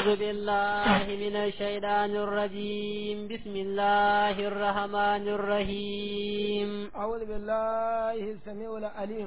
أعوذ بالله من الشيطان الرجيم بسم الله الرحمن الرحيم أعوذ بالله السميع العليم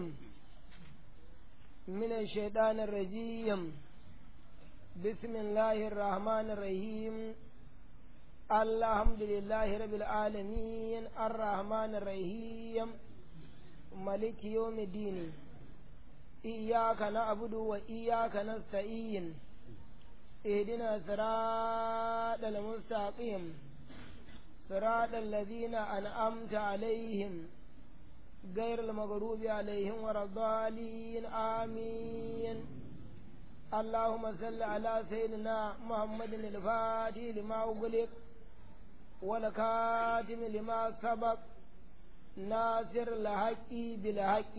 من الشيطان الرجيم بسم الله الرحمن الرحيم الحمد لله رب العالمين الرحمن الرحيم ملك يوم الدين إياك نعبد وإياك نستعين اهدنا صراط المستقيم صراط الذين أنعمت عليهم غير المغضوب عليهم ولا الضالين آمين اللهم صل على سيدنا محمد الفاتح لما أغلق والكاتم لما سبق ناصر الحق بالحق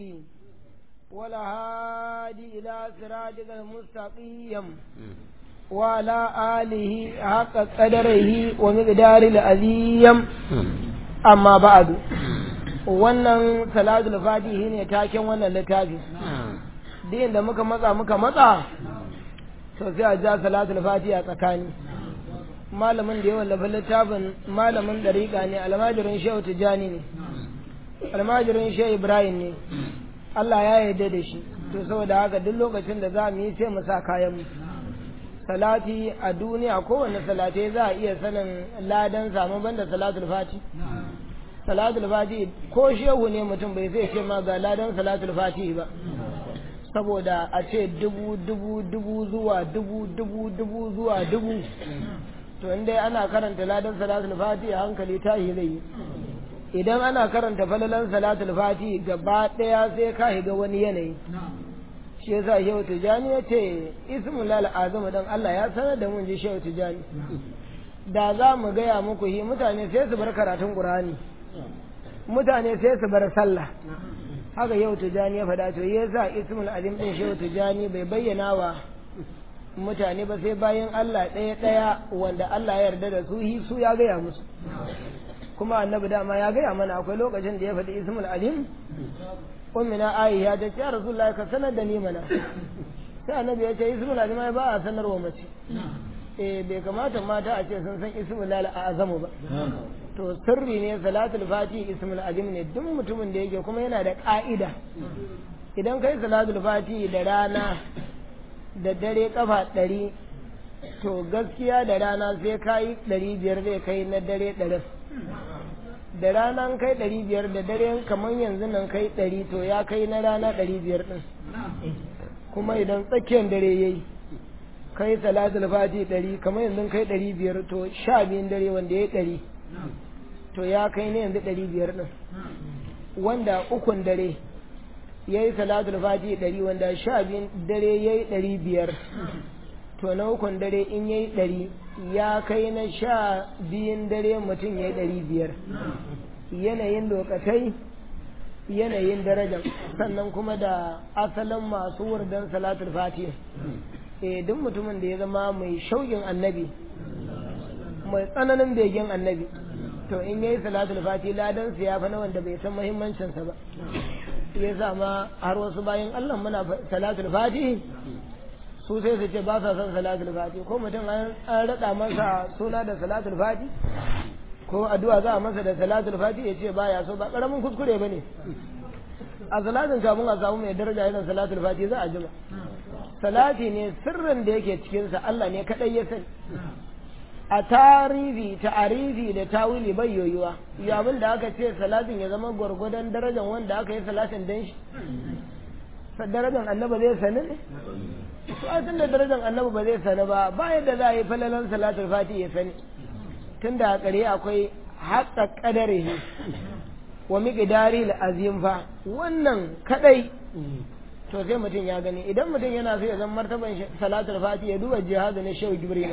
والهادي إلى صراطك المستقيم وعلى آله حق قدره ومقدار العظيم أما بعد wannan salatul fatihi ne taken wannan littafi din da muka matsa muka matsa to sai a ja salatul fatihi a tsakani malamin da ya wallafa littafin malamin dariƙa ne almajirin shehu tijjani ne almajirin shehu ibrahim ne Allah ya yarda da shi to saboda haka duk lokacin da za mu yi sai mu sa kayan mu salati a duniya kowane salatai za a iya sanin ladan samu banda salatul fati salatul fati ko shehu ne mutum bai sai ce ma ga ladan salatul fati ba saboda a ce dubu dubu dubu zuwa dubu dubu dubu zuwa dubu to inda ana karanta ladan salatul fati a hankali tahi zai yi idan ana karanta falalan salatul fati gaba ɗaya sai ka shiga wani yanayi shi yasa shehu tijani ya ce ismul lal azam dan Allah ya sanar da mun ji shehu tijani da za mu gaya muku hi mutane sai su bar karatun qur'ani mutane sai su bar sallah haka yau tijani ya faɗa to yasa ismul azim din shehu tijani bai bayyana wa mutane ba sai bayan Allah ɗaya ɗaya wanda Allah ya yarda da su hi su ya gaya musu kuma annabi dama ya gaya mana akwai lokacin da ya faɗi ismul alim ummina aisha ta ce ya rasulullahi ka sanar da ni mana sai annabi ya ce ismul alim ba a sanarwa mace eh bai kamata mata a ce sun san ismul lal azamu ba to sirri ne salatul fati ismul alim ne duk mutumin da yake kuma yana da ka'ida idan kai salatul fati da rana da dare kafa ɗari to gaskiya da rana sai kayi ɗari biyar zai kai na dare ɗarin da rana kai ɗari biyar da dare kamar yanzu nan kai ɗari to ya kai na rana ɗari biyar ɗin kuma idan tsakiyar dare ya yi kai salatul fati ɗari kamar yanzu kai ɗari biyar to sha biyun dare wanda ya yi ɗari to ya kai na yanzu ɗari biyar ɗin wanda ukun dare ya yi salatul fati ɗari wanda sha biyun dare ya yi ɗari biyar to na ukun dare in ya yi ɗari ya kai na sha biyun dare mutum ya yi ɗari biyar yanayin lokatai yanayin darajar sannan kuma da asalin masu wurdan salatul fati eh duk mutumin da ya zama mai shauƙin annabi mai tsananin begen annabi to in yayi salatul fati ladan su ya fa na wanda bai san muhimmancinsa ba ya sama har wasu bayan Allah muna salatul fati su sai su ce ba sa son salatul fati ko mutum an raɗa masa suna da salatul fati ko addu'a za a masa da salatul fati ya ce baya so ba ƙaramin kuskure ba ne a salatin kafin a samu mai daraja irin salatul fati za a jima salati ne sirrin da yake cikinsa Allah ne kaɗai ya sani a tarihi ta'arifi da tawili bai yoyuwa ya abin da aka ce salatin ya zama gwargwadon darajar wanda aka yi salatin dan shi darajar annaba zai sani ne tun da darajar annabi ba zai sani ba ba yadda za a yi falalan salatul fati ya sani tun da a ƙare akwai haƙa ƙadarihi wa miƙidari azim fa wannan kadai to sai mutum ya gani idan mutum yana so ya zama martaban salatul fati ya duba jihadu na shehu jibril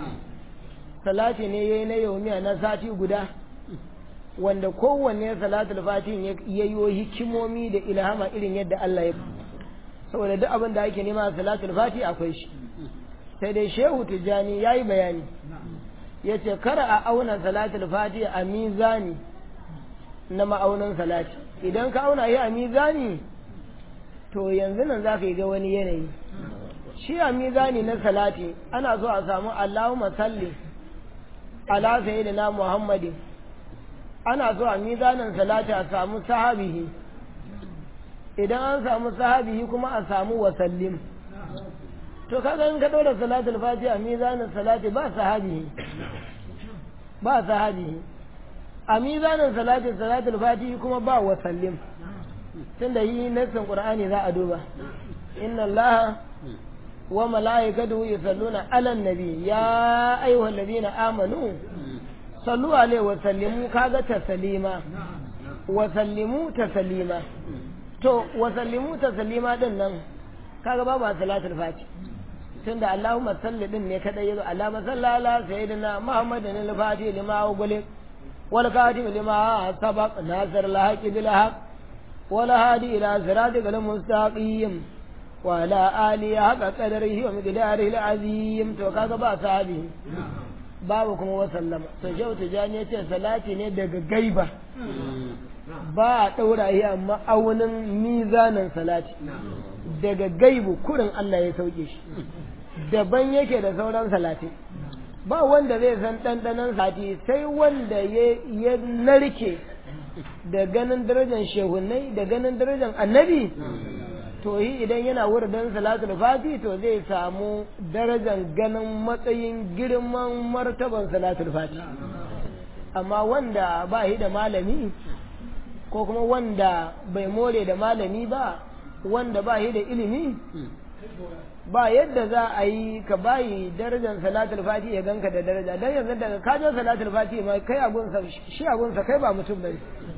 salati ne yayi na yaumiya na sati guda wanda kowanne salatul fati ya yi hikimomi da ilhama irin yadda Allah ya saboda duk abin da ake nema a salatul fati akwai shi sai dai shehu tijjani ya yi bayani ya ce kar a auna salatul fati a mizani na ma'aunin salati idan ka auna yi a mizani to yanzu nan za ka yi ga wani yanayi shi a mizani na salati ana so a samu Allahumma salli ala sayyidina Muhammadin ana so a mizanin salati a samu sahabihi idan an samu sahabihi kuma a samu wasallim to kaga in ka ɗora salatul fati a mizanin salati ba sahabihi ba sahabihi a mizanin salati salatul fati kuma ba wasallim tunda yi nassin qur'ani za a duba inna allaha wa mala'ikatahu yusalluna 'alan nabi ya ayyuhal ladina amanu sallu alaihi wa sallimu kaga taslima wa sallimu taslima to wa sallimu taslima din nan kaga babu salatul fati tunda Allahumma salli din ne kadai yazo Allahumma salli ala sayyidina Muhammadin al-Fatih lima ughliq wal khatim lima sabaq nasir al-haqq bil haqq wal hadi ila siratikal mustaqim wa ala alihi haqqa qadarihi wa miqdarihi al-azim to kaga ba sahabi babu kuma wa sallama to shehu tijani yace salati ne daga gaiba ba a daura yi amma aunin mizanin salati daga gaibu kurin Allah ya sauke shi daban yake da sauran salati ba wanda zai san ɗanɗanon sati sai wanda ya narke da ganin darajar shehunai da ganin darajar annabi to yi idan yana wurin salatul fati to zai samu darajar ganin matsayin girman martaban salatul fati amma wanda ba yi da malami ko kuma wanda bai more da malami ba wanda ba yi da ilimi ba yadda za a yi ka bayi darajar salatul fati ya ganka da daraja dan yanzu daga kajo salatul fati ma kai abunsa shi abunsa kai ba mutum bane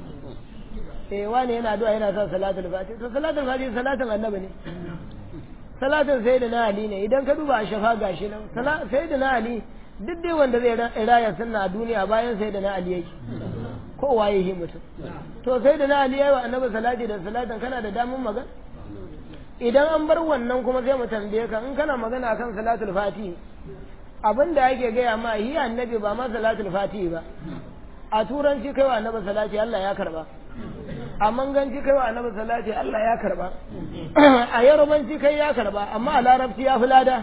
eh wani yana addu'a yana son salatul fati to salatul fati salatin annabi ne salatin sayyidina ali ne idan ka duba a shafa gashi nan sayyidina ali duk dai wanda zai raya sunna a duniya bayan sayyidina ali yake ko waye yi mutum to sayyidina ali yayi wa annabi salati da salatin kana da damun magana idan an bar wannan kuma sai mu tambaye ka in kana magana akan salatul fati abin da ake gaya ma yi annabi ba ma salatul fati ba a turanci kai wa annabi salati Allah ya karba a manganci kai wa annabi salati Allah ya karba a yarubanci kai ya karba amma a larabci ya fi lada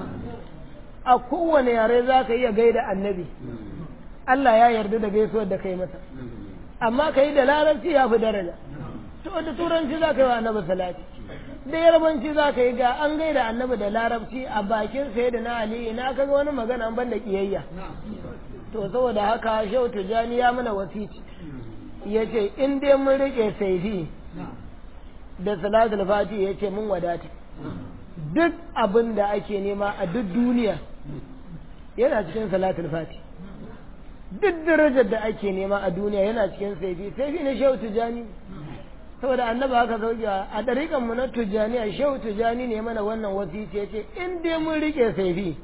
a kowane yare za ka iya gaida annabi Allah ya yarda da gaisuwar da kai masa amma ka yi da larabci ya fi daraja to da turanci za ka yi wa annabi salati da yarbanci za ka yi ga an gaida annabi da larabci a bakin sai da na ali ina kaga wani magana ban da kiyayya to saboda haka shehu tijani ya mana wasici ya ce in dai mun rike saifi da salatul fati ya ce mun wadata duk abin da ake nema a duk duniya yana cikin salatul fati duk darajar da ake nema a duniya yana cikin saifi saifi na shehu tijani saboda annaba haka sauki a ɗariƙan mu na tujani a shehu tujani ne mana wannan wasiti ya ce in dai mun rike saifi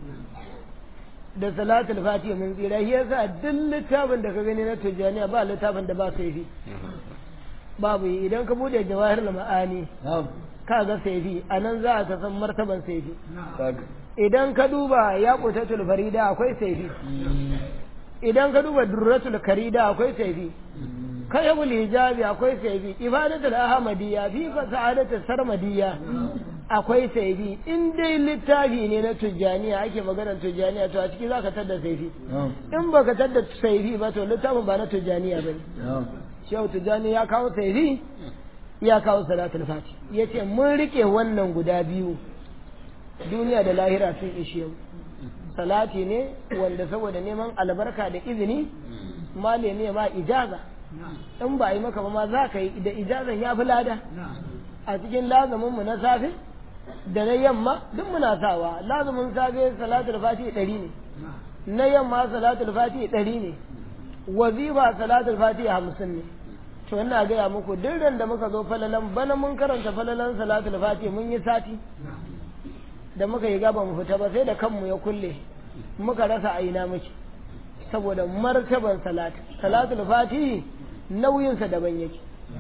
da salatul fatiha mun tsira shi yasa duk littafin da ka gani na tujani ba littafin da ba saifi babu yi idan ka bude jawahir ma'ani ka ga saifi a nan za ka san martaban saifi idan ka duba ya kutatul farida akwai saifi idan ka duba durratul karida akwai saifi kayabul hijabi akwai saifi ibadatul ahmadiyya fi sa'adatul sarmadiyya akwai saifi in dai littafi ne na tujjaniya ake maganar tujjaniya to a ciki zaka tadda saifi in baka tadda saifi ba to littafin ba na tujjaniya bane shehu tujjani ya kawo saifi ya kawo salatul fati yace mun rike wannan guda biyu duniya da lahira sun ishe mu salati ne wanda saboda neman albarka da izini male ne ma ijaza in ba a yi maka ba ma za ka yi da ijazan ya fi lada a cikin lazumin mu na safe da na yamma duk muna sawa lazumin safe salatul fati ɗari ne na yamma salatul fati ɗari ne wazifa salatul fati hamsin ne to ina gaya muku duk da muka zo falalan bana mun karanta falalan salatul fati mun yi sati da muka yi gaba mu fita ba sai da kanmu ya kulle muka rasa aina muke saboda martaban salat salatul fati nauyinsa daban yake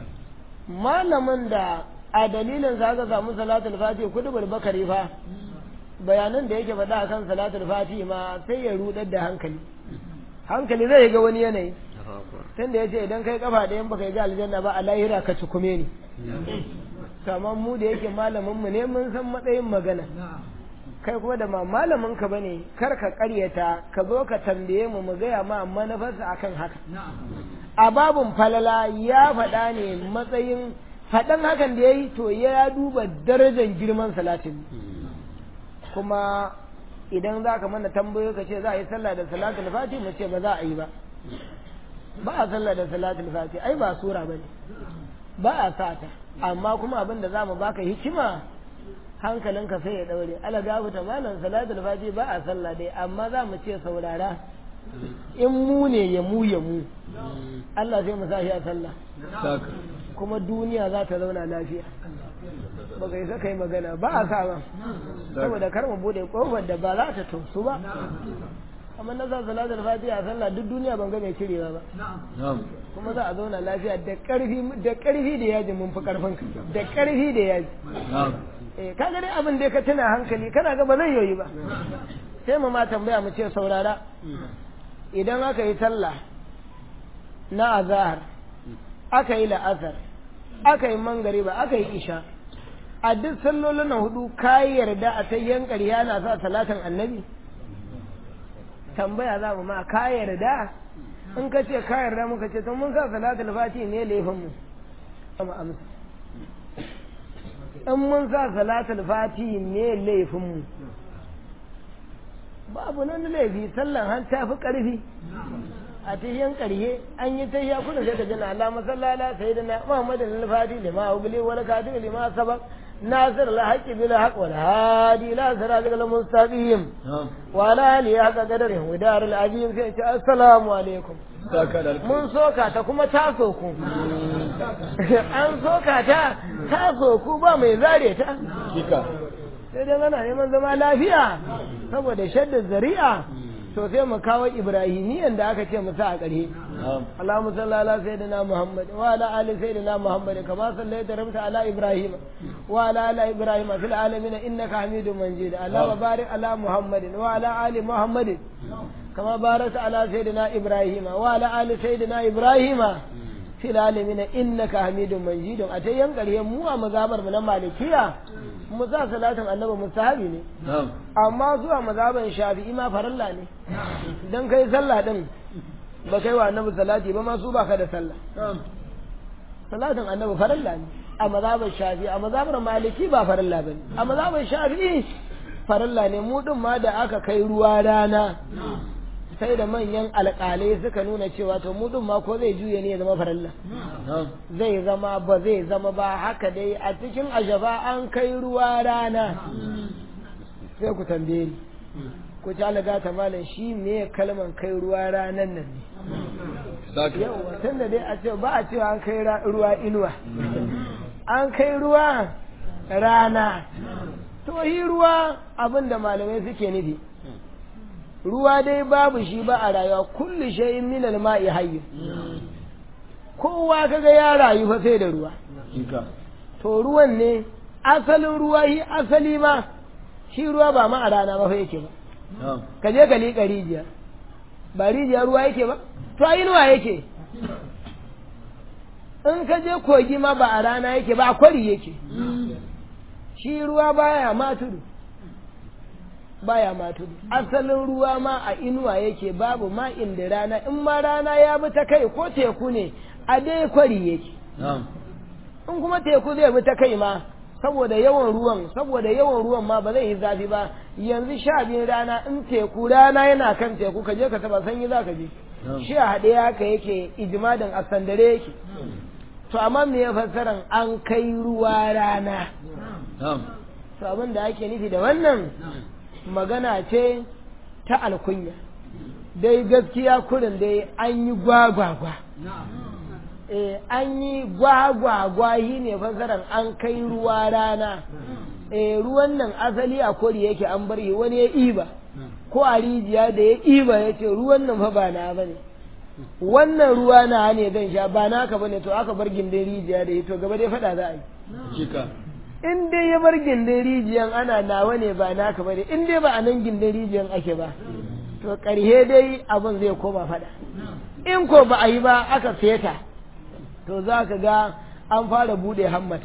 malamin da a dalilin sa aka samu salatul fati kudu bakari fa bayanan da yake faɗa akan salatul fati ma sai ya rudar da hankali hankali zai ga wani yanayi tunda ya ce idan kai kafa ɗayan baka yi ga aljanna ba a lahira ka cikume ni kamar mu da yake malamin mu ne mun san matsayin magana kai kuma da ma malamin ka bane kar ka karyata ka zo ka tambaye mu mu gaya ma manufarsa akan haka a babun falala ya faɗa ne matsayin faɗan hakan da ya yi to ya duba darajar girman salatin kuma idan za ka mana tambayo ka ce za a yi sallah da salatul fati mu ce ba za a yi ba ba a sallah da salatul fati ai ba sura bane ba a sata amma kuma abin da za mu baka hikima hankalinka sai ya daure ala gafu ta malam salatul fati ba a sallah dai amma za mu ce saurara in mu ne ya mu ya mu Allah sai mu sa shi a sallah kuma duniya za ta zauna lafiya ba kai sa kai magana ba a sa ba saboda kar mu bude kofar da ba za ta tausu ba amma na sa salatul fatiha a sallah duk duniya ban ga mai cirewa ba kuma za a zauna lafiya da karfi da karfi da yaji mun fi karfin ka da karfi da yaji eh kaga dai abin da ka tuna hankali kana ga ba zai yoyi ba sai mu ma tambaya mu ce saurara idan aka yi sallah na azahar aka yi la'asar aka yi mangariba aka yi isha a duk sallolin na hudu ka yarda a ta yankari yana sa salatin annabi tambaya za mu ma ka yarda in ka ce ka yarda muka ce to mun sa salatul fati ne laifin mu mu amsa in mun sa salatul fati ne laifin mu babu nan laifi sallan han ta fi ƙarfi a tahiyan ƙarhe an yi tahiya kuna sai ka jana Allah masallala sai da na Muhammadu al-Fati lima ubli wal kadi lima sabaq nasir al-haqq bil haqq wal hadi ila siratal mustaqim wa la ali haqqa qadari wa dar al-azim sai ce assalamu alaikum mun soka ta kuma ta soku an soka ta ta soku ba mai zare ta sai dai ana neman zama lafiya saboda shaddar zari'a to sai mu kawo ibrahimiyan da aka ce mu sa a ƙarhe Allahumma salli ala sayyidina Muhammad wa ala ali sayyidina Muhammad kama sallaita rabta ala Ibrahim wa ala ali Ibrahim fil alamin innaka Hamidum Majid Allahumma barik ala Muhammad wa ala ali Muhammad kama barakta ala sayyidina Ibrahim wa ala ali sayyidina Ibrahim fil alamin innaka Hamidum Majid a ta yan ƙarhe mu a mazabar mu na malikiya mu sa salatin annabi mustahabi ne amma zuwa mazaban shafi'i ma farilla ne dan kai sallah din ba kai wa annabi salati ba ma su baka da sallah salatin annabi farilla ne a mazaban shafi'i a mazaban maliki ba farilla bane a mazaban shafi'i farilla ne mu din ma da aka kai ruwa rana sai da manyan alƙalai suka nuna cewa to mu din ma ko zai juye ne ya zama farilla zai zama ba zai zama ba haka dai a cikin ajaba an kai ruwa rana sai ku tambaye ni ku ci alaga ta malam shi me kalman kai ruwa ranan nan ne yawa tun da dai a ce ba a cewa an kai ruwa inuwa an kai ruwa rana to yi ruwa abin da malamai suke nufi ruwa dai babu shi ba a rayuwa kullu shay'in min al-ma'i hayy kowa kaga ya rayu fa sai da ruwa to ruwan ne asalin ruwa shi asali ma shi ruwa ba ma a rana ba fa yake ba ka je ka liƙa rijiya ba rijiya ruwa yake ba to a inuwa yake in ka je kogi ma ba a rana yake ba a kwari yake shi ruwa baya ma tudu baya ma tudu asalin ruwa ma a inuwa yake babu ma inda rana in ma rana ya bi ta kai ko teku ne a dai kwari yake in kuma teku zai bi ta kai ma saboda yawan ruwan saboda yawan ruwan ma ba zai yi zafi ba yanzu sha biyun rana in teku rana yana kan teku ka je ka taba sanyi za ka je shi a haɗe haka yake ijimadin a sandare yake to amma me ya fassaran an kai ruwa rana to abin da ake nufi da wannan magana ce ta alkunya dai gaskiya kurin dai an yi gwagwagwa eh an yi gwagwagwa yi ne fasaran an kai ruwa rana eh ruwan nan asali a kori yake an bar yi wani ya iba ko a rijiya da ya iba ya ce ruwan nan fa ba na bane wannan ruwa na ne zan sha ba naka bane to aka bar gindin rijiya da ya to gaba dai faɗa za a yi in dai ya bar gindin rijiyan ana nawa ne ba naka bane in dai ba a nan gindin rijiyan ake ba to ƙarhe dai abin zai koma faɗa in ko ba a yi ba aka feta to za ka ga an fara buɗe hammata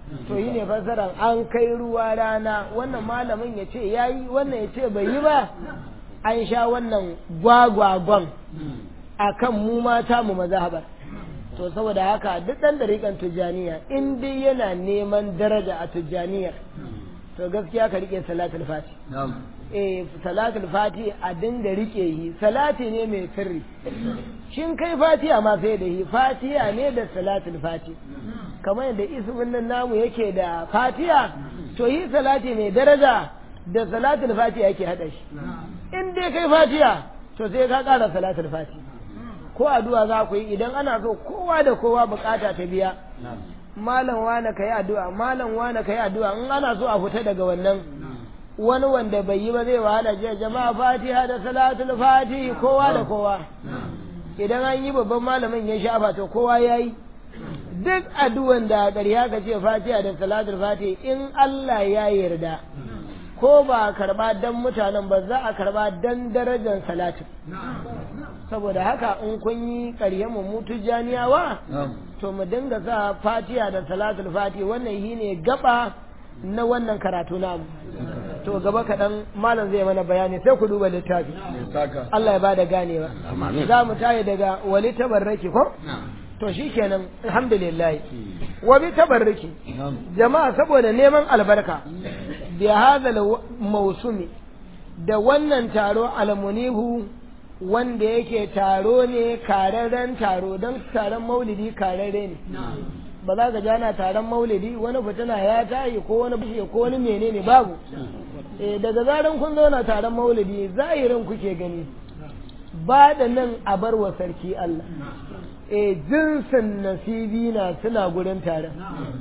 to yi ne fassarar an kai ruwa rana wannan malamin ya ce ya yi wannan ya ce bai yi ba an sha wannan gwagwagon a kan mu mata mu mazhabar to saboda haka duk ɗan ɗariƙan tujjaniya in dai yana neman daraja a tujjaniyar to gaskiya ka riƙe salatul fati eh salatul fati a dinga riƙe yi salati ne mai sirri shin kai fatiha ma sai da yi fatiha ne da salatul fati kamar yadda ismin nan namu yake da fatiha to yi salati mai daraja da salatul fatiha yake haɗa shi in dai kai fatiha to sai ka ƙara salatul fati ko addu'a za ku yi idan ana so kowa da kowa bukata ta biya malam wane ka yi addu'a malam wane ka yi addu'a in ana so a fita daga wannan wani wanda bai yi ba zai wahala jiya jama'a fatiha da salatul fatihi kowa da kowa idan an yi babban malamin ya shafa to kowa ya yi duk addu'an da ƙarya ka ce fatiha da salatul fatihi in Allah ya yarda ko ba a karba dan mutanen ba za a karba dan darajar salatin saboda haka in kun yi ƙarye mu mutu janiyawa to mu dinga sa fatiha da salatul fatihi wannan shi ne gaba na wannan karatu namu to gaba kaɗan malam zai mana bayani sai ku duba littafi Allah ya bada ganewa za mu tayi daga wali tabarraki ko to shi kenan alhamdulillah wa bi tabarriki jama'a saboda neman albarka bi hadal mausumi da wannan taro almunihu wanda yake taro ne kararren taro don taron maulidi kararre ne ba za ka jana taron maulidi wani fitina ya tayi ko wani bishe ko wani menene babu daga zaran kun zauna taron maulidi zahirin kuke gani ba da nan a bar wa sarki Allah e jinsin nasibi na suna gurin taron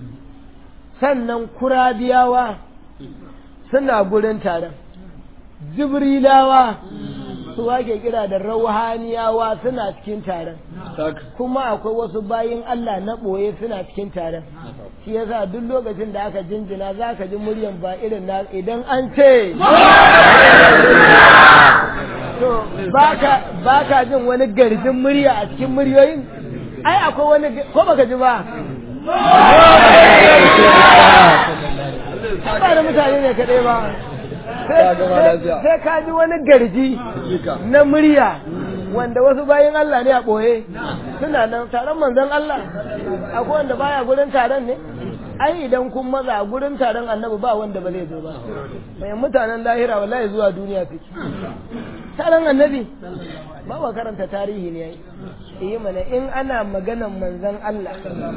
sannan kurabiyawa suna gurin taron jibrilawa su wake kira da rauhaniyawa suna cikin taron kuma akwai wasu bayin Allah na ɓoye suna cikin taron shi yasa duk lokacin da aka jinjina za ka ji muryan ba irin na idan an ce to ba ka jin wani garjin murya a cikin muryoyin ai akwai wani ko baka ji ba ba da mutane ne kaɗai ba sai ka ji wani garji na murya wanda wasu bayan Allah ne a ɓoye suna nan taron manzon Allah akwai wanda baya gurin taron ne ai idan kun maza a gurin taron annabi ba wanda ba zai zo ba mai mutanen lahira wallahi zuwa duniya suke taron annabi ba wa karanta tarihi ne yayi yi mana in ana maganan manzon Allah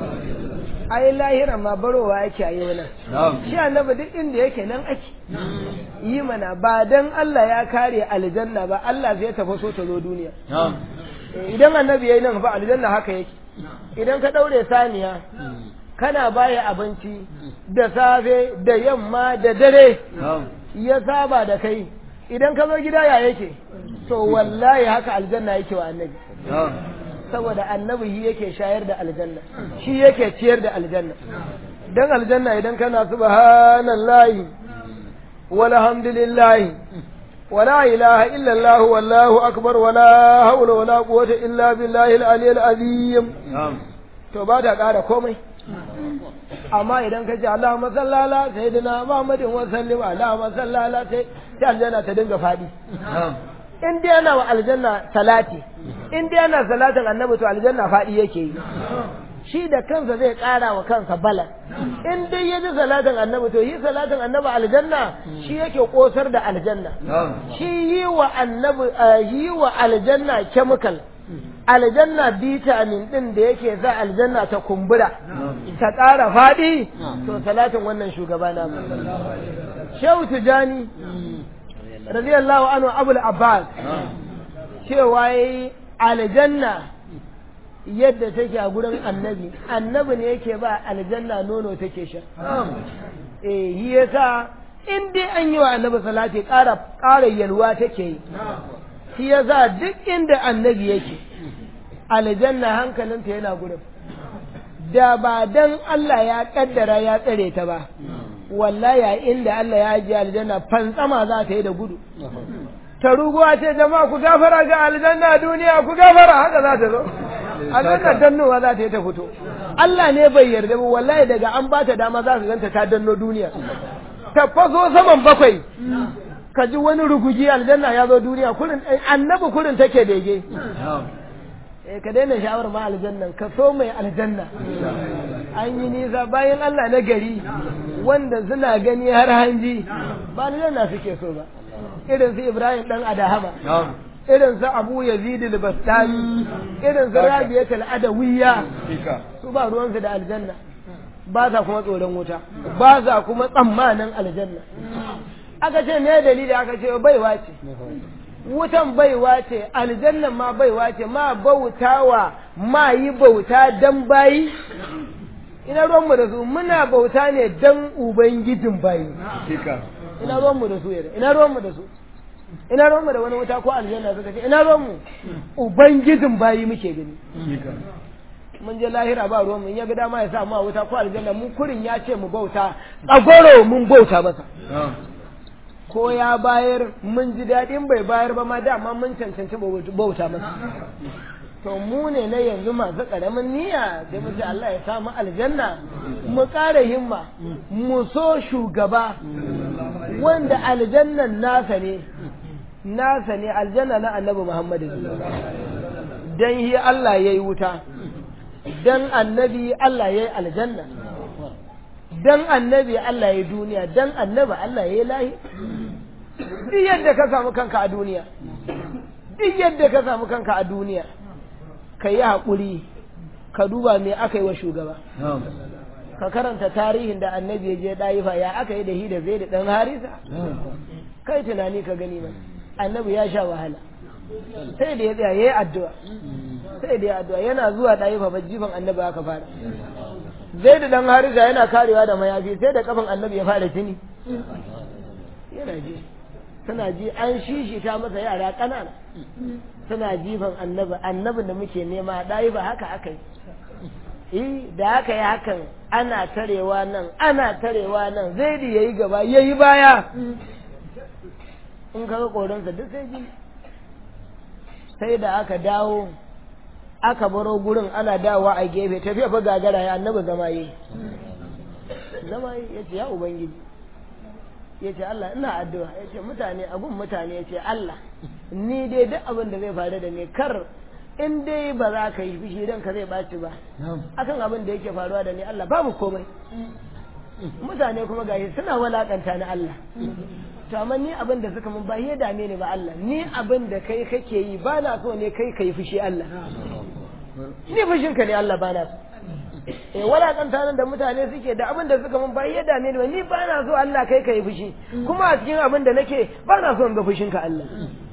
ai lahira ma barowa yake a yau nan shi annabi duk inda yake nan ake yi mana ba dan Allah ya kare aljanna ba Allah zai tafi so ta zo duniya idan annabi yayi nan fa aljanna haka yake idan ka daure saniya kana baya abinci da safe da yamma da dare ya saba da kai idan ka zo gida ya yake to wallahi haka aljanna yake wa annabi saboda annabi shi yake shayar da aljanna shi yake ciyar da aljanna dan aljanna idan kana subhanallahi walhamdulillahi ولا إله إلا الله والله أكبر ولا حول ولا قوة إلا بالله العلي العظيم to ba ta ƙara komai amma idan ka ce Allahumma sallala sayyidina Muhammadin wa sallim Allahumma sallala sai sai aljanna ta dinga fadi in dai ana wa aljanna salati in dai ana salatin annabi to aljanna fadi yake yi shi da kansa zai ƙara wa kansa bala in dai ya ji salatin annabi to yi salatin annabi aljanna shi yake kosar da aljanna shi yi wa annabi yi wa aljanna chemical aljanna vitamin din da yake sa aljanna ta kumbura ta ƙara faɗi to salatin wannan shugaba na shehu tijani radiyallahu anhu abul abbas cewa yayi aljanna yadda take a gurin annabi annabi ne yake ba aljanna nono take sha eh yi yasa in dai an yi wa annabi salati ƙara ƙara yalwa take yi shi yasa duk inda annabi yake aljanna hankalinta yana gurin da ba dan Allah ya kaddara ya tsare ta ba wallahi inda Allah ya ji aljanna fantsama za ta yi da gudu ta ruguwa ce jama'a ku gafara ga aljanna duniya ku gafara haka za ta zo aljanna dannowa za ta yi ta fito Allah ne bai yarda ba wallahi daga an ba ta dama za ka ganta ta danno duniya ta faso saman bakwai ka ji wani rugugi aljanna ya zo duniya kurin annabi kurin take bege eh ka daina shawar ma aljannan ka so mai aljanna an yi nisa bayan Allah na gari wanda suna gani har hanji ba aljanna suke so ba irin su Ibrahim dan Adahama irin su Abu Yazid al-Bastami irin su Rabi'at al-Adawiyya su ba ruwansu da aljanna ba sa kuma tsoron wuta ba sa kuma tsammanin aljanna aka ce me dalili aka ce baiwa ce wutan baiwa ce aljannan ma baiwa ce ma bautawa ma yi bauta dan bayi ina ruwanmu da su muna bauta ne dan ubangijin bayi ina ruwanmu da su yadda ina ruwanmu da su ina ruwanmu da wani wuta ko aljanna suka ce ina ruwanmu ubangijin bayi muke gani mun je lahira ba ruwanmu in ya ga dama ya sa mu a wuta ko aljanna mun kurin ya ce mu bauta tsagoro mun bauta masa ko ya bayar mun ji daɗin bai bayar ba ma dama mun cancanci bauta masa to mu ne na yanzu masu ƙaramin niyya sai mu ce Allah ya samu aljanna mu ƙara himma mu so shugaba wanda aljannan nasa ne nasa ne aljanna na annabi Muhammadu dan hi Allah yayi wuta dan annabi Allah yayi aljanna dan annabi Allah yayi duniya dan annabi Allah yayi lahi duk yadda ka samu kanka a duniya duk yadda ka samu kanka a duniya ka yi haƙuri ka duba me aka yi wa shugaba ka karanta tarihin da annabi ya je ɗayifa ya aka yi da hi da zai da ɗan harisa kai tunani ka gani mai annabi ya sha wahala sai da ya tsaya ya yi addu'a sai da ya addu'a yana zuwa ɗayifa ba jifan annabi aka fara zai da ɗan harisa yana karewa da mayafi sai da kafin annabi ya fara tuni yana ji suna ji an shishita masa yara ƙanana suna jifan annabi annabin da muke nema ɗayi ba haka aka yi da haka yi hakan ana tarewa nan ana tarewa nan zai da yayi gaba yayi baya in kaga korinsa duk sai ji sai da aka dawo aka baro gurin ana dawowa a gefe tafiya fa gagara ya annabi zama yi zama yi ya ce ya ubangiji ya ce Allah ina addu'a ya ce mutane abun mutane ya ce Allah ni dai duk abin da zai faru da ni kar in dai ba za ka yi fushi don ka zai ɓaci ba akan abin da yake faruwa da ni Allah babu komai mutane kuma gashi suna walakanta ni Allah to amma ni abin da suka mun ba ya dame ni ba Allah ni abin da kai kake yi ba na so ne kai ka yi fushi Allah ni fushinka ne Allah ba na so eh walakanta nan da mutane suke da abin da suka mun ba ya dame ni ba ni ba na so Allah kai ka yi fushi kuma a cikin abin da nake ba na so in ga fushinka Allah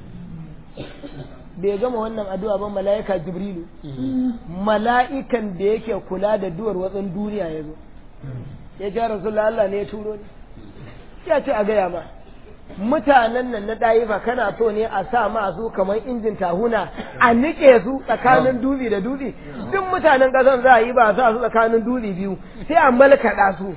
bai gama wannan addu'a ba mala'ika jibrilu mala'ikan da yake kula da duwar watsin duniya ya zo ya ce rasulullah Allah ne ya turo ni ya ce a gaya ma mutanen nan na ɗayifa kana so ne a sa ma su kamar injin tahuna a nike su tsakanin dutse da dutse duk mutanen ƙasar za a yi ba sa su tsakanin dutse biyu sai a malkaɗa su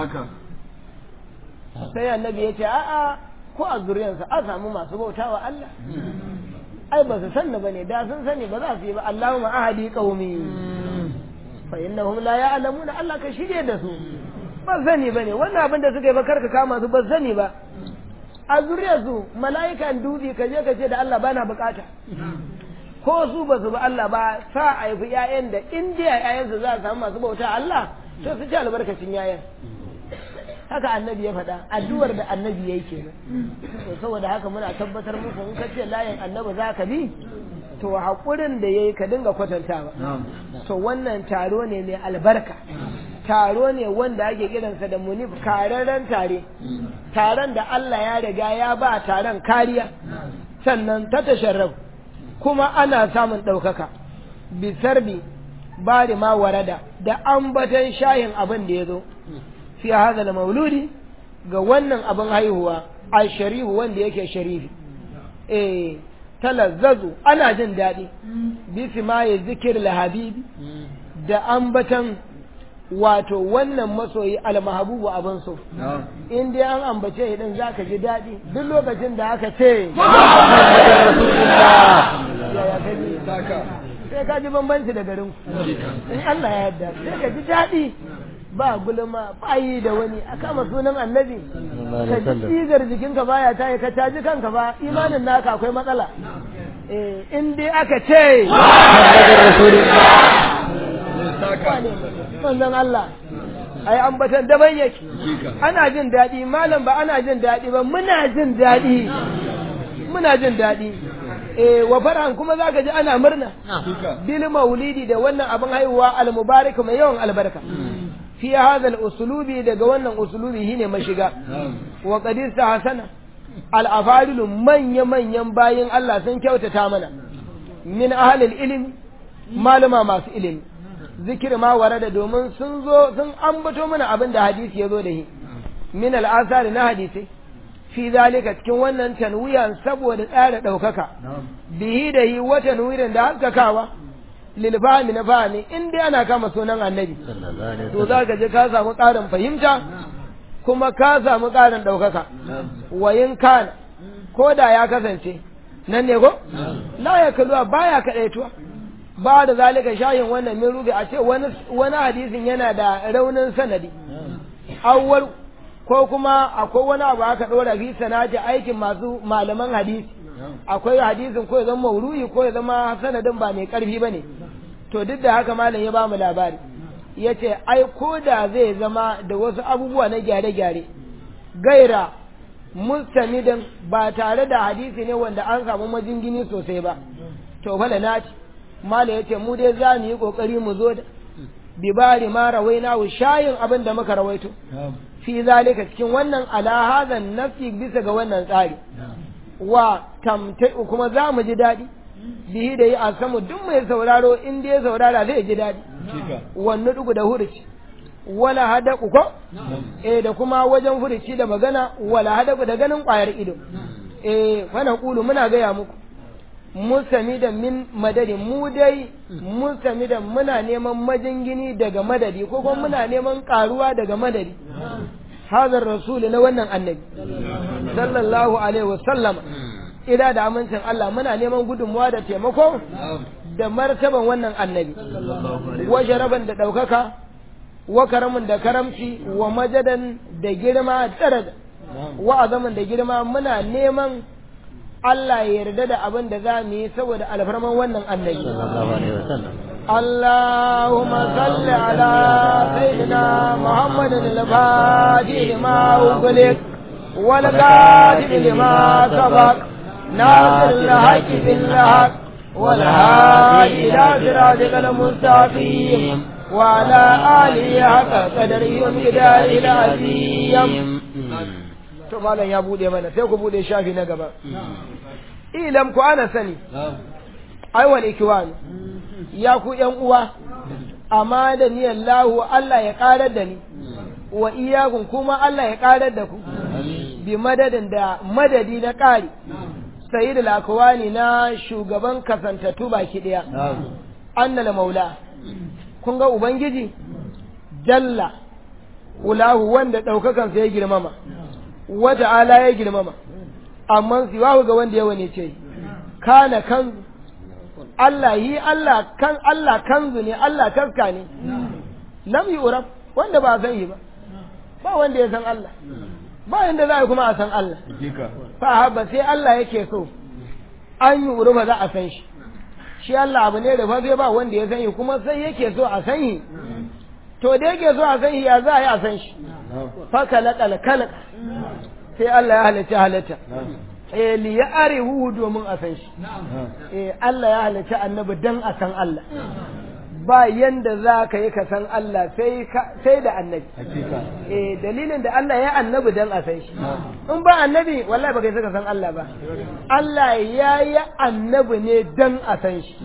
sai annabi ya ce a'a ko a zuriyarsa a samu masu bautawa Allah ai ba su sanna bane da sun sani ba za su yi ba Allahumma ahadi qaumi fa innahum la ya'lamuna Allah ka shirye da su ba sani bane wannan abin da suka yi ba karka kama su ba sani ba a zuriyar su mala'ikan dubi ka je ka ce da Allah bana bukata ko su ba su ba Allah ba sa a haifi ƴaƴan da in dai ƴaƴansu za su samu masu bauta Allah to su ci albarkacin ƴaƴan haka annabi ya faɗa addu'ar da annabi ya yi kenan to saboda haka muna tabbatar muku in ka ce layin annabi za ka bi to haƙurin da ya yi ka dinga kwatantawa to wannan taro ne mai albarka taro ne wanda ake kiransa da munif kararren tare taron da Allah ya riga ya ba taron kariya sannan ta tasharraf kuma ana samun ɗaukaka bisarbi bari ma warada da ambatan shayin abin da ya zo fi hada da mauludi ga wannan abin haihuwa a sharifu wanda yake sharifi eh talazzazu ana jin daɗi bisi ma ya zikir lahabibi da ambatan wato wannan masoyi almahabubu abin so in dai an ambace idan za ka ji daɗi duk lokacin da aka ce sai sai ka ji bambanci da garin in Allah ya yarda sai ka ji daɗi ba gulma ba yi da wani a kama sunan annabi ka ji tsigar jikinka baya ta ka caji kanka ba imanin naka akwai matsala eh in dai aka ce manzon Allah ai ambatan daban yake ana jin daɗi malam ba ana jin daɗi ba muna jin daɗi muna jin daɗi eh wa farhan kuma zaka ji ana murna bil maulidi da wannan abin haihuwa al mubarak mai yawan albarka fi hadha al uslubi daga wannan uslubi shine mashiga wa qadir hasana al afadilu manya manyan bayin Allah sun kyautata mana min ahli al ilmi malama masu ilimi zikir ma warada domin sun zo sun ambato mana abin da hadisi ya zo da shi min al asari na hadisi fi zalika cikin wannan tanwiyan saboda tsara ɗaukaka bihi da yi wata tanwirin da haskakawa lil fahmi na fahmi in dai ana kama sunan annabi to za ka je ka samu ƙarin fahimta kuma ka samu ƙarin ɗaukaka wayin kana ko da ya kasance nan ne ko la ya kaluwa baya kaɗaituwa ba da zalika shayin wannan min rubi a ce wani hadisin yana da raunin sanadi awwal ko kuma akwai wani abu aka ɗora fi sanati aikin masu malaman hadisi akwai hadisin ko ya zama mauru'i ko ya zama sanadin ba mai ƙarfi ba ne to duk da haka malam ya ba mu labari ya ce ai ko da zai zama da wasu abubuwa na gyare-gyare gaira mustamidan ba tare da hadisi ne wanda an samu majingini sosai ba to fala na ce malam ya ce mu dai za mu yi ƙoƙari mu zo da bibari ma rawaina shayin abin da muka rawaito fi zalika cikin wannan ala hadan nafsi bisa ga wannan tsari wa tamtai kuma za mu ji daɗi bihi da yi a samu duk mai sauraro in dai ya saurara zai ji daɗi wannan dugu da hurici wala hadaku ko eh da kuma wajen hurici da magana wala hadaku da ganin ƙwayar ido eh fa kulu muna gaya muku musami da min madadi mu dai musami da muna neman majingini daga madadi ko kuma muna neman karuwa daga madadi hazar rasuli na wannan annabi sallallahu alaihi wasallam ida da amincin Allah muna neman gudunmuwa da taimako da martaban wannan annabi wa jaraban da ɗaukaka wa karamin da karamci wa majadan da girma daraja wa azamin da girma muna neman Allah ya yarda da abin da za mu yi saboda alfarman wannan annabi. Allahumma salli ala sayyidina Muhammadin al-Fatih lima ughliq wal qadim lima sabaq nasir al-haqq bil haqq wal hadi ila siratikal mustaqim wa ala alihi haqqa qadrihi wa miqdarihi al-azim to malam ya bude mana sai ku bude shafi na gaba ilam ku ana sani ai wal ikwan ya ku yan uwa amma da ni Allah Allah ya karar da ni wa iyakun kuma Allah ya karar da ku bi madadin da madadi na kari sayyid al-akwani na shugaban kasantattu baki daya annal maula kun ga ubangiji jalla ulahu wanda daukakansa ya girmama wata ala ya girmama amma siwahu ga wanda yawa ne ce kana kanzu Allah yi Allah kan Allah kanzu ne Allah taska ne lam yi urab wanda ba san yi ba ba wanda ya san Allah ba yanda za a kuma a san Allah fa haba sai Allah yake so an yi uraba za a san shi shi Allah abu ne da fa sai ba wanda ya san yi kuma sai yake so a san yi to da yake so a san shi ya za a yi a san shi fa kalakal kalak sai Allah ya halitta halitta eh li ya arihu domin a san shi eh Allah ya halitta annabi dan a san Allah ba yanda za ka yi ka san Allah sai sai da annabi eh dalilin da Allah ya annabi dan a san shi in ba annabi wallahi ba kai saka san Allah ba Allah ya yi annabi ne dan a san shi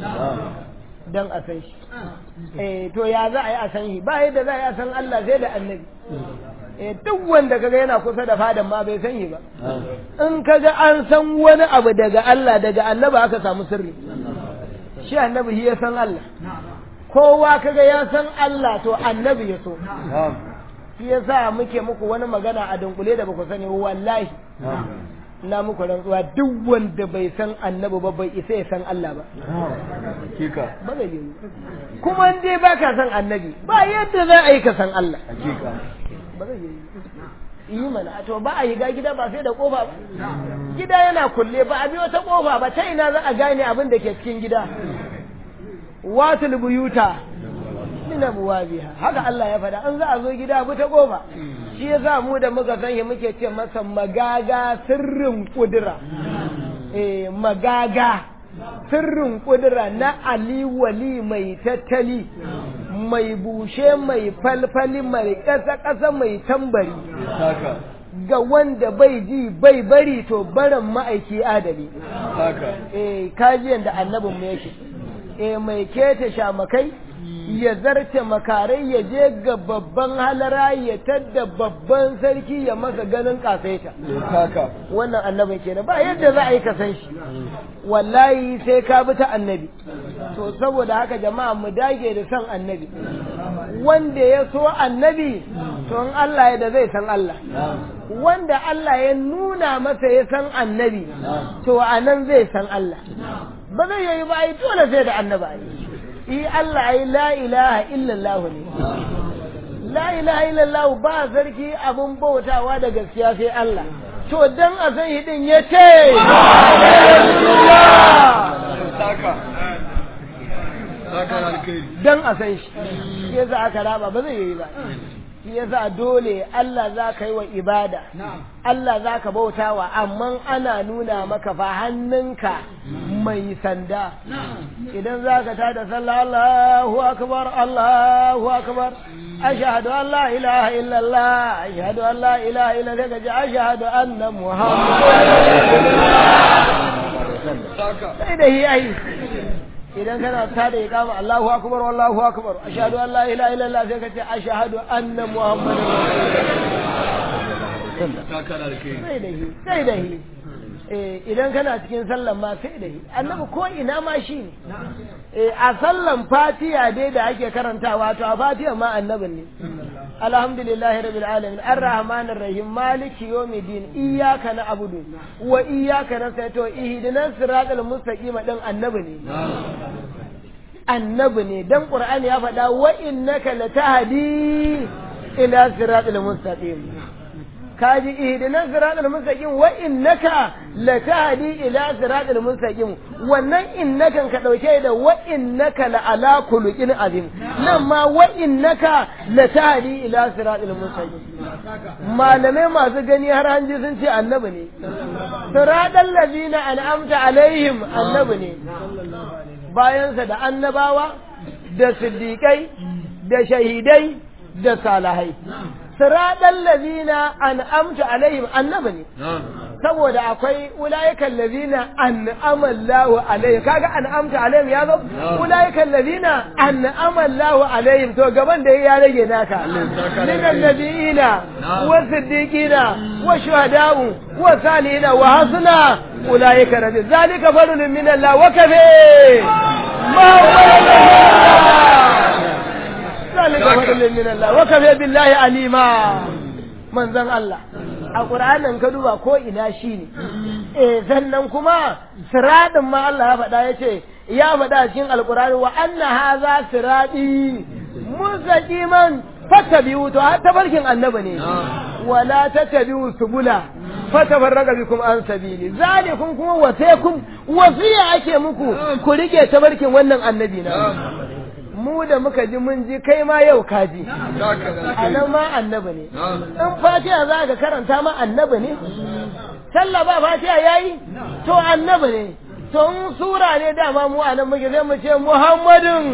dan a san shi eh to ya za a yi a san shi ba yadda za a yi a san Allah sai da annabi eh duk wanda kaga yana kusa da fadan ma bai san shi ba in kaga an san wani abu daga Allah daga annabi aka samu sirri shi annabi shi ya san Allah kowa kaga ya san Allah to annabi ya so shi yasa muke muku wani magana a dunkule da baku sani wallahi na muku rantsuwa duk wanda bai san annabi ba bai isa ya san Allah ba hakika ba zai yi kuma in dai baka san annabi ba yadda za a yi ka san Allah hakika ba zai yi yi mana to ba a yi ga gida ba sai da kofa ba gida yana kulle ba a biyo ta kofa ba ta ina za a gane abin da ke cikin gida watul buyuta min abwabiha haka Allah ya faɗa an za a zo gida bu ta kofa shi yasa mu da muka san shi muke ce masa magaga sirrin kudura eh magaga sirrin kudura na Ali wali mai tattali mai bushe mai falfali mai ƙasa-ƙasa mai tambari haka ga wanda bai ji bai bari to baran ma'aiki adali haka eh kajiyan da annabin mu yake eh mai keta shamakai ya zarce makarai ya je ga babban halara ya tadda babban sarki ya masa ganin kasaita haka wannan annabin kenan ba yadda za a yi ka san shi wallahi sai ka bi ta annabi to saboda haka jama'a mu dage da san annabi wanda ya so annabi to in Allah ya da zai san Allah wanda Allah ya nuna masa ya san annabi to a nan zai san Allah ba zai yi ba ai dole sai da annabi ai i Allah ai la ilaha illallah ne la ilaha illallah ba sarki abun bautawa da gaskiya sai Allah to dan a san hidin ya ce haka haka alkhairi dan a san shi shi yasa aka raba ba zai yi ba shi yasa dole Allah za ka yi wa ibada Allah za ka bautawa amma ana nuna maka fa hannunka mai sanda idan za ka tada sallah Allahu akbar Allahu akbar ashhadu an la ilaha illallah ashhadu an la ilaha illallah kaji ashhadu anna muhammadan haka sai da yi ai idan kana ta da iqama Allahu akbar wallahu akbar ashhadu an la ilaha illallah sai ka ce ashhadu anna muhammadan haka alkhairi sai da yi sai da yi eh idan kana cikin sallan ma sai da yi annabi ko ina ma shi ne eh a sallan fatiha dai da ake karantawa to a fatiha ma annabin ne alhamdulillahi rabbil alamin arrahmanir rahim maliki yawmiddin iyyaka na'budu wa iyyaka nasta'in to ihdinas siratal mustaqim din annabi ne annabi ne dan qur'ani ya faɗa wa innaka latahdi ila siratal mustaqim kaji ihdinas siratal mustaqim wa innaka latahdi ila siratal mustaqim wannan innakan ka dauke da wa innaka la ala khuluqin azim nan ma wa innaka latahdi ila siratal mustaqim malamai masu gani har hanji sun ce annabi ne siratal ladina an'amta alaihim annabi ne bayansa da annabawa da siddiƙai da shahidai da salahai siraɗan lazina an amta alaihim annabi ne saboda akwai ula'ikan lazina an amallahu alaihim kaga an amta alaihim ya zo ula'ikan lazina an amallahu alaihim to gaban da ya rage naka minan nabiyina wa siddiqina wa shuhada'u wa salihina wa hasuna ulaika rabbi zalika fadlun min Allah wa kafe ma ذلك فضل من الله وكفى بالله عليما من زن الله a ƙur'anin ka duba ko ina shi ne eh sannan kuma siradin ma Allah ya faɗa ya ce ya faɗa cikin alƙur'ani wa anna haza siradi mustaqiman fattabi'u to har tabarkin annabi ne wala tattabi'u subula fatafarraqa bikum an sabili zalikum kuma wasaikum wasiya ake muku ku rike tabarkin wannan annabi na mu da muka ji mun ji kai ma yau ka ji a nan ma annabi ne in fatiha za ka karanta ma annabi ne sallah ba fatiha yayi to annabi ne to in sura ne dama mu a nan muke sai mu ce muhammadin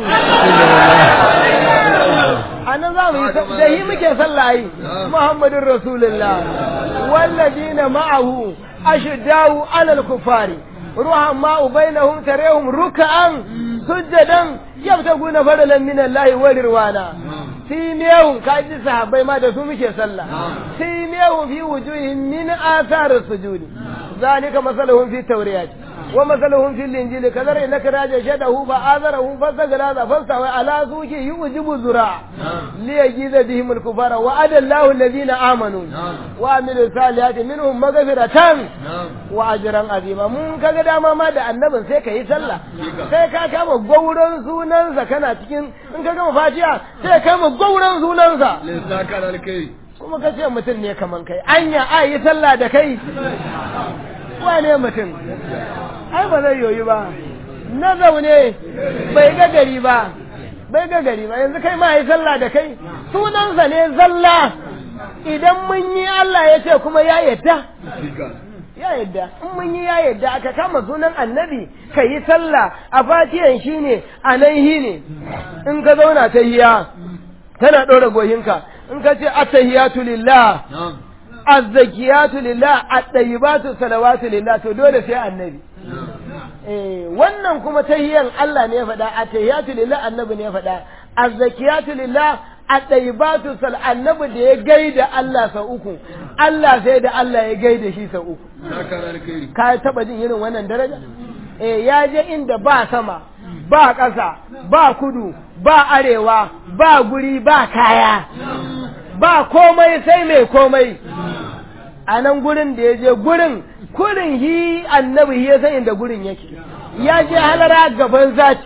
a nan za mu yi da yi muke sallah yi muhammadin rasulullah wallazina ma'ahu ashiddahu alal kufari ruhan ma'u bainahum tarehum ruk'an sujjadan yabtaguna fadalan min Allah wa rirwana simiyahum kaji sahabbai ma da su muke sallah simiyahum fi wujuhihim min athar sujudi zalika masaluhum fi tawriyat wa masaluhum fil injili kadar innaka raja shadahu fa azarahu fa sagala fa sawa ala suki yujibu zura li yajiza bihim al kufara wa adallahu alladhina amanu wa amilu salihati minhum maghfiratan wa ajran azima mun kaga dama ma da annabin sai ka yi sallah sai ka kama gauran sunansa kana cikin in ka gama fatiha sai ka kama gauran sunansa Lissaka da alkai. kuma ka ce mutum ne kaman kai anya a yi sallah da kai wane mutum ai ba zai yoyi ba na zaune bai ga gari ba bai ga gari ba yanzu kai ma yi sallah da kai sunansa ne zalla idan mun yi Allah ya ce kuma ya yadda Hakika. ya yadda in mun yi ya yadda aka kama sunan annabi ka yi sallah a fatiyan shi ne a nan shi ne in ka zauna ta hiya tana ɗora goyinka in ka ce attahiyatu lillah Na'am. azzakiyatu lillah at-tayyibatu salawatu lillah to dole sai annabi eh wannan kuma tahiyan Allah ne ya faɗa attahiyatu lillah annabi ne ya faɗa azzakiyatu lillah at-tayyibatu sal annabi da ya gaida Allah sau uku Allah sai da Allah ya gaida shi sau uku Saka da alkai. ka taba jin irin wannan daraja eh ya je inda ba sama ba ƙasa ba kudu ba arewa ba guri ba kaya ba komai sai mai komai a nan gurin da ya je gurin kurin hi annabi ya san inda gurin yake ya je halara gaban zati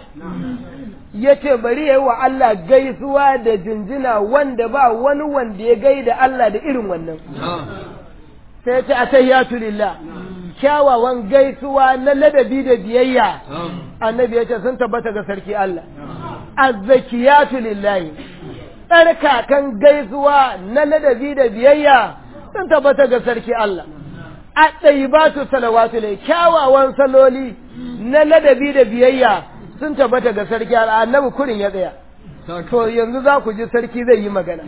ya ce bari ya yi wa Allah gaisuwa da jinjina wanda ba wani wanda ya gaida Allah da irin wannan Na'am. sai ya ce atayyatu lillah kyawawan gaisuwa na ladabi da biyayya Na'am. annabi ya ce sun tabbata ga sarki Allah azzakiyatu lillahi tsarkakan gaisuwa na ladabi da biyayya sun tabbata ga sarki Allah a ɗaibatu salawatu lai kyawawan saloli na ladabi da biyayya sun tabbata ga sarki Allah annabi kurin ya tsaya Saka. to yanzu za ku ji sarki zai yi magana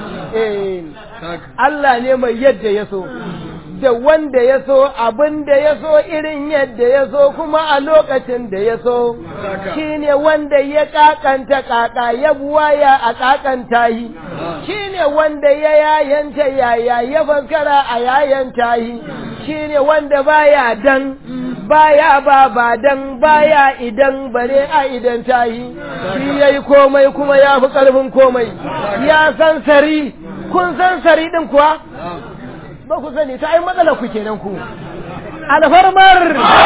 eh Saka. Allah ne mai yadda ya so, da wanda ya so abin da ya so irin yadda ya so kuma a lokacin da ya so, shi ne wanda ya kakanta kaka ya buwaya a kakanta yi, shi ne wanda ya yayanta yaya ya fankara a yayanta yi, shi ne wanda baya dan, baya ba ba dan baya idan bare a idan ta yi, shi ya yi komai kuma ya fi ƙarfin komai, ya san sari. kun san sari din kuwa Na'am. ba ku sani ta ai matsala ku kenan ku alfarmar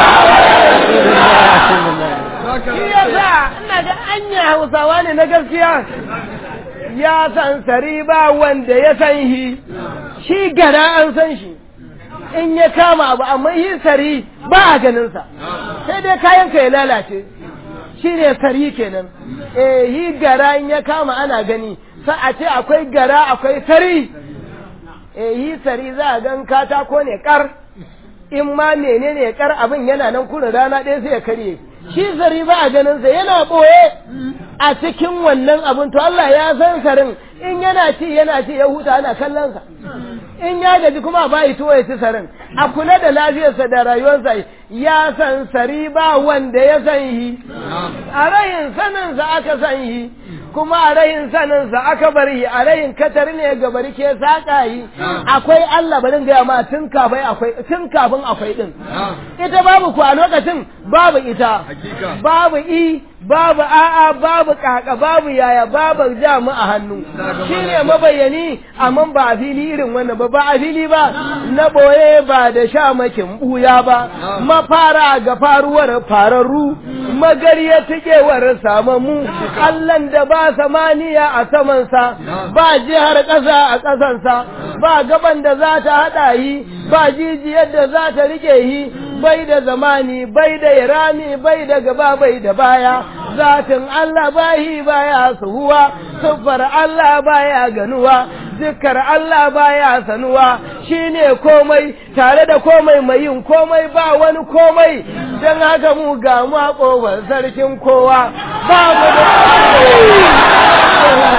Saka shi da yasa ina ga anya hausawa ne na gaskiya ya san sari ba wanda ya san shi shi gana an san shi in ya kama abu amma yi sari ba a ganinsa sai dai kayanka ya lalace shi ne sari kenan eh yi gara in ya kama ana gani sa a ce akwai gara akwai sari eh yi sari za a gan katako ne kar in ma menene kar abin yana nan kuna rana ɗaya sai ya karye shi sari ba a ganin sa yana ɓoye a cikin wannan abin to Allah ya san sarin in yana ci yana ci ya huta ana kallon sa in ya gaji kuma ba yi tuwo ya ci sarin a kula da lafiyarsa da rayuwarsa ya san sari ba wanda ya san yi a rayin saninsa aka san yi kuma a rayin saninsa aka bar yi a rayin katar ne ga bari ke saƙa yi akwai Allah barin gaya ma tun kafin akwai tun kafin akwai din ita babu ku a lokacin babu ita Hakika. babu i babu a'a babu kaka babu yaya babu jamu a hannu shine mabayani amma ba a fili irin wannan ba ba a fili ba na boye ba da sha makin buya ba mafara ga faruwar fararru magariya tikewar samamu allan da ba samaniya a samansa ba jihar ƙasa a ƙasansa ba gaban da za ta haɗa yi ba jijiyar da za ta rike yi bai da zamani bai da irami bai da gaba bai da baya zatin Allah bahi baya suhuwa siffar Allah baya ganuwa zikkar Allah baya sanuwa shine komai tare da komai mai yin komai ba wani komai don haka mu ga mu a ƙofar sarkin kowa ba mu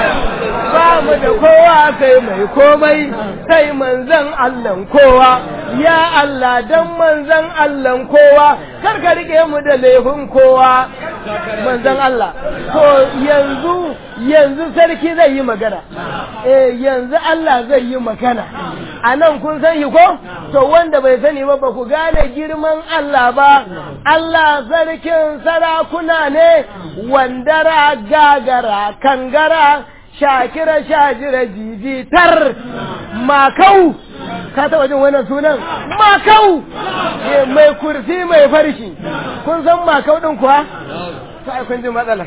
da ba mu da kowa sai mai komai sai manzon Allah kowa ya Allah dan manzan Allah kowa kar ka rike mu da laifin kowa manzan Allah to yanzu yanzu sarki zai yi magana eh yanzu Allah zai yi magana a nan kun san shi ko to wanda bai sani ba ba ku gane girman Allah ba Allah sarkin sarakuna ne wandara gagara kangara shakira shajira jijitar makau ka taɓa jin wannan sunan makau mai kursi mai farshi kun san makau ɗin kuwa sai kun ji matsala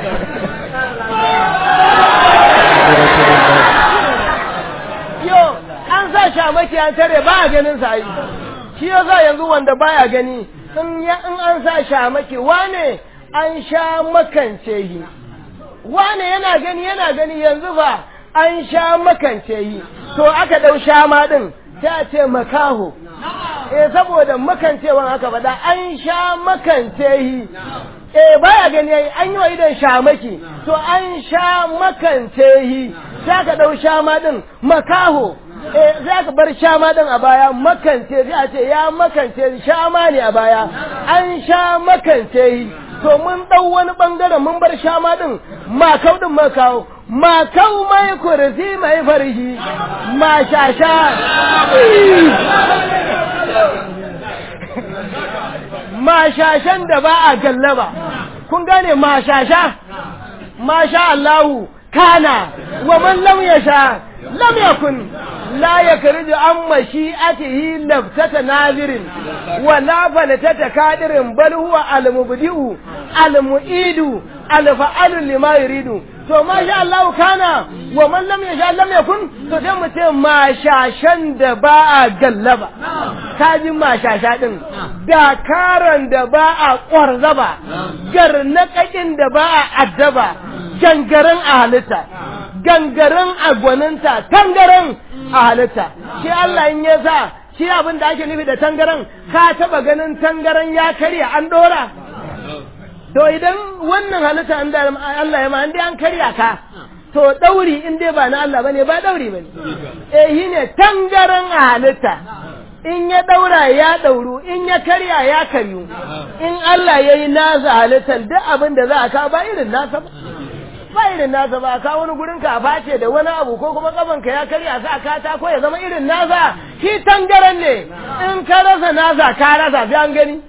yo an sa shamaki an tare ba a ganin sa yi shi yasa yanzu wanda baya gani in ya in an sa shamaki wane an sha makance yi wane yana gani yana gani yanzu ba an sha makance yi to aka dau shama din ta ce makaho eh saboda makancewan aka faɗa an sha makance yi eh baya gani yayi an yi wa idan shamaki to an sha makance yi sai aka dau shama din makaho eh sai aka bar shama din a baya makance sai a ce ya makance shama ne a baya an sha makance yi to mun dau wani bangaren mun bar shama din makau din makawo makau mai kursi mai farhi mashasha mashashan da ba a gallaba kun gane mashasha masha Allahu kana wa man lam yasha lam yakun la yakriju an mashi'atihi laftata nazirin wa la falatata kadirin bal huwa al-mubdi'u al-mu'idu al-fa'alu lima yuridu to masha Allah kana wa man lam yasha lam yakun to sai mu ce mashashan da ba a gallaba kaji mashasha din dakaran da ba a kwarzaba garnakakin da ba a addaba gangaren a halitta gangaren a gwaninta tangaren a halitta shi Allah in ya sa shi abin da ake nufi da tangaren ka taba ganin tangaren ya karya an dora to idan wannan halitta an da Allah ya ma an dai an karya ka to dauri in dai ba na Allah bane ba dauri bane eh shine tangaren a halitta in ya daura ya dauru in ya karya ya karyu in Allah yayi nasa halittar duk abin da za a ka ba irin nasa ba ba irin nasa ba ka wani gurin ka face da wani abu ko kuma kaban ka ya karya sa ka ta ko ya zama irin nasa shi tangaran ne in ka rasa nasa ka rasa sai an gani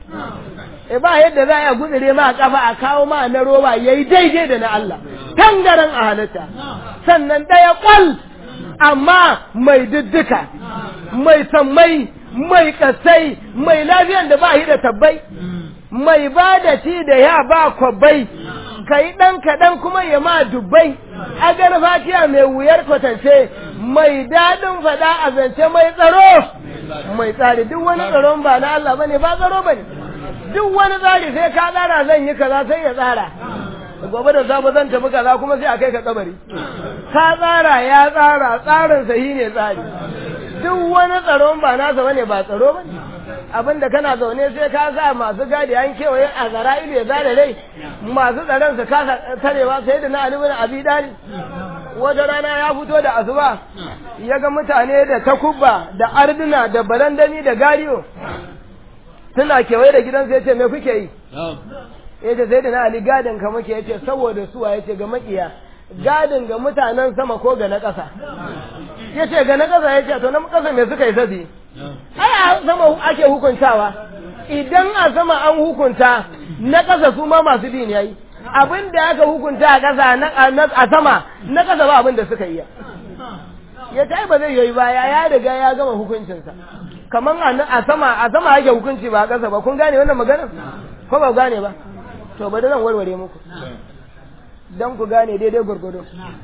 e ba yadda za a gudure ma kafa a kawo ma na roba yayi daidai da na Allah tangaran a halitta sannan daya kwal amma mai diddika mai sammai mai kasai mai lafiyan da ba shi da tabbai mai ba da ci da ya ba kwabbai ka yi ɗan kaɗan kuma ya ma dubbai agar fatiya mai wuyar kwatance mai daɗin faɗa a zance mai tsaro mai tsari duk wani tsaron ba na Allah bane ba tsaro bane duk wani tsari sai ka tsara zan yi kaza sai ya tsara gobe da safe zan tafi kaza kuma sai a kai ka kabari ka tsara ya tsara tsarin sahi ne tsari duk wani tsaron ba nasa bane ba tsaro bane abinda kana zaune sai ka sa masu gadi an kewaye a zara ido ya zare rai masu tsaron su kasa tarewa sai da na alimin abi dali wata rana ya fito da asuba ya ga mutane da takubba da arduna da barandami da gariyo suna kewaye da gidansu ya ce me kuke yi ya ce sai da na ali gadin ka muke ya ce saboda suwa ya ce ga makiya gadin ga mutanen sama ko ga na ƙasa ya ce ga na ƙasa ya ce to na ƙasa me suka yi sabi ai a sama ake hukuntawa idan a sama an hukunta na ƙasa su ma masu bi ne yayi abin da aka hukunta a ƙasa a sama na ƙasa ba abin da suka yi ya ta ba zai yi baya ya riga ya gama hukuncinsa kamar a sama a sama ake hukunci ba a ƙasa ba kun gane wannan maganar ko ba gane ba to bari zan warware muku don ku gane daidai gwargwado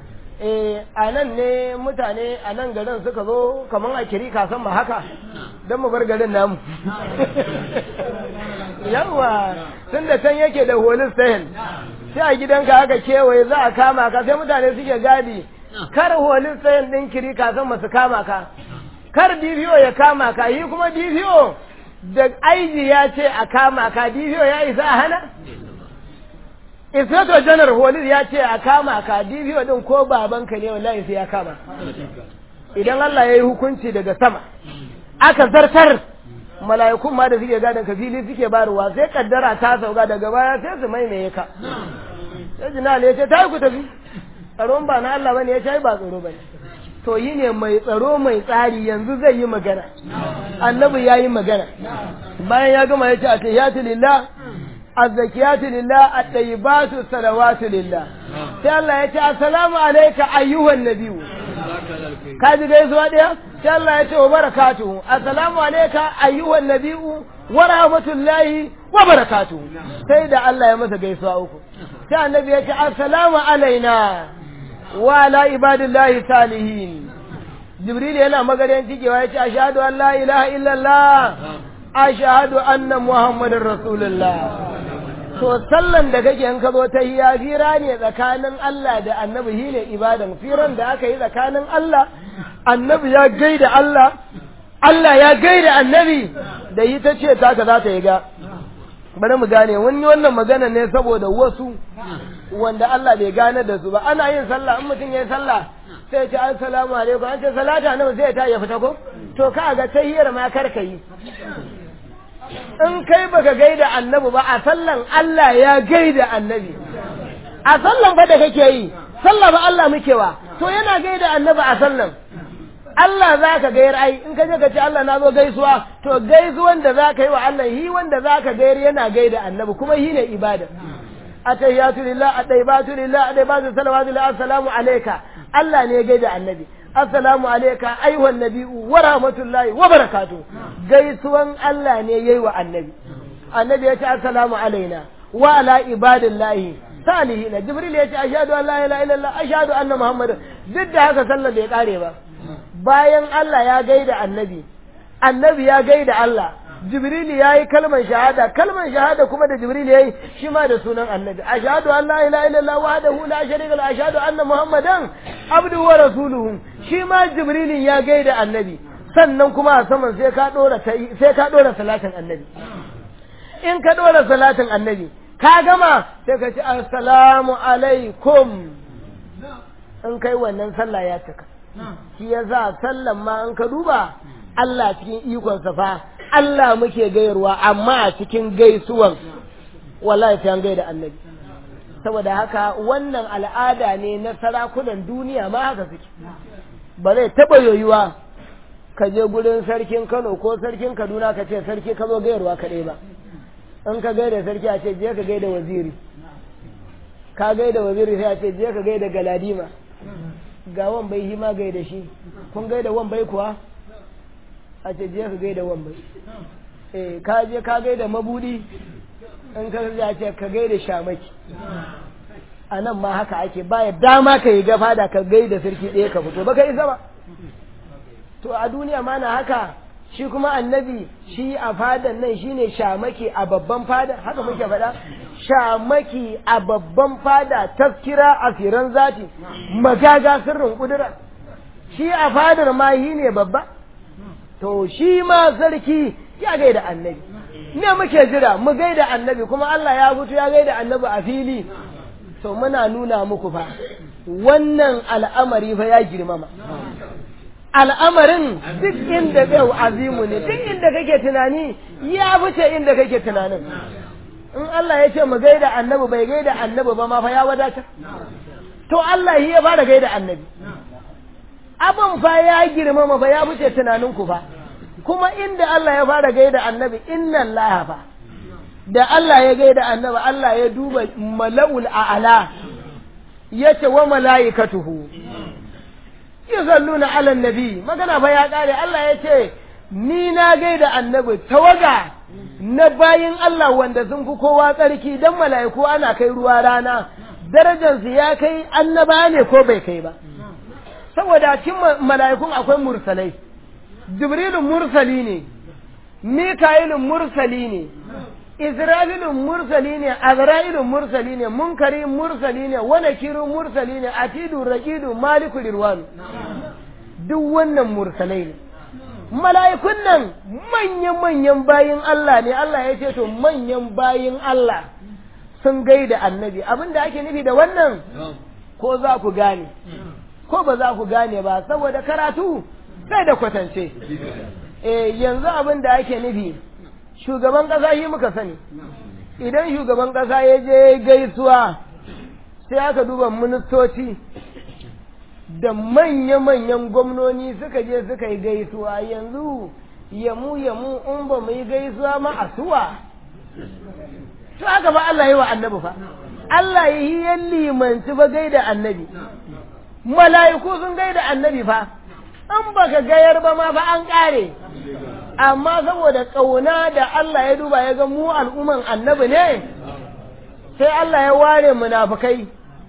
eh a nan ne mutane a nan garin suka zo kamar a kiri kasan ma haka don mu bar garin namu yawa tun da can yake da holis sahin sai a gidanka aka kewaye za a kama ka sai mutane suke gadi kar holis sahin din kiri kasan masu kama ka kar DPO ya kama ka yi kuma DPO da aiji ya ce a kama ka DPO ya isa a hana Inspector General Holis ya ce a kama ka DPO din ko babanka ne wallahi sai ya kama. Idan Allah ya yi hukunci daga sama, aka zartar mala'ikun ma da suke gadon ka fili suke barwa sai kaddara ta sauka daga baya sai su maimaye ka sai jinal ya ce ta yi ku tafi tsaron ba na Allah bane ya ce ba tsaro bane to yi ne mai tsaro mai tsari yanzu zai yi magana annabi ya yi magana bayan ya gama ya ce a tayyatu lillah azzakiyatu lillah at-tayyibatu salawatu lillah sai Allah ya ce assalamu alayka ayyuhan nabiyyu ka ji gaisuwa ɗaya sai Allah ya ce wa barakatuhu assalamu alayka ayyuhan nabiyyu wa rahmatullahi wa barakatuhu sai da Allah ya masa gaisuwa uku sai annabi ya ce assalamu alaina wa ala ibadillahi salihin jibril yana magarin cikewa ya ce ashhadu an la ilaha illallah ashhadu anna muhammadar rasulullah to sallan da kake in ka zo ta hiya fira ne tsakanin Allah da annabi shi ne ibadan firan da aka yi tsakanin Allah annabi ya gaida Allah Allah ya gaida annabi da yi ta ce taka za ta yi ga bari mu gane wani wannan magana ne saboda wasu wanda Allah bai gane da su ba ana yin sallah in mutum ya yi sallah sai ya ce assalamu alaikum an ce salata nawa sai ta ya fita ko to ka ga tahiyar ma kar ka yi in kai baka gaida annabi ba a sallan Allah ya gaida annabi a sallan fa da kake yi sallah ba Allah muke wa to yana gaida annabi a sallan Allah za ka gayar ai in ka je ka ce Allah na zo gaisuwa to gaisuwan da za ka yi wa Allah hi wanda za ka gayar yana gaida annabi kuma hi ne ibada atahiyatu lillah ataibatu lillah ataibatu salawatu lillah assalamu alayka Allah ne ya gaida annabi assalamu alayka ayyuhan nabiyyu wa rahmatullahi wa barakatuh gaisuwan Allah ne yayi wa annabi annabi ya ce assalamu alaina wa ala ibadillahi salihina jibril ya ce ashhadu an la ilaha illallah ashhadu anna muhammadan duk da haka sallar bai kare ba bayan Allah ya gaida annabi annabi ya gaida Allah jibril ya yi kalmar shahada kalmar shahada kuma da jibril ya yi shi ma da sunan annabi ashhadu an la ilaha illallah wahdahu la sharika lahu ashhadu anna muhammadan abduhu wa rasuluhu shi ma jibril ya gaida annabi sannan kuma a saman sai ka dora sai ka dora salatin annabi in ka dora salatin annabi ka gama sai ka ce assalamu alaikum in kai wannan sallah ya cika shi yasa sallan ma in ka duba Allah cikin ikonsa fa Allah muke gayarwa amma a cikin gaisuwan wallahi sai an gaida annabi saboda haka wannan al'ada ne na sarakunan duniya ma haka suke ba zai taɓa yoyuwa ka je gurin sarkin Kano ko sarkin Kaduna ka ce sarki ka zo gayarwa kaɗai ba in ka gaida sarki a ce je ka gaida waziri ka gaida waziri sai a ce je ka gaida galadima ga wan bai hima gaida shi kun gaida wan bai kuwa a ce je ka gaida wan bai eh ka je ka gaida mabudi in ka ya ce ka gaida shamaki a nan ma haka ake baya dama ka yi gafa da ka gaida sarki ɗaya ka fito ba ka isa ba to a duniya ma na haka shi kuma annabi shi a fadan nan shine shamaki a babban fada haka muke faɗa shamaki a babban fada tafkira a firan zati magaga sirrin kudura shi a fadar ma shi ne babba to shi ma sarki ya gaida annabi ne muke jira mu gaida annabi kuma Allah ya fito ya gaida annabi a fili to muna nuna muku fa wannan al'amari fa ya girmama al'amarin duk inda zai azimu ne duk inda kake tunani ya fice inda kake tunanin in Allah ya ce mu gaida annabi bai gaida annabi ba ma fa ya wadatar to Allah ya fara gaida annabi abin fa ya girmama fa ya fice tunanin ku fa kuma inda Allah ya fara gaida annabi inna Allah fa da Allah ya gaida annabi Allah ya duba mala'ul a'ala yace wa mala'ikatuhu yuzalluna ala nabi magana fa ya kare Allah ya ce ni na gaida annabi tawaga na bayin Allah wanda sun fi kowa tsarki dan mala'iku ana kai ruwa rana darajarsu ya kai annaba ne ko bai kai ba saboda cikin mala'ikun akwai mursalai jibrilu mursali ne mika'ilun mursali ne Isra'ilun mursali ne, Azra'ilun mursali ne, Munkari mursali ne, Wanakiru mursali ne, Atidu, Raƙidu, Maliku, Rirwanu. Duk wannan mursalai ne. Mala'ikun nan manyan-manyan bayin Allah ne, Allah ya ce to manyan bayin Allah sun gaida annabi. Abin da ake nufi da wannan ko za ku gane, ko ba za ku gane ba, saboda karatu sai da kwatance. eh yanzu abin da ake nufi shugaban ƙasa shi muka sani idan shugaban ƙasa ya je gaisuwa sai aka duba ministoci da manya-manyan gwamnoni suka je suka yi gaisuwa yanzu yamu yamu in ba mu yi gaisuwa ma a suwa to haka ba Allah yi wa annabi fa Allah yi ya limanci ba gaida annabi mala'iku sun gaida annabi fa in baka gayar ba ma fa an kare amma saboda ƙauna da Allah ya duba ya ga mu al'umman annabi ne sai Allah ya ware munafukai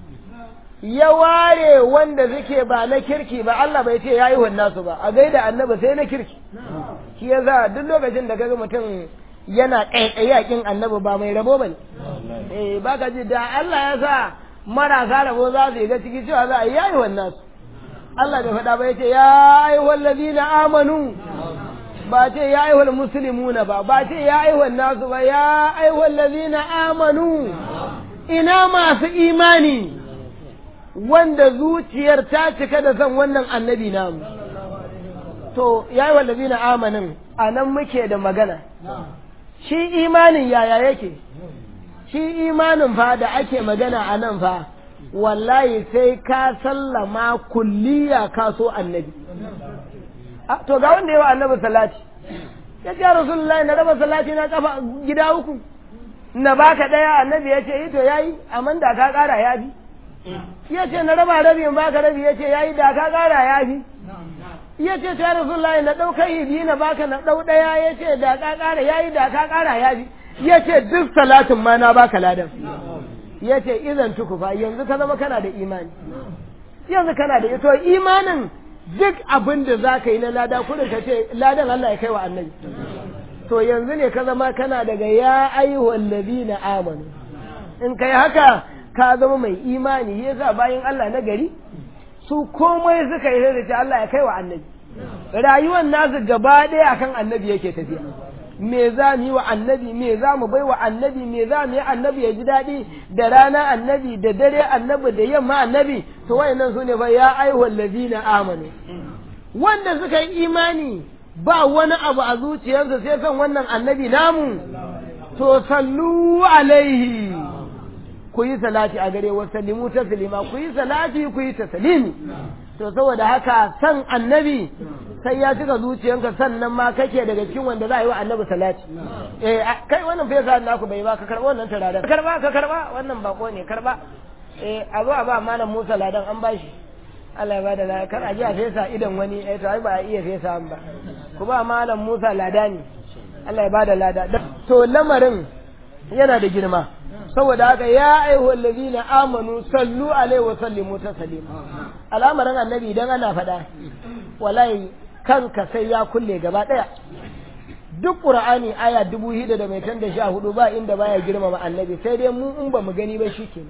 ya ware wanda suke ba na kirki ba Allah bai ce ya yi nasu ba a gaida annabi sai na kirki shi ya za duk lokacin da kaga mutum yana ƙaiƙayi a kin annabi ba mai rabo ba ne eh ba ka ji da Allah ya sa marasa rabo za su yi ga ciki cewa za a yi yayi nasu Allah bai faɗa ba ya ce ya ayyuhal ladina amanu ba ce ya ayyuhal muslimuna ba ba ce ya ayyuhal nasu ba ya ayyuhal ladina amanu ina masu imani wanda zuciyar ta cika da son wannan annabi namu to ya yi wallazi na amanin a nan muke da magana shi imanin yaya yake shi imanin fa da ake magana a nan fa wallahi sai ka sallama kulliya ka so annabi to ga wanda yawa annabi salati ya ce rasulullahi na raba salati na kafa gida uku na baka daya annabi ya ce to yayi amma da ka kara ya bi ya ce na raba rabi in baka rabi ya ce yayi da ka kara ya fi ya ce ta rasulullahi na ɗau kai biyu na baka na ɗau ɗaya ya ce da ka kara yayi da ka kara ya fi ya ce duk salatin ma na baka ladan ya ce idan tukufa yanzu ka zama kana da imani yanzu kana da ito imanin duk abin da za ka yi na lada kudin ka ce ladan Allah ya kai wa annabi to yanzu ne ka zama kana daga ya ayyuhal ladina amanu in kai haka ka zama mai imani yasa bayan Allah na gari su komai suka yi da Allah ya kai wa annabi rayuwar nasu gaba ɗaya akan annabi yake tafiya me za mu yi wa annabi me za mu bai wa annabi me za mu yi annabi ya ji daɗi da rana annabi da dare annabi da yamma annabi to wayannan su ne fa ya ayyuhal ladina amanu wanda suka yi imani ba wani abu a zuciyarsa sai son wannan annabi namu to sallu alaihi ku yi salati a gare wa sallimu taslima ku yi salati ku yi taslimi to saboda haka san annabi sai ya cika zuciyanka sannan ma kake daga cikin wanda za a yi wa annabi salati eh kai wannan fesa naku bai ba ka karba wannan turaren ka karba ka karba wannan bako ne karba eh a zo a ba malam Musa ladan an bashi Allah ya bada lada kar a ji a fesa idan wani eh to ai ba a iya fesa an ba ku ba malam Musa lada ne Allah ya bada lada to lamarin yana da girma saboda haka ya aihu allazina amanu sallu alaihi wa sallimu taslima al'amarin annabi idan ana faɗa wallahi kanka sai ya kulle gaba ɗaya duk qur'ani aya dubu hida da mai tan da sha hudu ba inda baya girmama annabi sai dai mu in ba mu gani ba shikenan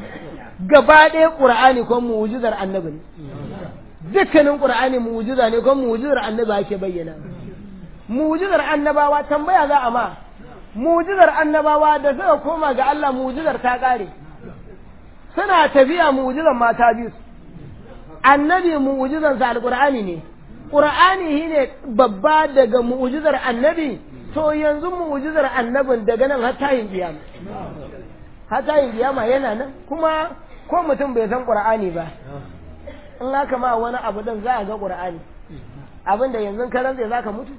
gaba ɗaya qur'ani ko mu'jizar annabi ne dukkanin qur'ani mu'jiza ne ko mu'jizar annabi ake bayyana mu'jizar annabawa tambaya za a ma mu'jizar annabawa da suka koma ga Allah mu'jizar ta kare suna tafiya mu'jizar mata biyu annabi mu'jizar sa alqur'ani ne qur'ani shine babba daga mu'jizar annabi to yanzu mu'jizar annabin daga nan har tayin kiyama har tayin kiyama yana nan kuma ko mutum bai san qur'ani ba in aka ma wani abu din za a ga qur'ani abinda yanzu ka rantse zaka mutu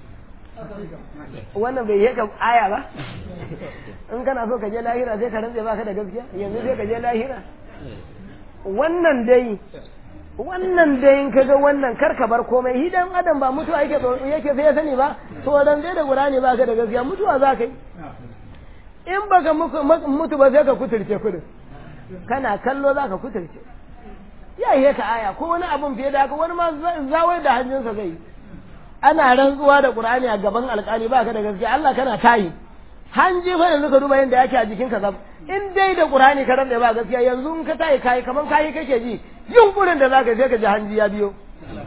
wannan bai yi ka aya ba in kana so ka je lahira sai ka rantse baka da gaskiya yanzu sai ka je lahira wannan dai wannan dai in kaga wannan kar ka bar komai hi dan adam ba mutuwa yake yake sai ya sani ba to dan dai da qur'ani baka da gaskiya mutuwa za ka yi in baka mutu ba sai ka kuturce kudin kana kallo za ka kuturce ya yi ka aya ko wani abun fiye da haka wani ma zawai da hannunsa zai yi ana rantsuwa da Qur'ani a gaban alƙali baka da gaskiya Allah kana tayi hanji fa yanzu ka duba yanda yake a jikin ka zab in dai da Qur'ani ka rantsa ba gaskiya yanzu in ka tayi kai kaman kai kake ji yunkurin da zaka sai ka ji hanji ya biyo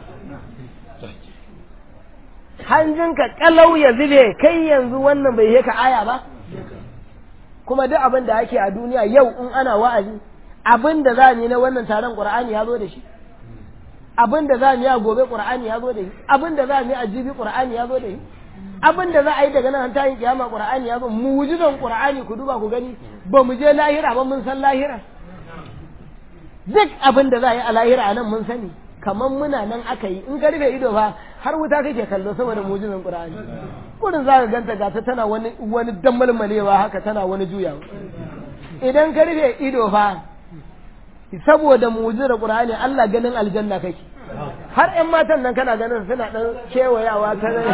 hanjin ka kalau ya zube kai yanzu wannan bai yi ka aya ba kuma duk abin da ake a duniya yau in ana wa'azi abin da za ni na wannan taron Qur'ani ya zo da shi abin da za mu yi a gobe qur'ani ya zo da shi abin da za mu yi a jibi qur'ani ya zo da shi abin da za a yi daga nan ta yin kiyama qur'ani ya zo mu'jizan qur'ani ku duba ku gani ba mu je lahira ba mun san lahira duk abin da za a yi a lahira a nan mun sani kamar muna nan aka yi in ka rufe ido fa har wuta kake kallo saboda mu'jizan qur'ani kurin za ka ganta gata tana wani wani dammalmalewa haka tana wani juyawa idan ka rufe ido fa saboda mu'jizar qur'ani Allah ganin aljanna kake har ƴan matan nan kana ganin suna dan kewayawa ta nan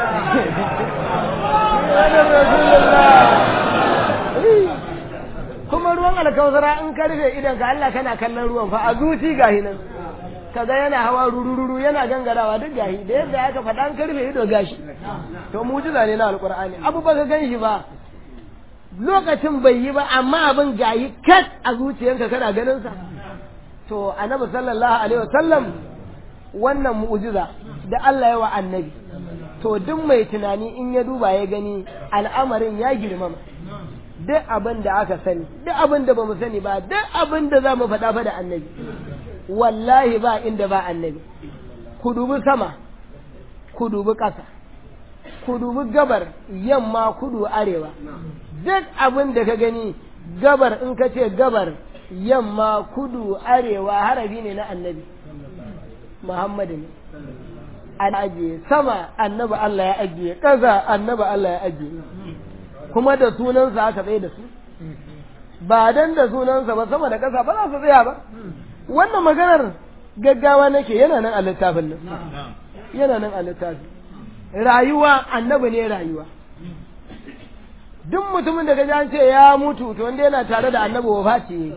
kuma ruwan alkawzara in ka rufe idan ka Allah kana kallon ruwan fa a zuci gahi nan kaga yana hawa rurururu yana gangarawa duk gahi da yadda aka faɗa an karfe ido gashi to mujiza ne na alqur'ani abu ba ka gan shi ba lokacin bai yi ba amma abin gayi kat a zuciyanka kana ganin sa to annabi sallallahu alaihi wasallam wannan mu'jiza da Allah ya wa annabi to duk mai tunani in ya duba ya gani al'amarin ya girmama duk abin da aka sani duk abin da bamu sani ba duk abin da za mu faɗa fa da annabi wallahi ba inda ba annabi ku dubi sama ku dubi ƙasa ku dubi gabar yamma kudu arewa duk abin da ka gani gabar in ka ce gabar yamma kudu arewa harafi ne na annabi muhammadu ne an ajiye sama annabi Allah ya ajiye ƙasa annabi Allah ya ajiye kuma da sunansa aka tsaye da su ba dan da sunansa ba sama da ƙasa ba za su tsaya ba wannan maganar gaggawa nake yana nan a littafin nan yana nan a littafin rayuwa annabi ne rayuwa duk mutumin da gaji an ce ya mutu to wanda yana tare da annabi wafati ne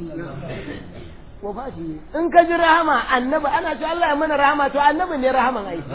wafati ne in ka ji rahama annabi ana ce Allah ya mana rahama to annabi ne rahaman ai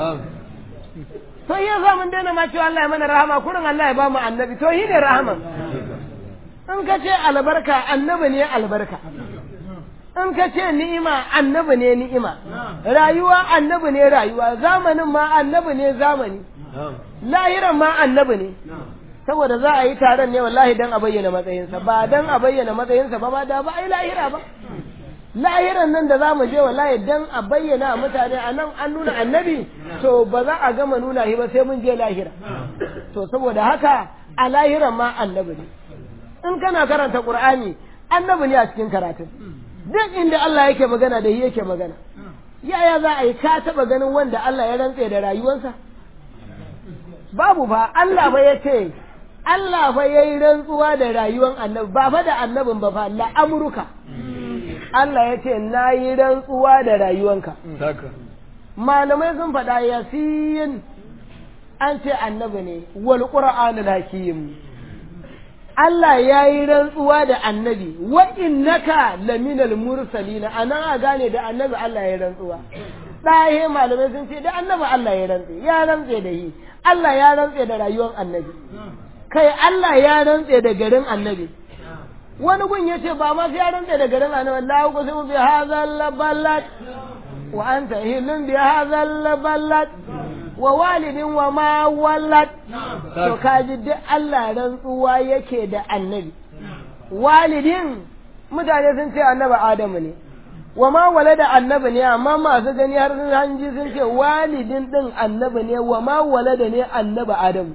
to iya za mun daina ma cewa Allah ya mana rahama kurin Allah ya ba mu annabi to shi ne rahaman in ka ce albarka annabi ne albarka in ka ce ni'ima annabi ne ni'ima rayuwa annabi ne rayuwa zamanin ma annabi ne zamani lahiran ma annabi ne saboda za a yi taron ne wallahi dan a bayyana matsayinsa ba dan a bayyana matsayinsa ba ma da ba a yi lahira ba lahiran nan da za mu je wallahi dan a bayyana mutane a nan an nuna annabi to ba za a gama nuna shi ba sai mun je lahira to saboda haka a lahiran ma annabi ne in kana karanta qur'ani annabi ne a cikin karatun duk inda Allah yake magana da shi yake magana yaya za a yi ka taba ganin wanda Allah ya rantse da rayuwarsa babu ba Allah ba ya ce Allah fa yayi rantsuwa da rayuwar annabi ba fa da annabin ba fa la amruka Allah ya ce na yi rantsuwa da rayuwanka malamai sun faɗa yasin an ce annabi ne wal qur'anul hakim Allah ya yi rantsuwa da annabi wa innaka laminal mursalina anan a gane da annabi Allah ya rantsuwa ɗahe malamai sun ce da annabi Allah ya rantse ya rantse da yi Allah ya rantse da rayuwar annabi kai Allah ya rantse da garin annabi wani gun ya ce ba ma sai ya rantse da garin annabi la uqsimu bi hadzal balad wa anta hilun bi hadzal balad wa walidin wa ma walad to kaji duk Allah rantsuwa yake da annabi walidin mutane sun ce annabi Adamu ne wa ma walada annabi ne amma masu gani har sun hanji sun ce walidin din annabi ne wa ma walada ne annabi Adamu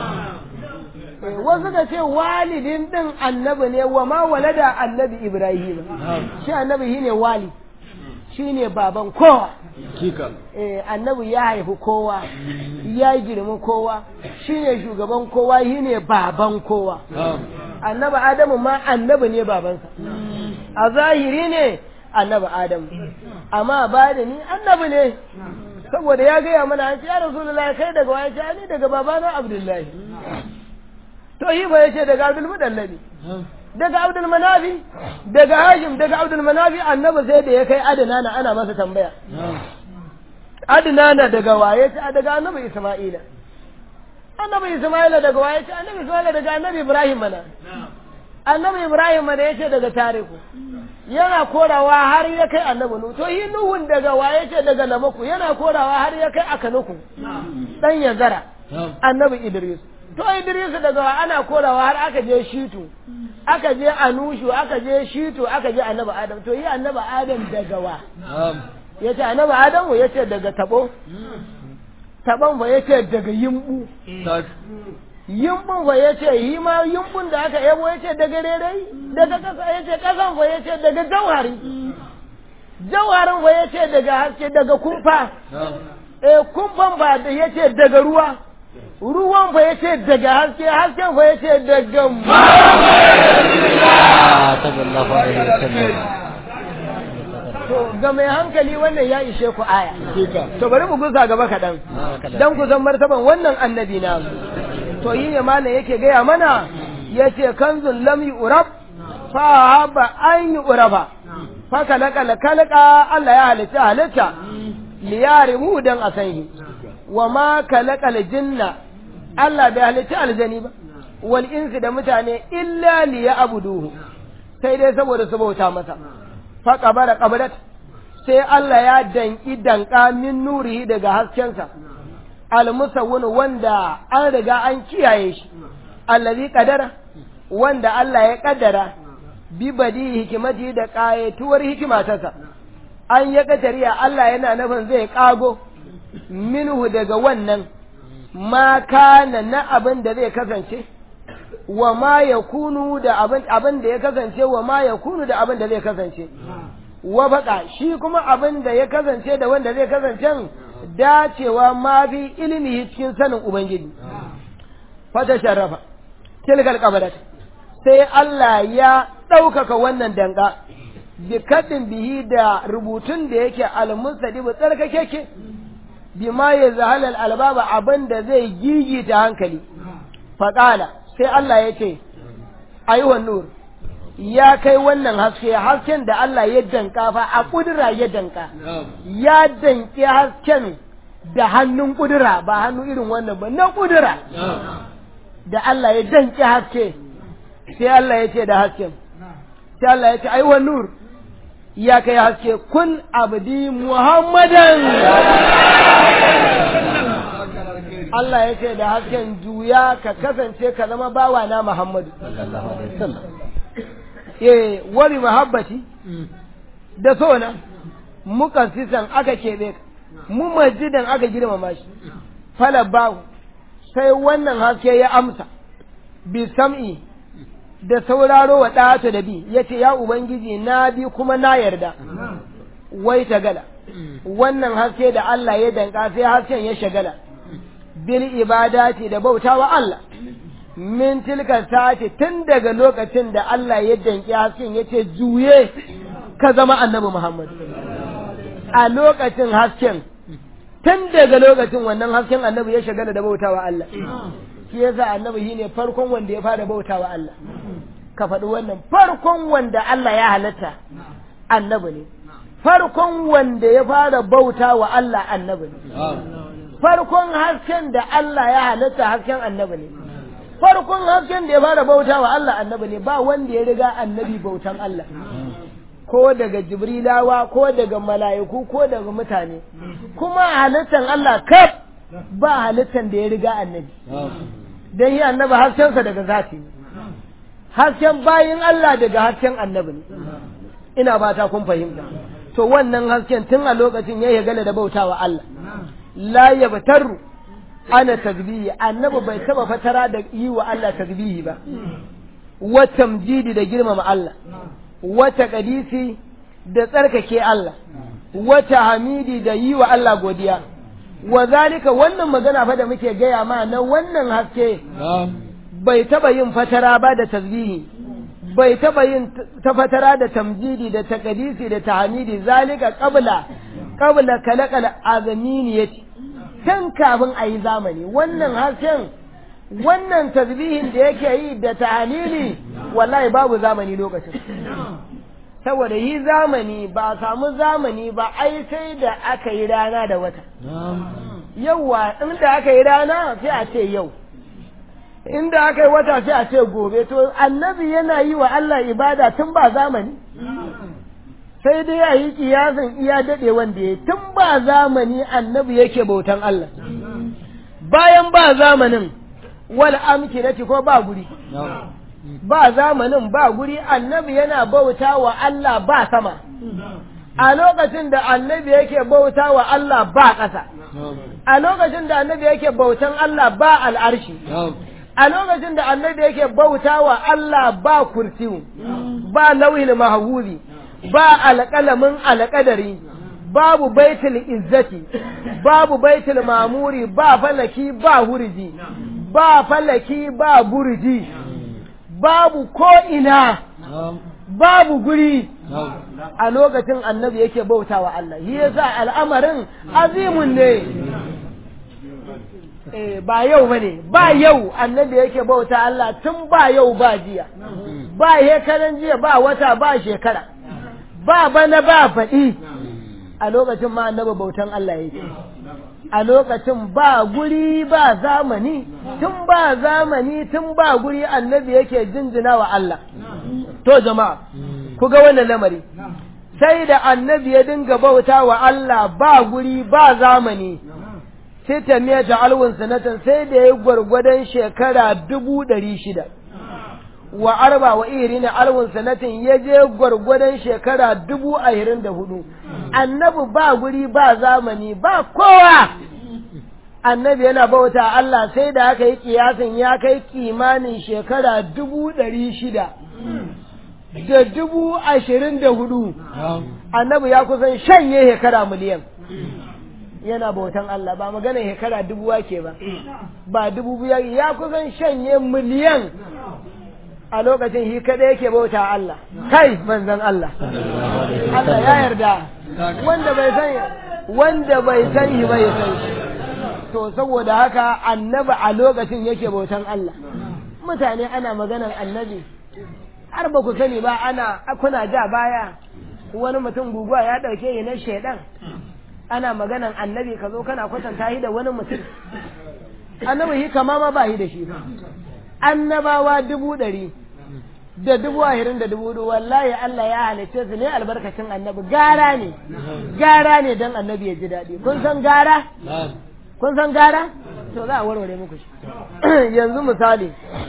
wasu da ce walidin din annabi ne wa ma walada annabi Ibrahim shi annabi shine wali shine baban kowa eh annabi ya haifi kowa ya girmi kowa shine shugaban kowa shine baban kowa annabi Adamu ma annabi ne babansa a zahiri ne annabi Adamu amma ba da ni annabi ne saboda ya gaya mana an ce ya rasulullahi kai daga waya ce ni daga babana abdullahi to yi ba yace daga abdul mudallabi daga abdul manafi daga hashim daga abdul manafi annabi sai da ya kai adana na ana masa tambaya adana na daga waye ce daga annabi isma'ila annabi isma'ila daga waye ce annabi isma'ila daga annabi ibrahim mana annabi ibrahim mana yace daga tariku yana korawa har ya kai annabi nuhu to yi nuhun daga waye ce daga namaku yana korawa har ya kai akanuku dan yazara annabi idris to idris daga ana korawa har aka je shitu aka je anushu aka je shitu aka je annabi adam to yi annabi adam daga wa ya ce annabi adamu ya ce daga tabo taban fa ya ce daga yimbu tak yimbun fa ya ce yi ma yimbun da aka yabo ya ce daga rerai daga kasa ya ce kasan fa ya ce daga jauhari jauharin fa ya ce daga haske daga kumfa na'am eh kumfan fa da ya ce daga ruwa ruwan fa ya ce daga haske hasken fa ya ce daga sallallahu alaihi wasallam to ga mai hankali wannan ya ishe ku aya kika to bari mu gusa gaba kaɗan dan ku san martaban wannan annabi na to yi ne mana yake gaya mana yace kanzun lam yu'rab fa haba an yu'raba fa kalaka kalaka Allah ya halitta halitta liyarimu dan asanhi wa ma kalaka jinna Allah bai halitta aljani ba wal insi da mutane illa liya'buduhu sai dai saboda su bauta masa fa qabara qabrat sai Allah ya danki danka min nurihi daga haskensa almusawwin wanda an riga an kiyaye shi allazi qadara wanda Allah ya kaddara bi badi hikimati da qayatuwar hikimatarsa an ya kadariya Allah yana nufin zai kago minhu daga wannan ma kana na abin da zai kasance wa ma yakunu da abin abin da ya kasance wa ma yakunu da abin da zai kasance wa baka shi kuma abin da ya kasance da wanda zai kasance dacewa ma fi ilimi cikin sanin ubangiji fata sharrafa tilkal qabarat sai Allah ya ɗaukaka wannan danga bi kadin bihi da rubutun da yake al-mustadib tsarkakeke bima ya zahalal albaba abin da zai gigita hankali faqala sai Allah ya ce ayyuhan nur ya kai wannan haske hasken da Allah ya danka fa a kudura ya danka na'am ya danke hasken da hannun kudura ba hannu irin wannan ba na kudura na'am da Allah ya danke haske sai Allah ya ce da hasken sai Allah ya ce ai wa nur ya kai haske kun abdi muhammadan Allah ya ce da hasken juya ka kasance ka zama bawa na muhammadu sallallahu alaihi wasallam eh wani mahabbati da sona muka sisan aka keɓe ka mu masjidan aka girmama shi falabbahu sai wannan haske ya amsa bi sam'i da sauraro wa ɗata da bi ya ce ya ubangiji na bi kuma na yarda wai ta gala wannan haske da Allah ya danka sai hasken ya shagala bil ibadati da bautawa Allah min tilka sati tun daga lokacin da Allah ya danki hasken ya ce juye ka zama annabi Muhammad a lokacin hasken tun daga lokacin wannan hasken annabi ya shagala da bautawa Allah shi yasa annabi shine farkon wanda ya fara bautawa Allah ka faɗi wannan farkon wanda Allah ya halatta annabi ne farkon wanda ya fara bautawa Allah annabi ne na'am farkon hasken da Allah ya halatta hasken annabi ne farkon hasken da ya fara bautawa Allah annabi ne ba wanda ya riga annabi bautan Allah ko daga jibrilawa ko daga mala'iku ko daga mutane kuma halittan Allah kaf ba halittan da ya riga annabi na'am dan yi annabi haskensa daga zati ne hasken bayin Allah daga hasken annabi ne ina fata kun fahimta to wannan hasken tun a lokacin ya gala da bautawa Allah la yabtaru ana tasbihi annabi bai taba fatara da yi wa Allah tasbihi ba wa tamjidi da girmama Allah wa taqdisi da tsarkake Allah wa hamidi da yi wa Allah godiya wa zalika wannan magana fa da muke gaya ma na wannan haske na'am bai taba yin fatara ba da tasbihi bai taba yin ta fatara da tamjidi da taqdisi da tahmidi zalika qabla qabla kalakal azaminiyati tun kafin a yi zamani wannan hasken wannan tasbihin da yake yi da tahmidi wallahi babu zamani lokacin saboda yi zamani ba a samu zamani ba ai sai da aka yi rana da wata yauwa inda aka yi rana sai a ce yau inda aka yi wata sai a ce gobe to annabi yana yi wa Allah ibada tun ba zamani sai dai a yi kiyasin iya daɗe wanda ya tun ba zamani annabi yake bautan Allah bayan ba zamanin wal amkinati ko ba guri ba zamanin ba guri annabi yana bauta wa Allah ba sama a lokacin da annabi yake bauta wa Allah ba ƙasa a lokacin da annabi yake bautan Allah ba al'arshi a lokacin da annabi yake bauta wa Allah ba kursiyu ba lauhin mahawuri ba alƙalamin alƙadari babu baitul izzati babu baitul mamuri ba falaki ba hurji ba falaki ba burji babu ko'ina babu guri a lokacin annabi yake bauta wa Allah shi yasa al'amarin azimun ne eh ba yau bane ba yau annabi yake bauta Allah tun ba yau ba jiya ba hekaran jiya ba wata ba shekara ba bana ba faɗi a lokacin ma annabi bautan Allah yake a lokacin ba guri ba zamani tun ba zamani tun ba guri annabi yake jinjina wa Allah to jama'a ku ga wannan lamari sai da annabi ya dinga bauta wa Allah ba guri ba zamani sai ta miya ta alwun sanatan sai da ya gwargwadon shekara dubu ɗari shida wa arba wa irin alwun sanatin ya je gwargwadon shekara dubu ahirin da hudu annabi ba guri ba zamani ba kowa annabi yana bauta Allah sai da aka yi kiyasin ya kai kimanin shekara dubu ɗari shida da dubu ashirin da hudu annabi ya kusan shanye shekara miliyan yana bautan Allah ba magana shekara dubu wake ba ba dubu biya ya kusan shanye miliyan a lokacin shi kada yake bauta Allah kai manzon Allah Allah ya yarda wanda bai san wanda bai san shi bai san shi to saboda haka annabi a lokacin yake bautan Allah mutane ana maganan annabi har ba ku sani ba ana kuna ja baya wani mutum guguwa ya dauke yi na shaidan ana maganan annabi ka zo kana kwatanta shi da wani mutum annabi shi kama ma ba shi da shi annabawa dubu ɗari da dubu ahirin da dubu hudu wallahi Allah ya halicce su ne albarkacin annabi gara ne gara ne don annabi ya ji daɗi kun san gara kun san gara to za a warware muku shi yanzu misali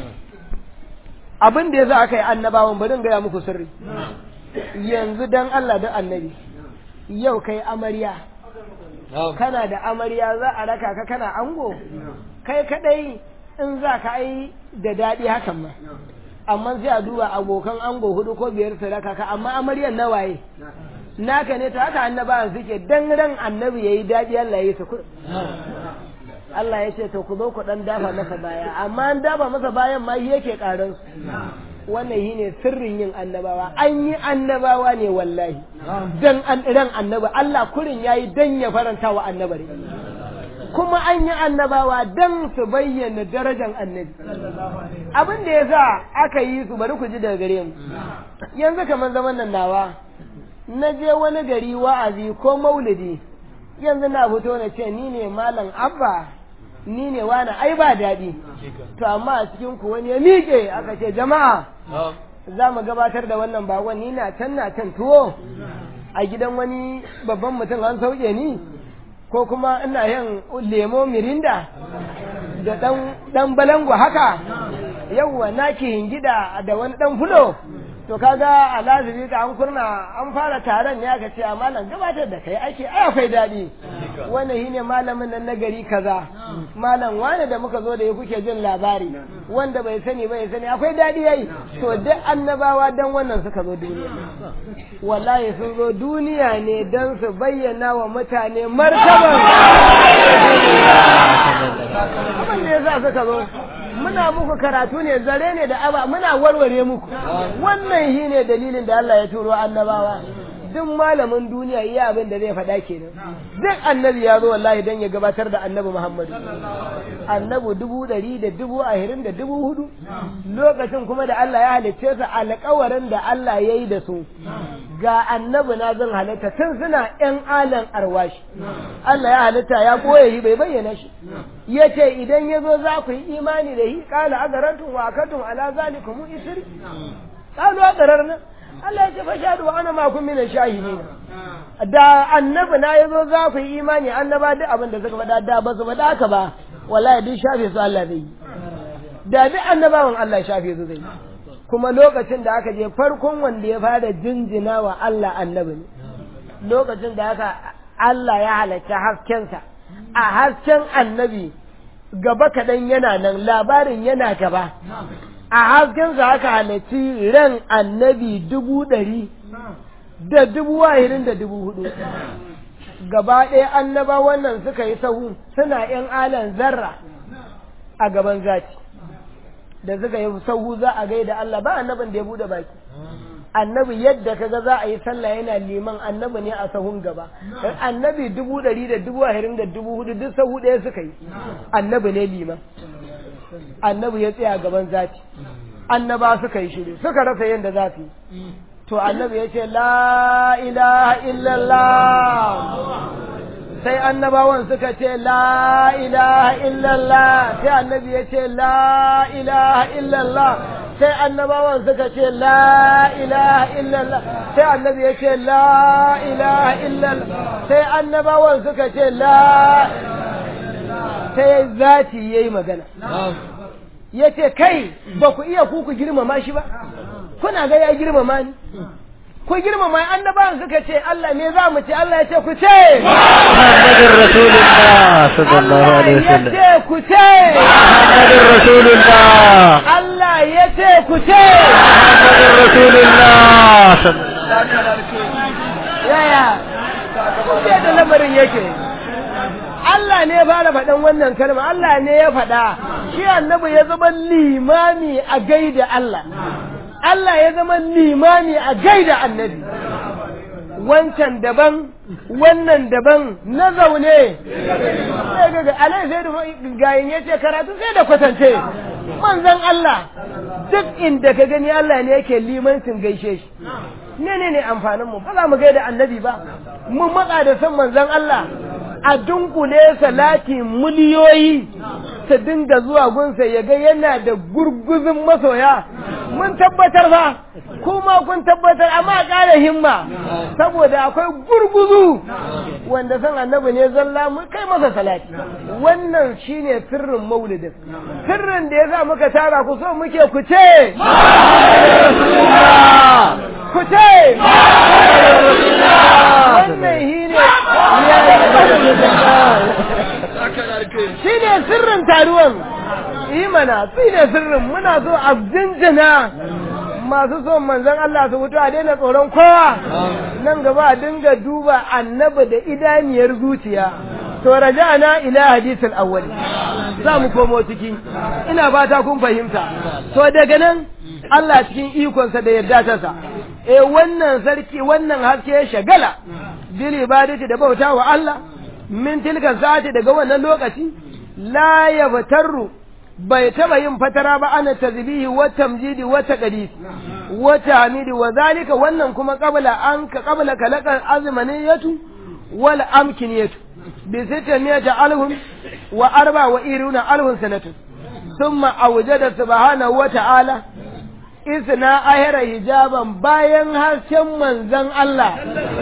abin da ya za aka yi annabawan bari gaya muku sirri yanzu dan Allah da annabi yau kai amarya kana da amarya za a raka ka kana ango kai kadai in za ka yi da daɗi hakan ma amma sai a duba abokan ango hudu ko biyar su raka ka amma amaryan na waye naka ne to haka annabawan suke dan ran annabi yayi daɗi Allah ya yi su Allah ya ce to ku zo ku dan dafa masa baya amma an dafa masa bayan ma yake karan su wannan shi ne sirrin yin annabawa an yi annabawa ne wallahi dan an ran annabi Allah kurin yayi dan ya faranta wa annabi kuma an yi annabawa dan su bayyana darajar annabi abin da yasa aka yi su bari ku ji daga gare mu yanzu kamar zaman nan nawa na je wani gari wa'azi ko maulidi yanzu na fito na ce ni ne malam abba ni ne wani ai ba daɗi to amma a cikin ku wani ya miƙe aka ce jama'a za mu gabatar da wannan bakon ni na can na can tuwo a gidan wani babban mutum an sauke ni ko kuma ina yin lemo mirinda da ɗan balango haka yawwa na ki hingida da wani ɗan fulo to kaga a lazimi ka an kurna an fara taron ne aka ce a malam gabatar da kai ake ai akwai daɗi wannan shine malamin nan na gari kaza malam wani da muka zo da ya kuke jin labari wanda bai sani bai sani akwai daɗi yayi to duk annabawa dan wannan suka zo duniya wallahi sun zo duniya ne dan su bayyana wa mutane martaban abin da yasa suka zo muna muku karatu ne zare ne da aba muna warware muku wannan shi ne dalilin da Allah ya turo annabawa duk malamin duniya iya abin da zai faɗa kenan duk annabi ya zo wallahi dan ya gabatar da annabi Muhammadu annabi dubu ɗari da dubu ahirin da dubu hudu lokacin kuma da Allah ya halicce su alƙawarin da Allah ya yi da su ga annabi na zan halitta tun suna ƴan alan arwashi Allah ya halitta ya ɓoye shi bai bayyana shi ya ce idan ya zo za ku yi imani da shi ƙala agarantun wa akatun ala zalikum isri ƙalu agararna Allah ya ce fa shahadu wa ana ma kun mina shahidin da annabi na yazo za ku yi imani annaba duk abin da suka faɗa da ba su faɗa haka ba wallahi duk shafe su Allah zai yi da duk annabawan Allah ya shafe su zai yi kuma lokacin da aka je farkon wanda ya fara jinjina wa Allah annabi ne lokacin da haka Allah ya halatta haskensa a hasken annabi gaba kaɗan yana nan labarin yana gaba a haskensa aka halarci ran annabi dubu ɗari da dubu wahirin da dubu hudu gaba ɗaya annaba wannan suka yi sahu suna ‘yan alan zarra a gaban zaki da suka yi sahu za a gaida Allah ba annabin da ya bude baki annabi yadda kaga za a yi sallah yana liman annabi ne a sahun gaba annabi dubu ɗari da dubu ashirin da dubu hudu duk sahu ɗaya suka yi annabi ne liman annabi ya tsaya gaban zati annaba suka yi shiru suka rasa yadda za su yi to annabi ya ce la ilaha illallah sai annabawan suka ce la ilaha illallah sai annabi ya ce la ilaha illallah sai annabawan suka ce la ilaha illallah sai annabi ya ce la ilaha illallah sai annabawan suka ce la sai zati yayi magana ya ce kai ba ku iya ku ku girmama shi ba kuna ga ya girmama ni ku girmama annabawan suka ce Allah ne za mu ce Allah ya ce ku ce Muhammadur Rasulullah sallallahu Allah alaihi ya wasallam ce ku ce Muhammadur Rasulullah Allah ya ce ku ce Muhammadur Rasulullah sallallahu yaya kuke da lamarin yake Allah ne ya fara faɗan wannan kalma Allah ne ya faɗa shi annabi ya zama limami a gaida Allah Allah ya zama limami a gaida annabi wancan daban wannan daban na zaune sai ga ga alai sai da gayin yace karatu sai da kwatance manzon Allah duk inda ka gani Allah ne yake limancin gaishe shi ne ne ne amfanin mu ba za mu gaida annabi ba mu matsa da san manzon Allah a dunkule salati miliyoyi ta dinga zuwa gunsa ya ga yana da gurguzun masoya mun tabbatar fa kuma kun tabbatar amma ƙara himma saboda akwai gurguzu wanda san annabi ne zalla mu kai masa salati wannan shine sirrin maulidin sirrin da yasa muka tara ku so muke ku ce ku ce wannan shine shi ne sirrin taruwan yi mana shi ne sirrin muna so a jinjina masu son manzon Allah su mutu a daina tsoron kowa nan gaba a dinga duba annabi da idaniyar zuciya to raja'ana ila hadisul awwal za mu komo ciki ina fata kun fahimta to daga nan Allah cikin ikonsa da yarda ta sa eh wannan sarki wannan haske ya shagala bil ibadati da bauta wa Allah min tilka sa'ati daga wannan lokaci la yabtarru bai taba yin fatara ba ana tazbihi wa tamjidi wa taqdis wa tahmidi wa zalika wannan kuma qabla an ka qabla kalaqal azmaniyatu wal amkiniyatu bi sittamiyata alhum wa arba wa iruna alhum sanatun thumma awjada subhanahu wa ta'ala isna ahira hijaban bayan hasken manzon Allah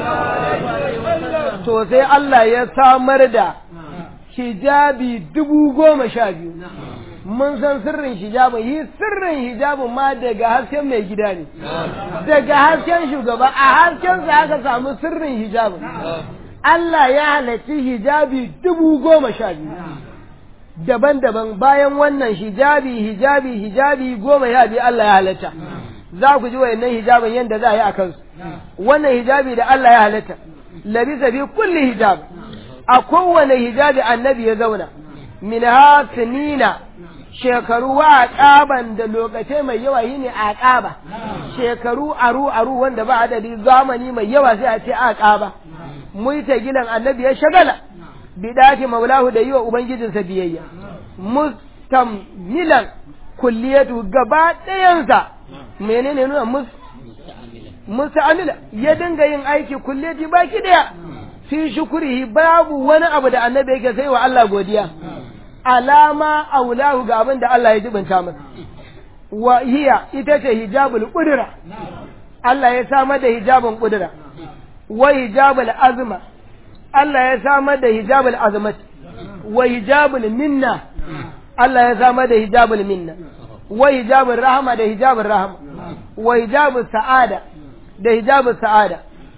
to sai Allah ya samar da hijabi dubu goma sha biyu mun san sirrin hijabin yi sirrin hijabin ma daga hasken mai gida ne daga hasken shugaba a haskensa aka samu sirrin hijabin Allah ya halarci hijabi dubu goma sha biyu daban-daban bayan wannan hijabi hijabi hijabi goma ya biyu Allah ya halatta za ku ji wayannan hijabin yadda za a yi a kansu wannan hijabi da Allah ya halatta labisa fi kulli hijab a kowane hijabi annabi ya zauna min ha sinina shekaru wa aqaban da lokacin mai yawa yi ne aqaba shekaru aru aru wanda ba adadi zamani mai yawa sai a ce aqaba mu ta gilan annabi ya shagala bidati maulahu da yi wa ubangijinsa biyayya mustamilan kulliyatu gaba ɗayansa menene nuna mus musta'amila ya dinga yin aiki kulliyati baki daya fi shukurihi babu wani abu da annabi yake sai wa Allah godiya alama aulahu ga abin da Allah ya jibinta masa wa hiya ita ce hijabul qudra Allah ya samar da hijabun qudra wa hijabul azma Allah ya samar da hijabul azmat wa hijabul minna Allah ya samar da hijabul minna wa hijabul rahma da hijabul rahma wa hijabul sa'ada da hijabul sa'ada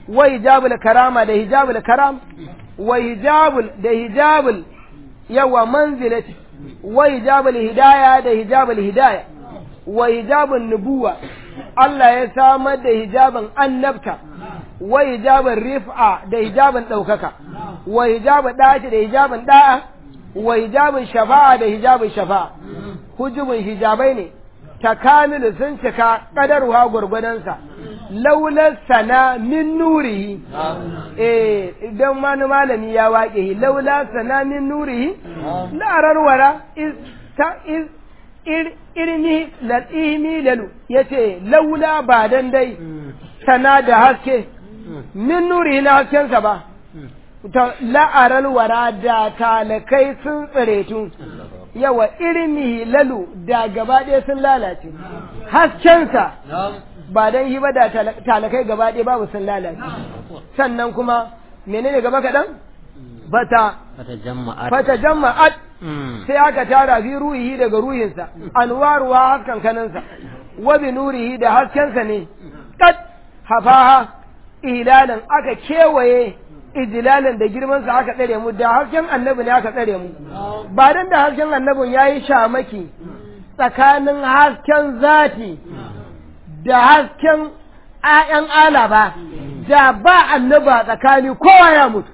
wa hijabul karama da hijabul karam wa hijabul da hijabul yawa manzilati wa hijabul hidaya da hijabul hidaya wa hijabun nubuwa Allah ya samar da hijabin annabta wa hijabin rif'a da hijabin ɗaukaka wa hijabin ɗaci da hijabin ɗa'a wa hijabin shafa'a da hijabin shafa'a hujubin hijabai ne takamilu sun cika ƙadarwa gwargwadonsa laular sana min nurihi eh idan wani malami ya waƙe laula sana min nurihi la'arar wara iz ta iz irni lal'imi lalu ya ce laula ba dan dai sana da haske min nuri na haskensa ba ta la'aral wara da talakai sun tsiretu yawa irni lalu da gaba ɗaya sun lalace haskensa ba dan yi ba da talakai gaba ɗaya babu sun lalace sannan kuma menene gaba kaɗan bata fata jama'at sai aka tara fi ruhihi daga ruhinsa anwaruwa haskan kaninsa wa bi nurihi da haskensa ne kat hafaha ilalan aka kewaye ijilalan da girmansa aka tsare mu da hasken annabi ne aka tsare mu ba dan da hasken annabin yayi shamaki tsakanin hasken zati da hasken ayan ala ba da ba annaba tsakani kowa ya mutu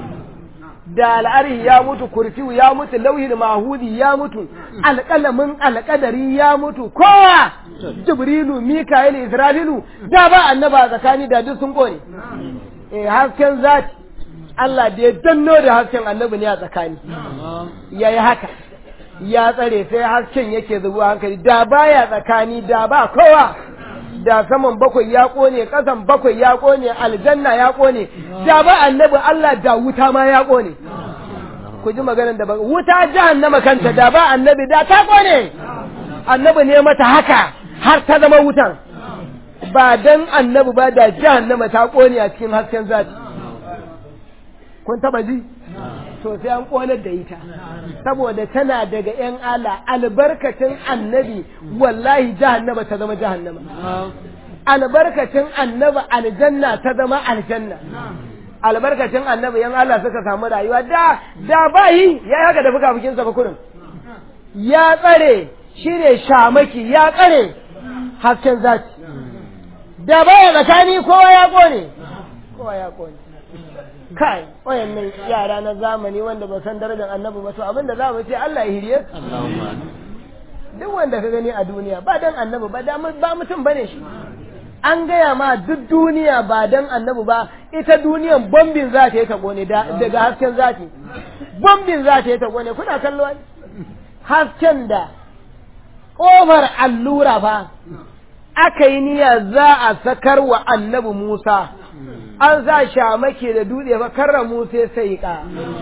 da al'arhi ya mutu kursiyu ya mutu lauhin mahudi ya mutu alƙalamin alƙadari ya mutu kowa jibrilu mika'il isra'ilu da ba annaba tsakani da duk sun kone eh hasken zati Allah da ya danno da hasken annabi ne a tsakani yayi haka ya tsare sai hasken yake zubuwa hankali da baya tsakani da ba kowa da saman bakwai ya kone kasan bakwai ya kone aljanna ya kone da ba annabi Allah da wuta ma ya kone ku ji maganar da ba wuta jahannama kanta da ba annabi da ta kone annabi ne mata haka har ta zama wutan ba dan annabi ba da jahannama ta kone a cikin hasken zati kun taba ji to sai an konar da ita saboda tana daga yan ala albarkacin annabi wallahi jahannama ta zama jahannama albarkacin annabi aljanna ta zama aljanna albarkacin annabi yan Allah suka samu rayuwa da da bayi ya haka da fuka fukin sa kurin ya tsare shine shamaki ya tsare hasken zati da baya tsakani kowa ya kone kowa ya kone kai wayannan yara na zamani wanda ba san darajar annabi ba to abinda za mu ce Allah ya hiriye duk wanda ka gani a duniya ba dan annabi ba ba mutum bane shi an gaya ma duk duniya ba dan annabi ba ita duniyan bombin za ta yi ta gone daga hasken zati bombin za ta yi ta gone kuna kallo hasken da ƙofar allura fa aka yi niyya za a sakar wa annabi Musa an sa shamake da dutse fa karra Musa sai ka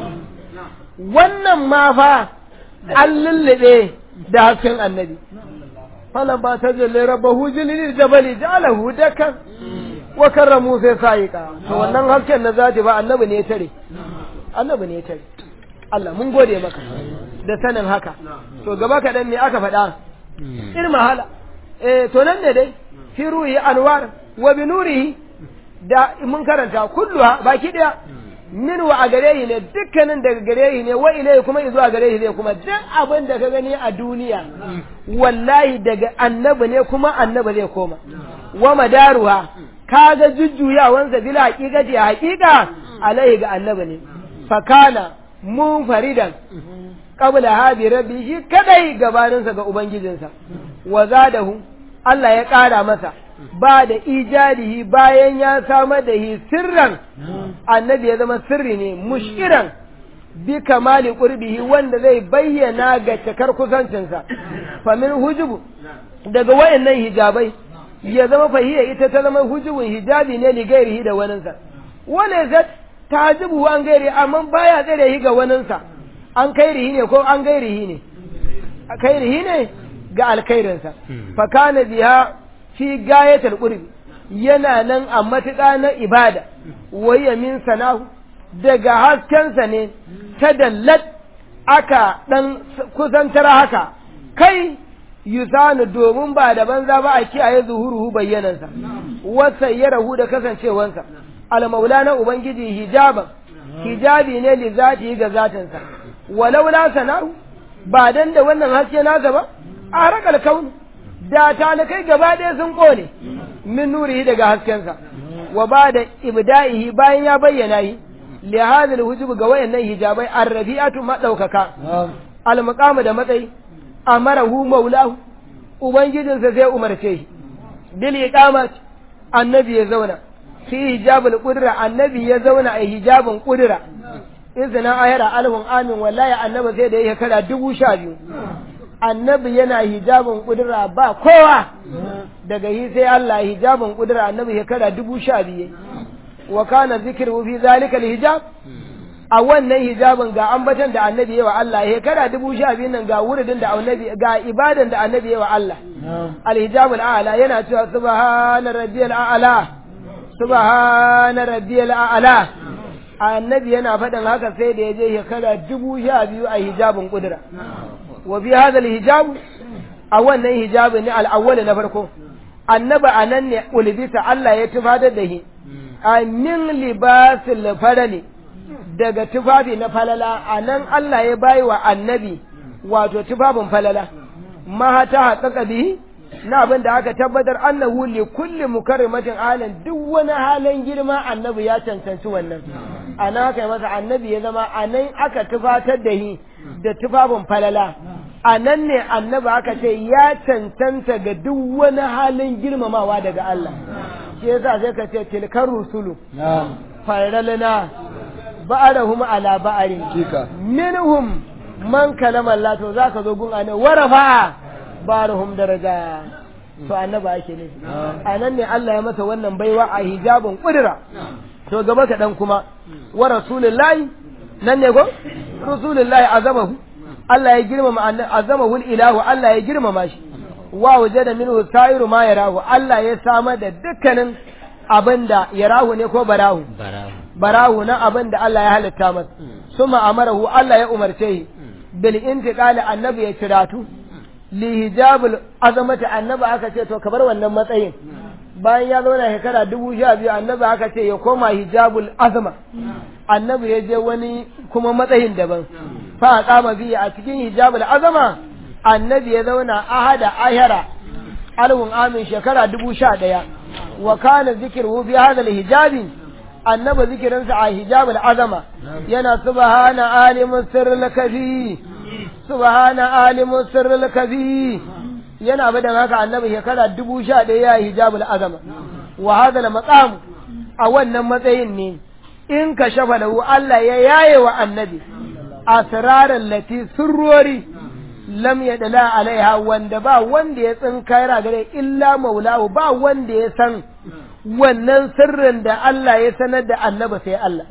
wannan ma fa an lullube da hasken annabi falan ba ta jalle rabbahu jilil jabali ja'alahu dakan wa karra Musa sai ka to wannan hasken na zati ba annabi ne tare annabi ne tare Allah mun gode maka da sanin haka to gaba kaɗan me aka faɗa irin mahala eh to nan ne dai fi ruhi anwar wa bi nurihi da mun karanta kulluha baki daya min wa a gare ne dukkanin daga gare ne wa ilai kuma zuwa gare ne kuma duk abin da ka gani a duniya wallahi daga annabi ne kuma annabi zai koma wa madaruha kaga jujjuyawansa bila haqiqati haqiqa alaihi ga annabi ne fakana munfaridan qabla hadi rabbi shi kadai gabaninsa ga ubangijinsa wa zadahu Allah ya ƙara masa ba da ijadihi bayan ya samar da hi sirran annabi ya zama sirri ne mushkiran bi kamali qurbihi wanda zai bayyana ga cikar kusancinsa famin hujubu daga wayannan hijabai ya zama fahiya ita ta zama hujubun hijabi ne li gairihi da waninsa wala zat tajibu an gairi amma baya tsare hi ga waninsa an kairihi ne ko an gairihi ne kairihi ne ga alkhairinsa fa kana biha fi gayatul qurbi yana nan a matuƙa na ibada waya min sanahu daga haskensa ne ta dallat aka dan kusantar haka kai yusanu domin ba da banza ba a kiyaye zuhuruhu bayyanansa wasa ya rahu da kasancewansa al-maula na ubangiji hijaban hijabi ne li zati ga zatinsa walau la sana'u ba dan da wannan haske nasa ba a rakal kauni da talikai gaba ɗaya sun kone min nurihi daga haskensa wa ba da ibda'ihi bayan ya bayyana yi li hadhal hujub ga wayannan hijabai arrafi'atu madaukaka al maqamu da matsayi amarahu maulahu ubangijinsa zai umarce shi bil iqamat annabi ya zauna fi hijabul qudra annabi ya zauna a hijabin qudra izina ayara alhun amin wallahi annabi sai da ya kara dubu sha biyu annabi yana hijabin kudura ba kowa daga yi sai Allah hijabin kudura annabi ya kara dubu sha biyu wa kana zikru fi zalika hijab a wannan hijabin ga ambatan da annabi yawa Allah ya kara dubu sha biyu nan ga wuridin da annabi ga ibadan da annabi yawa Allah alhijabul a'la yana cewa subhana rabbiyal a'la subhana rabbiyal a'la annabi yana faɗin haka sai da ya je shekara dubu sha biyu a hijabin kudura wa fi hadha hijab a wannan hijabin ne al na farko annabi anan ne ulbisa Allah ya tufadar da shi min libasil farali daga tufafi na falala anan Allah ya bayi wa annabi wato tufafin falala ma ta haƙaƙa bihi na abin da aka tabbatar annahu li kulli mukarrimatin alan duk wani halin girma annabi ya cancanci wannan ana aka yi masa annabi ya zama anan aka tufatar da shi da tufafin falala a nan ne annabi aka ce ya cancanta ga duk wani halin girmamawa daga Allah shi yasa sai ka ce tilkar rusulu faralana ba'arahum ala ba'arin minhum man kalama Allah to zaka zo gun anan warafa barahum daraja to annabi ake ne a nan ne Allah ya masa wannan baiwa a hijabin kudura to gaba ka dan kuma wa rasulullahi nan ne go rasulullahi azamahu Allah ya girmama azamahu ilahu Allah ya girmama shi wa wajada minhu sa'iru ma yarahu Allah ya samar da dukkanin abinda yarahu ne ko barahu barahu na abinda Allah ya halitta masa suma amarahu Allah ya umarce shi bil intiqali annabi ya ciratu li hijabul azamati annabi aka ce to kabar wannan matsayin bayan ya zauna shekara dubu sha biyu annabi aka ce ya koma hijabul azama annabi ya je wani kuma matsayin daban fa kama biya a cikin hijabul azama annabi ya zauna ahada ahara alwun amin shekara dubu sha ɗaya wa kana zikirhu fi hadha hijabi annabi zikirinsa a hijabul azama yana subhana alimus sirril kafi subhana alimus sirril kafi yana bada haka annabi shekara dubu sha ɗaya ya hijabul azama wa hadha maqam a wannan matsayin ne in ka shafa lahu Allah ya yaye wa annabi asraran lati surrori lam yadla alaiha wanda ba wanda ya tsinkaira gare illa maulahu ba wanda ya san wannan sirrin da Allah ya sanar da annabi sai Allah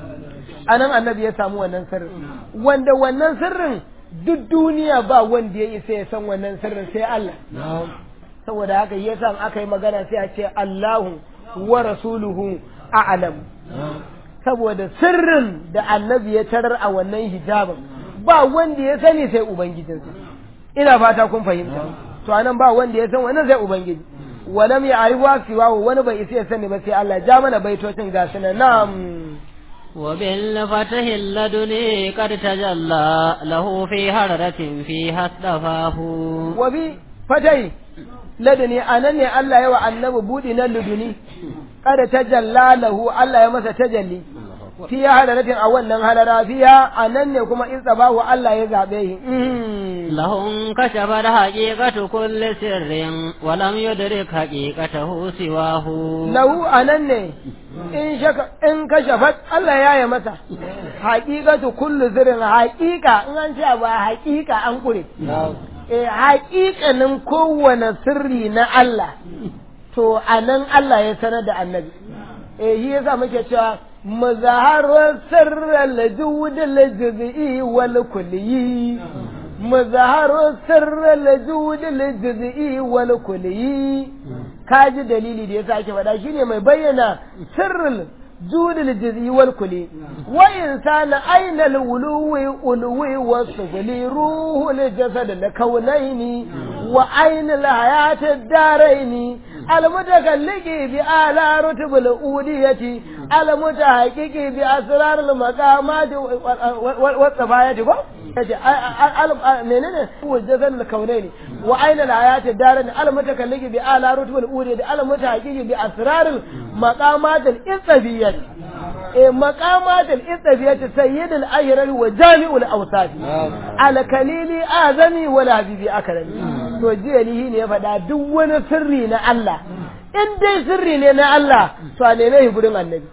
anan annabi ya samu wannan sirrin wanda wannan sirrin duk duniya ba wanda ya isa ya san wannan sirrin sai Allah saboda haka yasa aka yi magana sai a ce Allahu wa rasuluhu a'lam saboda sirrin da annabi ya tarar a wannan hijabin ba wanda ya sani sai ubangijinsa ina fata kun fahimta to anan ba wanda ya san wannan sai ubangiji walam ya ariwa siwa wani bai isa ya sani ba sai Allah ja mana baitocin ga sunan na'am وبالفتح اللدني قد تجلى له في هرة فيها اصطفاه وبي فتحي ladani anan ne Allah ya wa annabi budi na luduni kada tajalla lahu Allah ya masa tajalli fi hadaratin a wannan hadara fiya anan ne kuma in tsabahu Allah ya zabe shi lahum kashafat haqiqatu kulli sirrin wa lam yudrik haqiqatahu siwahu lahu anan ne in shaka in kashafat Allah ya yi masa haqiqatu kulli sirrin haqiqa in an ce ba haqiqa an kure eh haƙiƙanin kowane sirri na Allah to a nan Allah ya sanar da annabi eh shi yasa muke cewa muzaharar sirral judul juz'i wal kulli muzaharar sirral judul juz'i wal kulli kaji dalili da yasa ake faɗa shine mai bayyana sirrul جود الجزء والكلي وإنسان أين الولو ألوي والسفلي روح الجسد الكونين وأين الحياة الدارين المتكلق بآلى رتب الأودية alamuta haƙiƙi bi asrarul maqamati wa tsabayati ko yace menene wajazan al-kaunaini wa aina al-ayati darin al-mutakalliki bi ala rutbul uri da al-mutahaqiqi bi asrarul maqamat al-istabiyyah eh maqamat al-istabiyyah sayyid al-ahyar wa jami'ul awsat al-kalili azami wa habibi akrami to jiyalihi ne ya faɗa duk wani sirri na Allah in dai sirri ne na Allah to a neme shi gurin annabi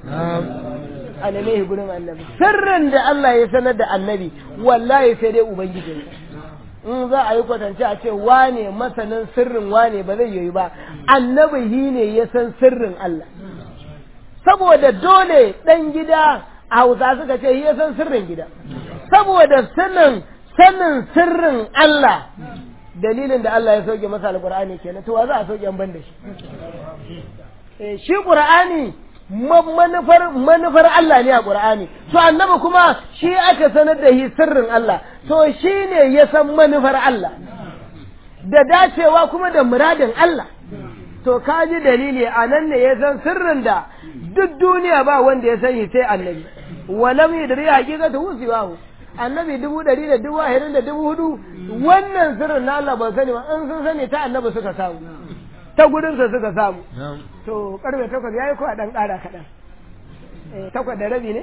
a neme shi gurin annabi sirrin da Allah ya sanar da annabi wallahi sai dai ubangiji in za a yi kwatance a ce wane masanin sirrin wane ba zai yi ba annabi shi ne ya san sirrin Allah saboda dole ɗan gida a hausa suka ce ya san sirrin gida saboda sanin sanin sirrin Allah dalilin da Allah ya sauke masa alqur'ani kenan to wa za a sauke an ban da shi eh shi qur'ani manufar manufar Allah ne a qur'ani to annabi kuma shi aka sanar da shi sirrin Allah to shi ne ya san manufar Allah da dacewa kuma da muradin Allah to ka ji dalili a nan ne ya san sirrin da duk duniya ba wanda ya sani sai annabi wa lam yadri haqiqatu siwahu annabi dubu ɗari da dubu ashirin da dubu hudu wannan sirrin na Allah ba sani ba in sun sani ta annabi suka samu ta gudunsa suka samu to karfe takwas ya yi ko a ɗan ƙara kaɗan takwas da rabi ne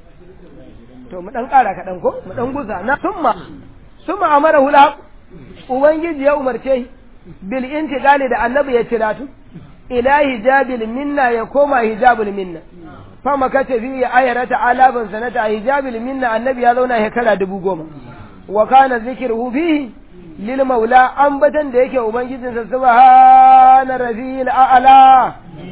to mu ɗan ƙara kaɗan ko mu ɗan gusa na summa summa amara hula ubangiji ya umarce bil intiqali da annabi ya ciratu ila hijabil minna ya koma hijabul minna fama kace fi ayarata alaban sanata hijabil minna annabi ya zauna shekara dubu goma wa kana zikruhu fihi lil maula ambatan da yake ubangijin sa subhana rabbil a'la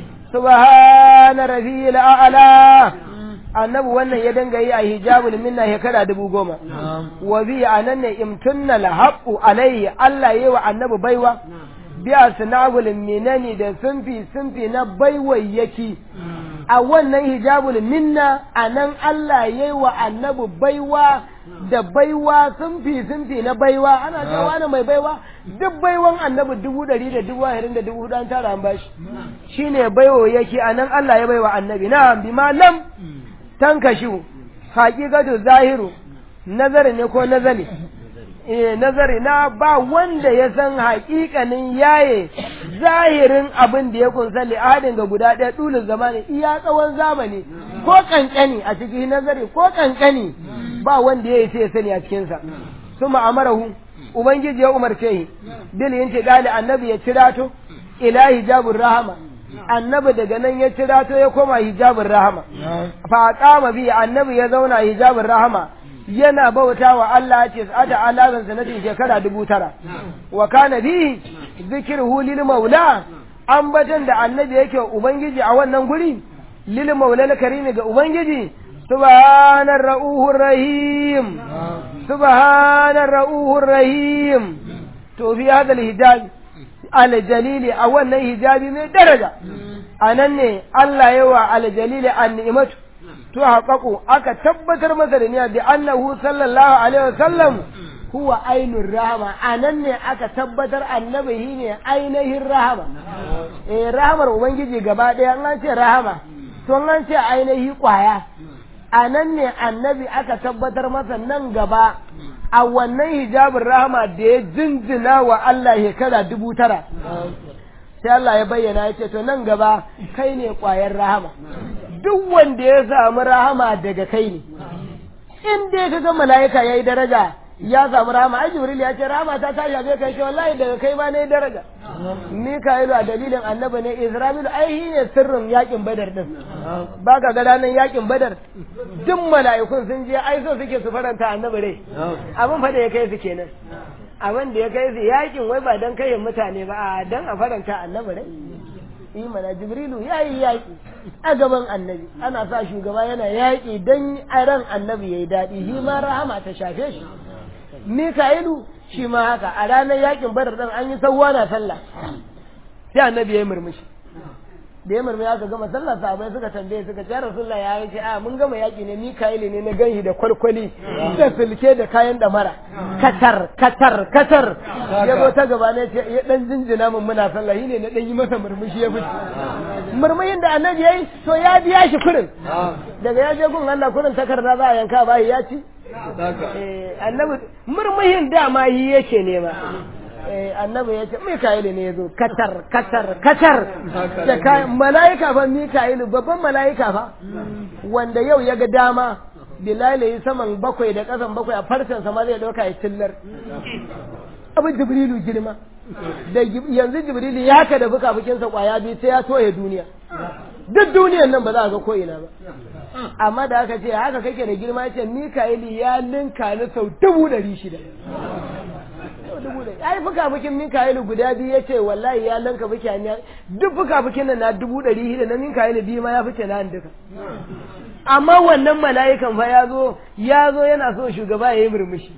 subhana rabbil a'la annabi wannan ya danga yi a hijabul minna shekara dubu goma wa bi anan ne imtunna la haqqu alayhi Allah yayi wa annabi baiwa biya sinabul minani da sunfi sunfi na baiwayyaki a wannan hijabul minna a nan Allah ya yi wa annabi baiwa da baiwa sunfi sunfi na baiwa ana cewa na mai baiwa duk baiwan annabi dubu ɗari da dubu ashirin da dubu hudu an tara an bashi shine baiwa yake a nan Allah ya baiwa annabi na bi ma lam tankashu haƙiƙatu zahiru nazari ne ko nazari eh nazari na ba wanda ya san haƙiƙanin yaye zahirin abin da ya kunsa li'adin ga guda ɗaya ɗulin zamani iya tsawon zamani ko ƙanƙani a cikin nazari ko ƙanƙani ba wanda ya yi sai ya sani a cikinsa su ma'amarahu ubangiji ya umarce shi bil yin gali annabi ya cirato ila hijabun rahama annabi daga nan ya cirato ya koma hijabun rahama fa qama bi annabi ya zauna hijabun rahama yana bauta wa Allah ce ata alazan sanatin shekara dubu tara wa kana bi zikirhu lil maula ambatan da annabi yake ubangiji a wannan guri lil maula al karimi ga ubangiji subhanar ra'uhur rahim subhanar ra'uhur rahim to fi hadal hijab al jalili a wannan hijabi mai daraja anan ne Allah yawa al jalili an ni'matu to haƙaƙo aka tabbatar masa da niyya da annahu sallallahu alaihi wasallam huwa ainur rahama anan ne aka tabbatar annabi shi ne ainihin rahama eh rahamar ubangiji gaba ɗaya an ce rahama to an ce ainihi kwaya anan ne annabi aka tabbatar masa nan gaba a wannan hijabin rahama da ya jinjina wa Allah shekara dubu tara sai Allah ya bayyana ya ce to nan gaba kai ne kwayar rahama duk wanda ya samu rahama daga kai ne in dai ka ga mala'ika yayi daraja ya samu rahama ai jibril ya ce rahama ta ta shafe kai ce wallahi daga kai ma ne daraja mika'ilu a dalilin annabi ne isra'ilu ai shi ne sirrin yakin badar din baka ga ranar yakin badar duk mala'ikun sun je ai so suke su faranta annabi rai abin fa da ya kai su kenan abin da ya kai su yakin wai ba dan kai mutane ba a dan a faranta annabi rai imana jibrilu ya yi yaƙi a gaban annabi ana sa shugaba yana yaƙi don ran annabi ya yi daɗi shi ma rahama ta shafe shi mika'ilu shi ma haka a ranar yaƙin badar ɗin an yi sauwa na sallah sai annabi ya yi murmushi da ya murmuri aka gama sallar sahabbai suka tambaye suka ce rasulullah ya yi ce a mun gama yaki ne mika'ili ne na ganshi da kwalkwali da sulke da kayan damara katar katar katar ya zo ta gaba ne ce ya dan jinjina mun muna sallah ne na dan yi masa murmushi ya fice murmushin da annabi yayi to ya biya shi kurin daga ya je gun Allah kurin takarda za a yanka ba ya ci eh annabi murmushin dama yi yake nema annabi ya ce Mika'ilu ne ya zo katar katar katar da kayan mala'ika fa Mika'ilu babban mala'ika fa wanda yau ya ga dama Bilal yi saman bakwai da ƙasan bakwai a farcen sama zai ɗauka ya tillar abu Jibrilu girma da yanzu Jibrilu ya ka da buka bukinsa kwaya biyu sai ya toye duniya duk duniyan nan ba za a ga ko ina ba amma da aka ce haka kake da girma ce Mika'ilu ya linka ni sau dubu ɗari shida ai fuka-fukin Mika'ilu guda biyu ya ce wallahi ya lanka fuki a duk fuka-fukin nan na dubu ɗari shida na Mika'ilu biyu ma ya fice na duka amma wannan mala'ikan fa ya zo ya zo yana so shugaba ya yi murmushi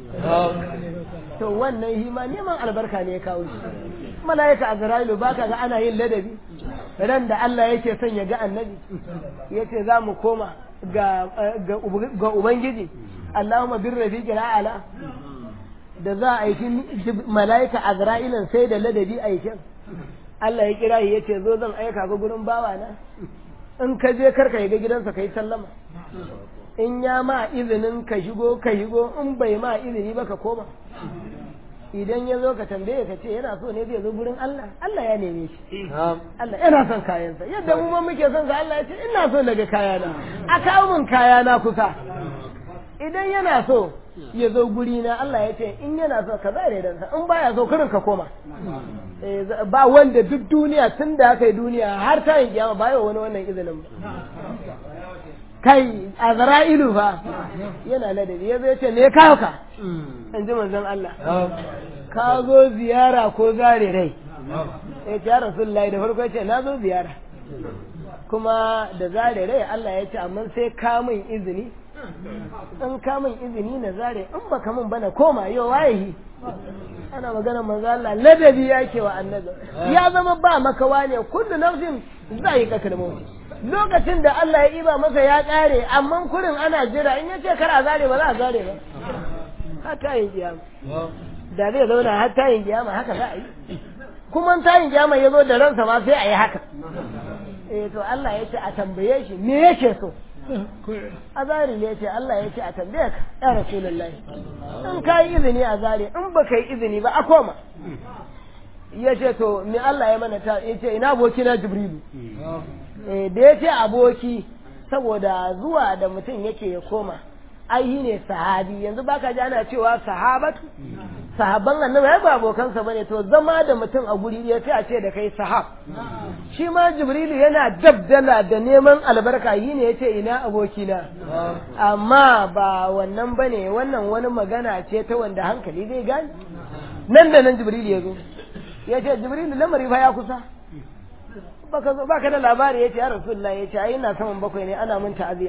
to wannan shi ma neman albarka ne ya kawo shi mala'ika Azra'ilu baka ga ana yin ladabi ran da Allah yake son ya ga annabi yace za mu koma ga ga ubangiji Allahumma bir rafiqil a'la da za a aiki mala'ika Azra'ilan sai da ladabi aikin Allah ya kira shi yace zo zan aika ga gurin bawa na in ka je karka ga gidansa kai sallama in ya ma izinin ka shigo ka shigo in bai ma izini ba ka koma idan ya zo ka tambaye ka ce yana so ne zai zo gurin Allah Allah ya neme shi Allah yana son kayansa yadda mu ma muke son sa Allah ya ce ina so daga kayana a kawo min kayana kusa idan yana so ya zo guri na Allah ya ce in yana so ka zare dan sa in baya so kurin ka koma ba wanda duk duniya tun da aka yi duniya har ta yin kiyama ba yau wani wannan izinin ba kai azra'ilu fa yana ladabi ya zai ce me kawo ka in ji manzon Allah ka zo ziyara ko zare rai ya ce ya rasulullahi da farko ya ce na zo ziyara kuma da zare rai Allah ya ce amma sai ka min izini in ka min izini na zare in baka min bana koma yau waye ana magana manzo Allah ladabi yake wa annabi ya zama ba makawa ne kullu nafsin zai ka kalmauti lokacin da Allah ya iba masa ya kare amma kurin ana jira in yace kar a zare ba za a zare ba haka yin kiyama da zai zauna har tayin kiyama haka za a yi kuma tayin kiyama ya zo da ransa ma sai a yi haka eh to Allah ya ce a tambaye shi me yake so azari ne ce Allah ya ce a tambaye ka ya rasulullahi in ka yi izini a zare in ba ka yi izini ba a koma ya ce to me Allah ya mana ta ya ce ina aboki na jibrilu da ya ce aboki saboda zuwa da mutum yake ya koma ai ne sahabi yanzu baka ji ana cewa sahabatu sahabban annabi ai ba abokansa bane to zama da mutum a guri ya ce a ce da kai sahab shi ma jibrilu yana dabdala da neman albarka yi ne yace ina abokina amma ba wannan bane wannan wani magana ce ta wanda hankali zai gane nan da nan jibrilu ya zo ya ce jibrilu lamari fa ya kusa baka zo baka da labari yace ya rasulullah yace ai ina saman bakwai ne ana mun ta'aziya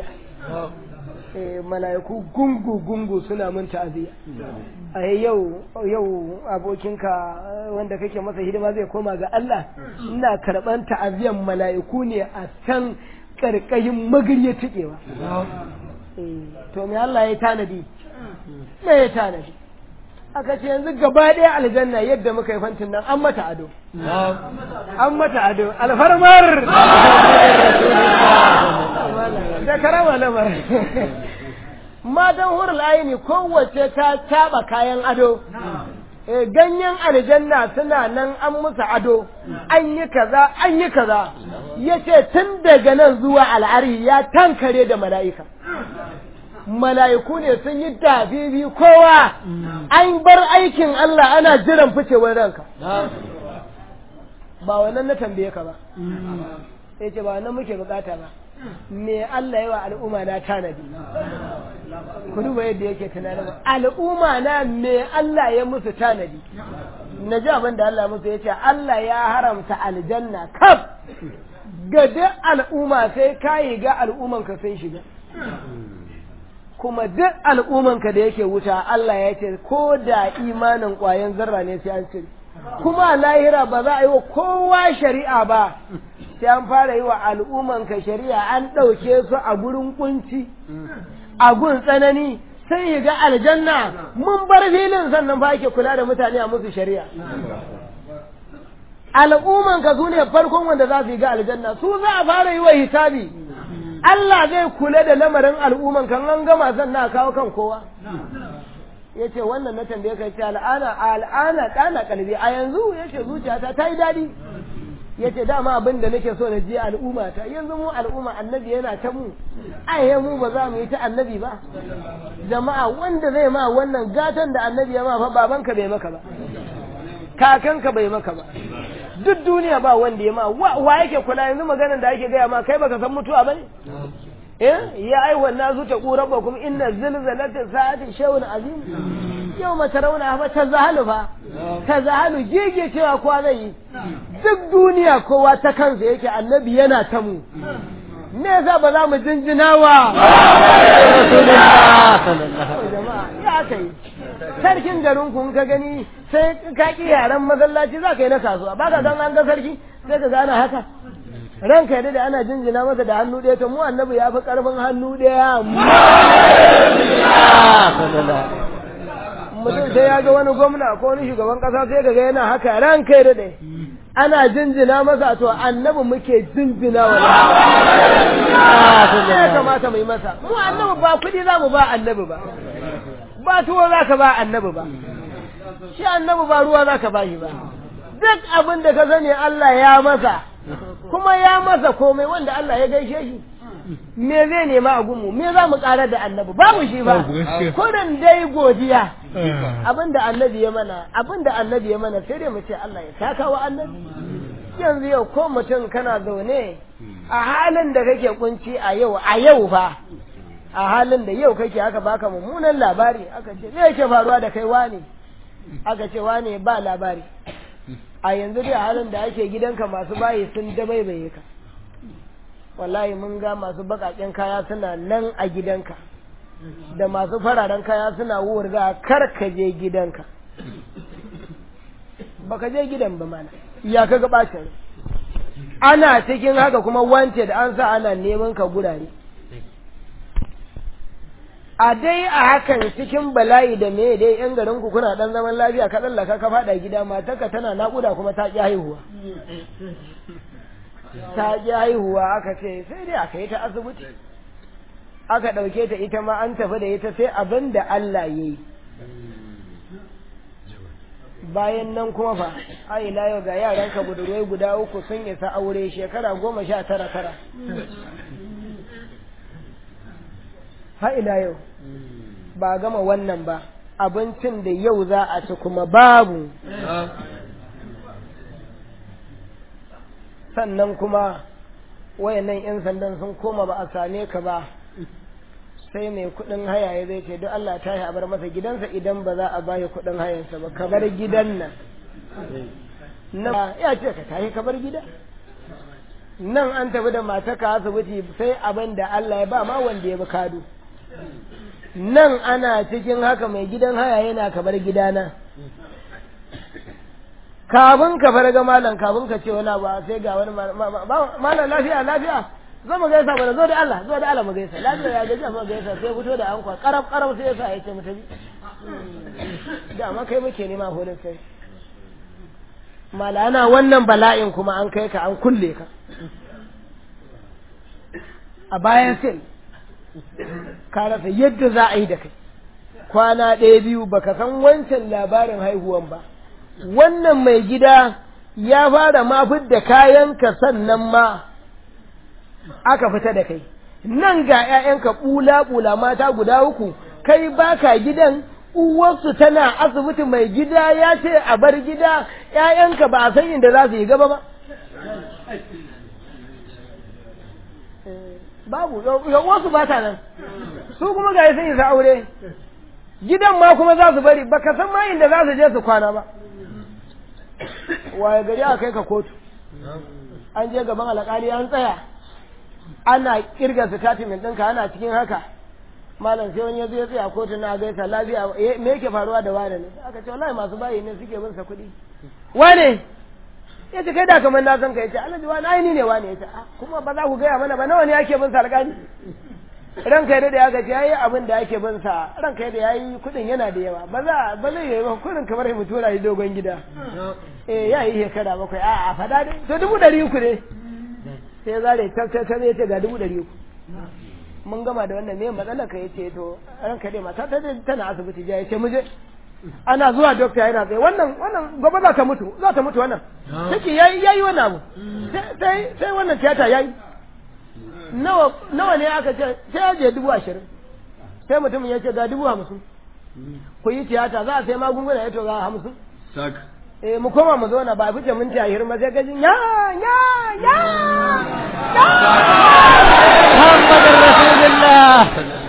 mala'iku gungu gungu suna mun ta'aziya a yau yau abokinka wanda kake masa hidima zai koma ga Allah ina karban ta'aziyan mala'iku ne a can karkashin magirya tikewa to me Allah ya tanadi me ya tanadi aka ce yanzu gaba ɗaya aljanna yadda muka yi fantin nan an mata ado an mata ado alfarmar da karama lamar matan hurul aini kowace ta taba kayan ado ganyen aljanna suna nan an musu ado an yi kaza an yi kaza ya ce tun daga nan zuwa al'ari ya tankare da mala'ika mala'iku ne sun yi dafifi kowa an bar aikin Allah ana jiran ficewar ranka ba wannan na tambaye ka ba sai ce ba wannan muke bukata ba me Allah yawa al'umma na tanadi ku duba yadda yake tunanin al'umma na me Allah ya musu tanadi na ji abin da Allah musu ya ce Allah ya haramta aljanna kaf ga duk al'umma sai kayi ga al'ummanka sun shiga kuma duk al'ummanka da yake wuta Allah ya ce ko da imanin ƙwayan zarra ne sai an cire kuma lahira ba za a yi wa kowa shari'a ba sai an fara yi wa al'umman ka shari'a an ɗauke su a gurin kunci a gun tsanani sai ya ga aljanna mun bar filin sannan ba ake kula da mutane a musu shari'a al'umman ka su ne farkon wanda za su yi ga aljanna su za a fara yi wa hisabi Allah zai kula da lamarin al'umman kan an gama sannan a kawo kan kowa ya ce wannan na tambaye ka ce al'ana al'ana ɗana kalbi a yanzu ya ce zuciyata ta yi daɗi ya ce dama abin da nake so na ji al'umma ta yanzu mu al'umma annabi yana ta mu ai mu ba za mu yi ta annabi ba jama'a wanda zai ma wannan gatan da annabi ya ma fa babanka bai maka ba kakanka bai maka ba duk duniya ba wanda ya ma wa yake kula yanzu maganar da ake gaya ma kai baka san mutuwa bane eh ya ai wannan zuta ku rabbakum inna zilzalata sa'ati shay'un azim yau mace rauna fa ta zahalu fa ta zahalu gege cewa kowa zai yi duk duniya kowa ta kansa yake annabi yana ta mu me yasa ba za mu jinjina wa jama'a ya kai sarkin garin kun ka gani sai ka ki yaran masallaci za ka yi na kasuwa ba ka gan an ga sarki sai ka gana haka ranka yadda da ana jinjina masa da hannu ɗaya to mu annabi ya fi ƙarfin hannu ɗaya mutum sai ya ga wani gwamna ko wani shugaban ƙasa sai ka ga yana haka ranka yadda ɗaya ana jinjina masa to annabi muke jinjina wa ya kamata mu yi masa mu annabi ba kuɗi za mu ba annabi ba ba tuwo za ka ba annabi ba shi annabi ba ruwa za ka ba shi ba duk abin da ka sani Allah ya masa kuma ya masa komai wanda Allah ya gaishe shi me zai nema a gunmu me za mu ƙarar da annabi babu shi ba kurin dai godiya abin da annabi ya mana abin da annabi ya mana sai dai mu ce Allah ya saka wa annabi yanzu yau ko mutum kana zaune a halin da kake kunci a yau a yau fa a halin da yau kake aka baka mummunan labari aka ce me yake faruwa da kai wane aka ce wane ba labari a yanzu dai halin da ake gidanka masu bayi sun dabaibaye ka wallahi mun ga masu bakaken kaya suna nan a gidanka da masu fararen kaya suna wurga kar ka je gidanka baka je gidan ba mana ya ka ga bacin ana cikin haka kuma wance da an sa ana neman ka gurare a dai a hakan cikin bala'i da me dai yan garin ku kuna dan zaman lafiya ka tsallaka ka fada gida matarka tana nakuda kuma ta ki haihuwa ta ki haihuwa aka ce sai dai aka yi ta asibiti aka ɗauke ta ita ma an tafi da ita sai abin da Allah ya yi bayan nan kuma fa a ila yau ga yaranka budurwai guda uku sun isa aure shekara goma sha tara tara ha ila yau ba gama wannan ba abincin da yau za a ci kuma babu sannan kuma wayannan 'yan sandan sun koma ba a same ka ba sai mai kudin haya ya zai ce duk Allah ta yi a bar masa gidansa idan ba za a bayi kudin hayansa ba ka bar gidan nan nan ya ce ka tashi ka bar gida nan an tafi da mataka asibiti sai abin da Allah ya ba ma wanda ya bi kado nan ana cikin haka mai gidan haya yana ka bar gidana kafin ka farga malam kafin ka ce wani ba sai ga wani malam lafiya lafiya zo mu gaisa bana zo da Allah zo da Allah mu gaisa lafiya ya gaisa mu gaisa sai fito da ankwa karab karab sai yasa ya ce mu tafi da ma kai muke nema horin sai malana wannan bala'in kuma an kai ka an kulle ka a bayan sin ka rasa yadda za a yi da kai kwana ɗaya biyu baka san wancan labarin haihuwan ba wannan mai gida ya fara mafid da kayanka sannan ma aka fita da kai nan ga ‘ya'yanka ɓula-ɓula mata guda uku kai baka gidan uwarsu tana asibiti mai gida ya ce a bar gida ‘ya'yanka ba a san inda za su yi gaba ba babu wasu ba ta nan su kuma ga sun yi sa aure gidan ma kuma za su bari baka san ma inda za su je su kwana ba waye gari a kai ka kotu an je gaban alƙali an tsaya ana kirga statement ɗinka ana cikin haka malam sai wani ya zo ya tsaya kotu na gaisa lafiya me yake faruwa da wane ne aka ce wallahi masu bayi ne suke bin sa kuɗi wane ya ce kai da kamar na san ka ya ce alhaji wani aini ne wani ya ce "Ah, kuma ba za ku gaya mana ba nawa ne ake bin sa alƙali ranka ya da aka ce yayi abin da ake bin sa ranka ya da yayi kuɗin yana da yawa ba za ba zai yi ba kuɗin kamar mu tura shi dogon gida eh ya yi shekara bakwai a a fada dai to dubu ɗari uku ne sai zare ta ta ta ya ce ga dubu ɗari uku mun gama da wannan me matsalar ka yace to ranka dai mata ta tana asibiti ja yace mu je ana zuwa dokta yana tsaye wannan wannan gobe za ta mutu za ta mutu wannan take yayi yayi wannan abu sai sai wannan tiyata yayi nawa nawa ne aka ce sai ya je dubu ashirin sai mutumin ya ce ga dubu hamsin ku yi tiyata za a sai magunguna ya to ga hamsin sak eh mu koma mu zauna ba fice minti ashirin ba sai gajin ya ya ya محمد رسول الله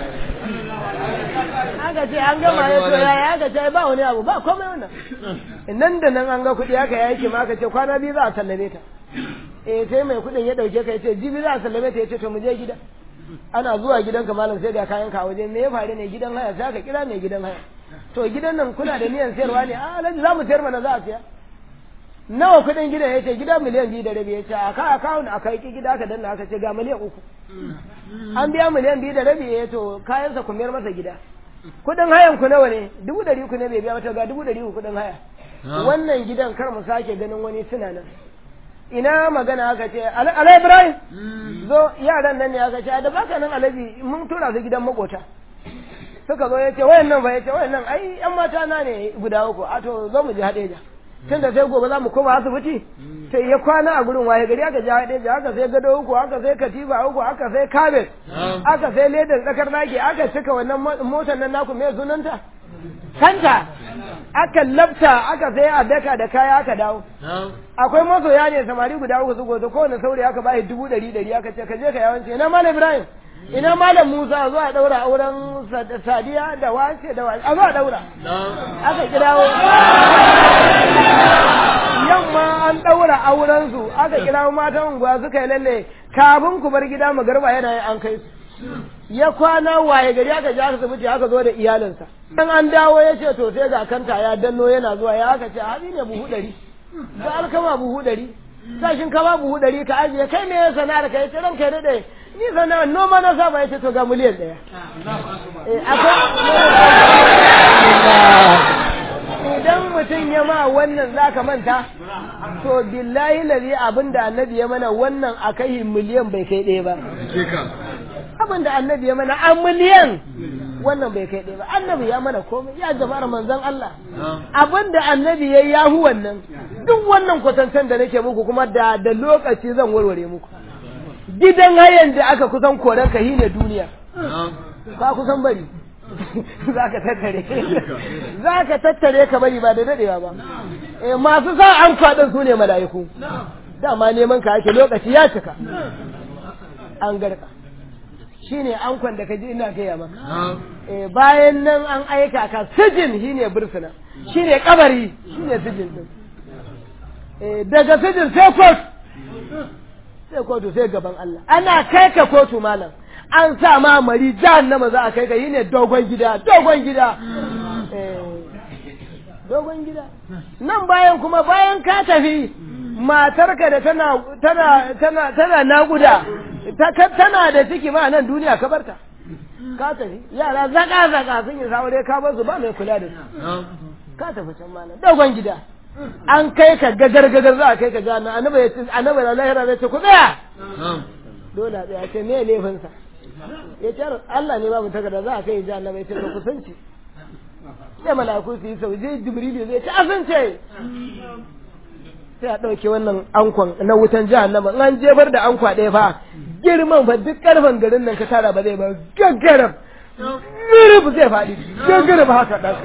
aka ce an gama ya to ya aka ce ba wani abu ba komai wannan nan da nan an ga kuɗi aka yake ma aka ce kwana biyu za a sallame ta eh sai mai kuɗin ya ɗauke ka ya ce jibi za a sallame ta ya ce to mu je gida ana zuwa gidanka malam sai ga kayan ka waje me ya faru ne gidan haya sai aka kira mai gidan haya to gidan nan kuna da niyan sayarwa ne a alhaji za mu sayar mana za a siya nawa kuɗin gidan ya ce gida miliyan biyu da rabi ya ce a ka akawun aka yi gida aka danna aka ce ga miliyan uku an biya miliyan biyu da rabi ya to kayansa ku mayar masa gida kuɗin hayan ku nawa ne dubu ɗari uku ne bai biya wata ga dubu ɗari uku kuɗin haya wannan gidan kar mu sake ganin wani suna nan ina magana aka ce ala ibrahim zo yaran nan ne aka ce da baka nan alabi mun tura su gidan makota suka zo ya ce wayan nan fa ya ce wayan nan ai yan mata na ne guda uku a to zo mu je hadeja tun da sai gobe za mu koma asibiti sai ya kwana a gurin waye gari aka je hadeja aka sai gado uku aka sai katifa uku aka sai kabet aka sai ledar tsakar naki aka cika wannan motar nan naku me sunanta kanta aka labta aka sai a daka da kaya aka dawo akwai masoya ne samari guda uku su gozo kowane saurayi aka bashi dubu ɗari ɗari aka ce ka je ka yawanci ina malam ibrahim ina malam musa zuwa daura auren sadiya da wace da wace a zuwa daura aka kirawo yamma an daura auren su aka kirawo matan unguwa suka yi lalle kafin ku bar gida magarba yana yin an kai su ya kwana waye gari aka ji aka asibiti aka zo da iyalinsa dan an dawo ya ce to sai ga kanta ya danno yana zuwa ya aka ce abi ne buhu ɗari ga alkama buhu ɗari sashin kama buhu ɗari ka ajiye kai me ya sana'ar ka ya ce ranka ya daɗe ni sana'ar noma na saba ya ce to ga miliyan ɗaya idan mutum ya ma wannan zaka manta to billahi lazi abin da annabi ya mana wannan a kai miliyan bai kai ɗaya ba abin da annabi ya mana a miliyan wannan bai kai ɗaya ba annabi ya mana komai ya jama'ar manzon Allah abin da annabi ya yahu wannan duk wannan kwatancen da nake muku kuma da da lokaci zan warware muku gidan hayan da aka kusan koran ka ne duniya ba kusan bari za ka tattare za ka tattare ka bari ba da dadewa ba eh masu sa an faɗin su ne mala'iku dama neman ka ake lokaci ya cika an garka shine ankon da ka ji ina gaya maka eh bayan nan an aika ka sijin shine bursuna shine kabari shine sijin din eh daga sijin sai kotu sai kotu sai gaban Allah ana kai ka kotu malam an sa ma mari jahannama za a kai ka yi ne dogon gida dogon gida dogon gida nan bayan kuma bayan ka tafi matarka da tana tana tana tana naguda tana da ciki ma nan duniya ka barta ka tafi yara zaka zaka sun yi saure ka bar su ba mai kula da su ka tafi can malam dogon gida an kai ka gagar gagar za a kai ka jana annabi ya ce annabi da lahira zai ce ku tsaya dole a tsaya ce me laifin sa ya ce Allah ne babu takarda za a kai jana bai ce ka kusanci sai malaku su yi sau je jibrilu zai ce asance sai a ɗauke wannan ankon na wutan jahannama in an jefar da ankwa ɗaya fa girman fa duk ƙarfen garin nan ka tara ba zai ba gaggarab girib zai faɗi gaggarab haka ɗan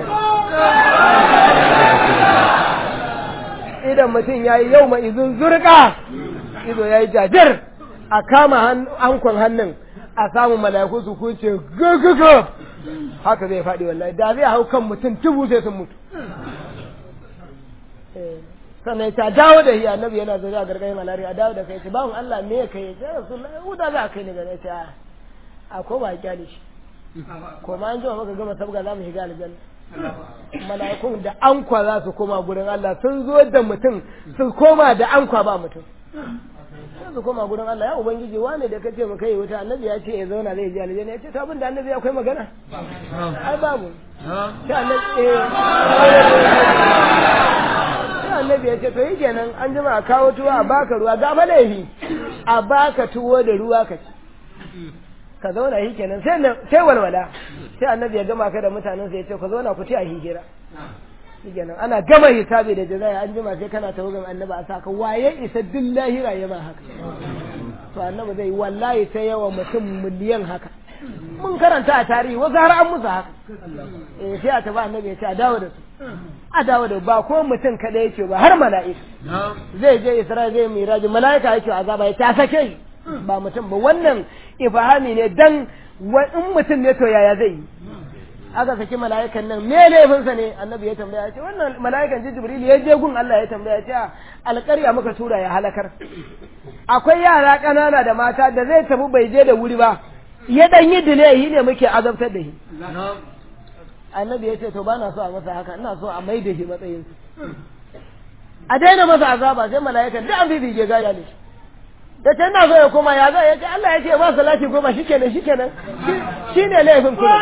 idan mutum ya yi yau mai izin zurƙa ido ya yi jajir a kama ankon hannun a samun mala'iku su kuce gaggaga haka zai faɗi wallahi da zai hau kan mutum tubu sai sun mutu sannan ta dawo da shi annabi yana zaune a gargayin malari a dawo da kai ce bawon Allah me ya kai ya rasulullahi huda za a kai ni gare ta a ko ba kyale shi ko ma an jima maka gama sabga za mu shiga aljanna mala'ikun da ankwa za su koma gurin Allah sun zo da mutum su koma da ankwa ba mutum sai su koma gurin Allah ya ubangiji wane da kace mu kai wuta annabi ya ce ya zauna zai je aljanna ya ce to abin da annabi akwai magana ai babu sai annabi eh sai annabi ya ce to yi kenan an jima a kawo tuwo a baka ruwa ga fa laifi a baka tuwo da ruwa ka ci ka zauna yi kenan sai sai walwala sai annabi ya gama ka da mutanen sa ya ce ku zauna ku ci a hijira shikenan ana gama hisabi da jazaya an jima sai kana tawagan annabi a saka waye isa duk lahira ya ma haka to annabi zai wallahi sai yawa mutum miliyan haka mun karanta a tarihi wasu har an musu haka eh sai a tafi annabi ya ce a dawo da su a dawo da ba ko mutum kada yake ba har mala'ika zai je isra'il zai miraji mala'ika yake azaba ya ta sake shi ba mutum ba wannan ifahami ne dan in mutum ne to yaya zai yi aka saki mala'ikan nan me laifinsa ne annabi ya tambaya ce wannan mala'ikan ji jibril ya je gun Allah ya tambaya ce alƙarya muka tura ya halakar akwai yara ƙanana da mata da zai tafi bai je da wuri ba ya dan yi dilehi ne muke azabtar da shi annabi ya ce to ba na so a masa haka ina so a mai da shi matsayin a daina masa azaba sai mala'ikan duk an bibige gaya ne da ta ina so ya koma ya zai ya ce Allah ya ce ba salati goma shikenan shikenan shi ne laifin kuma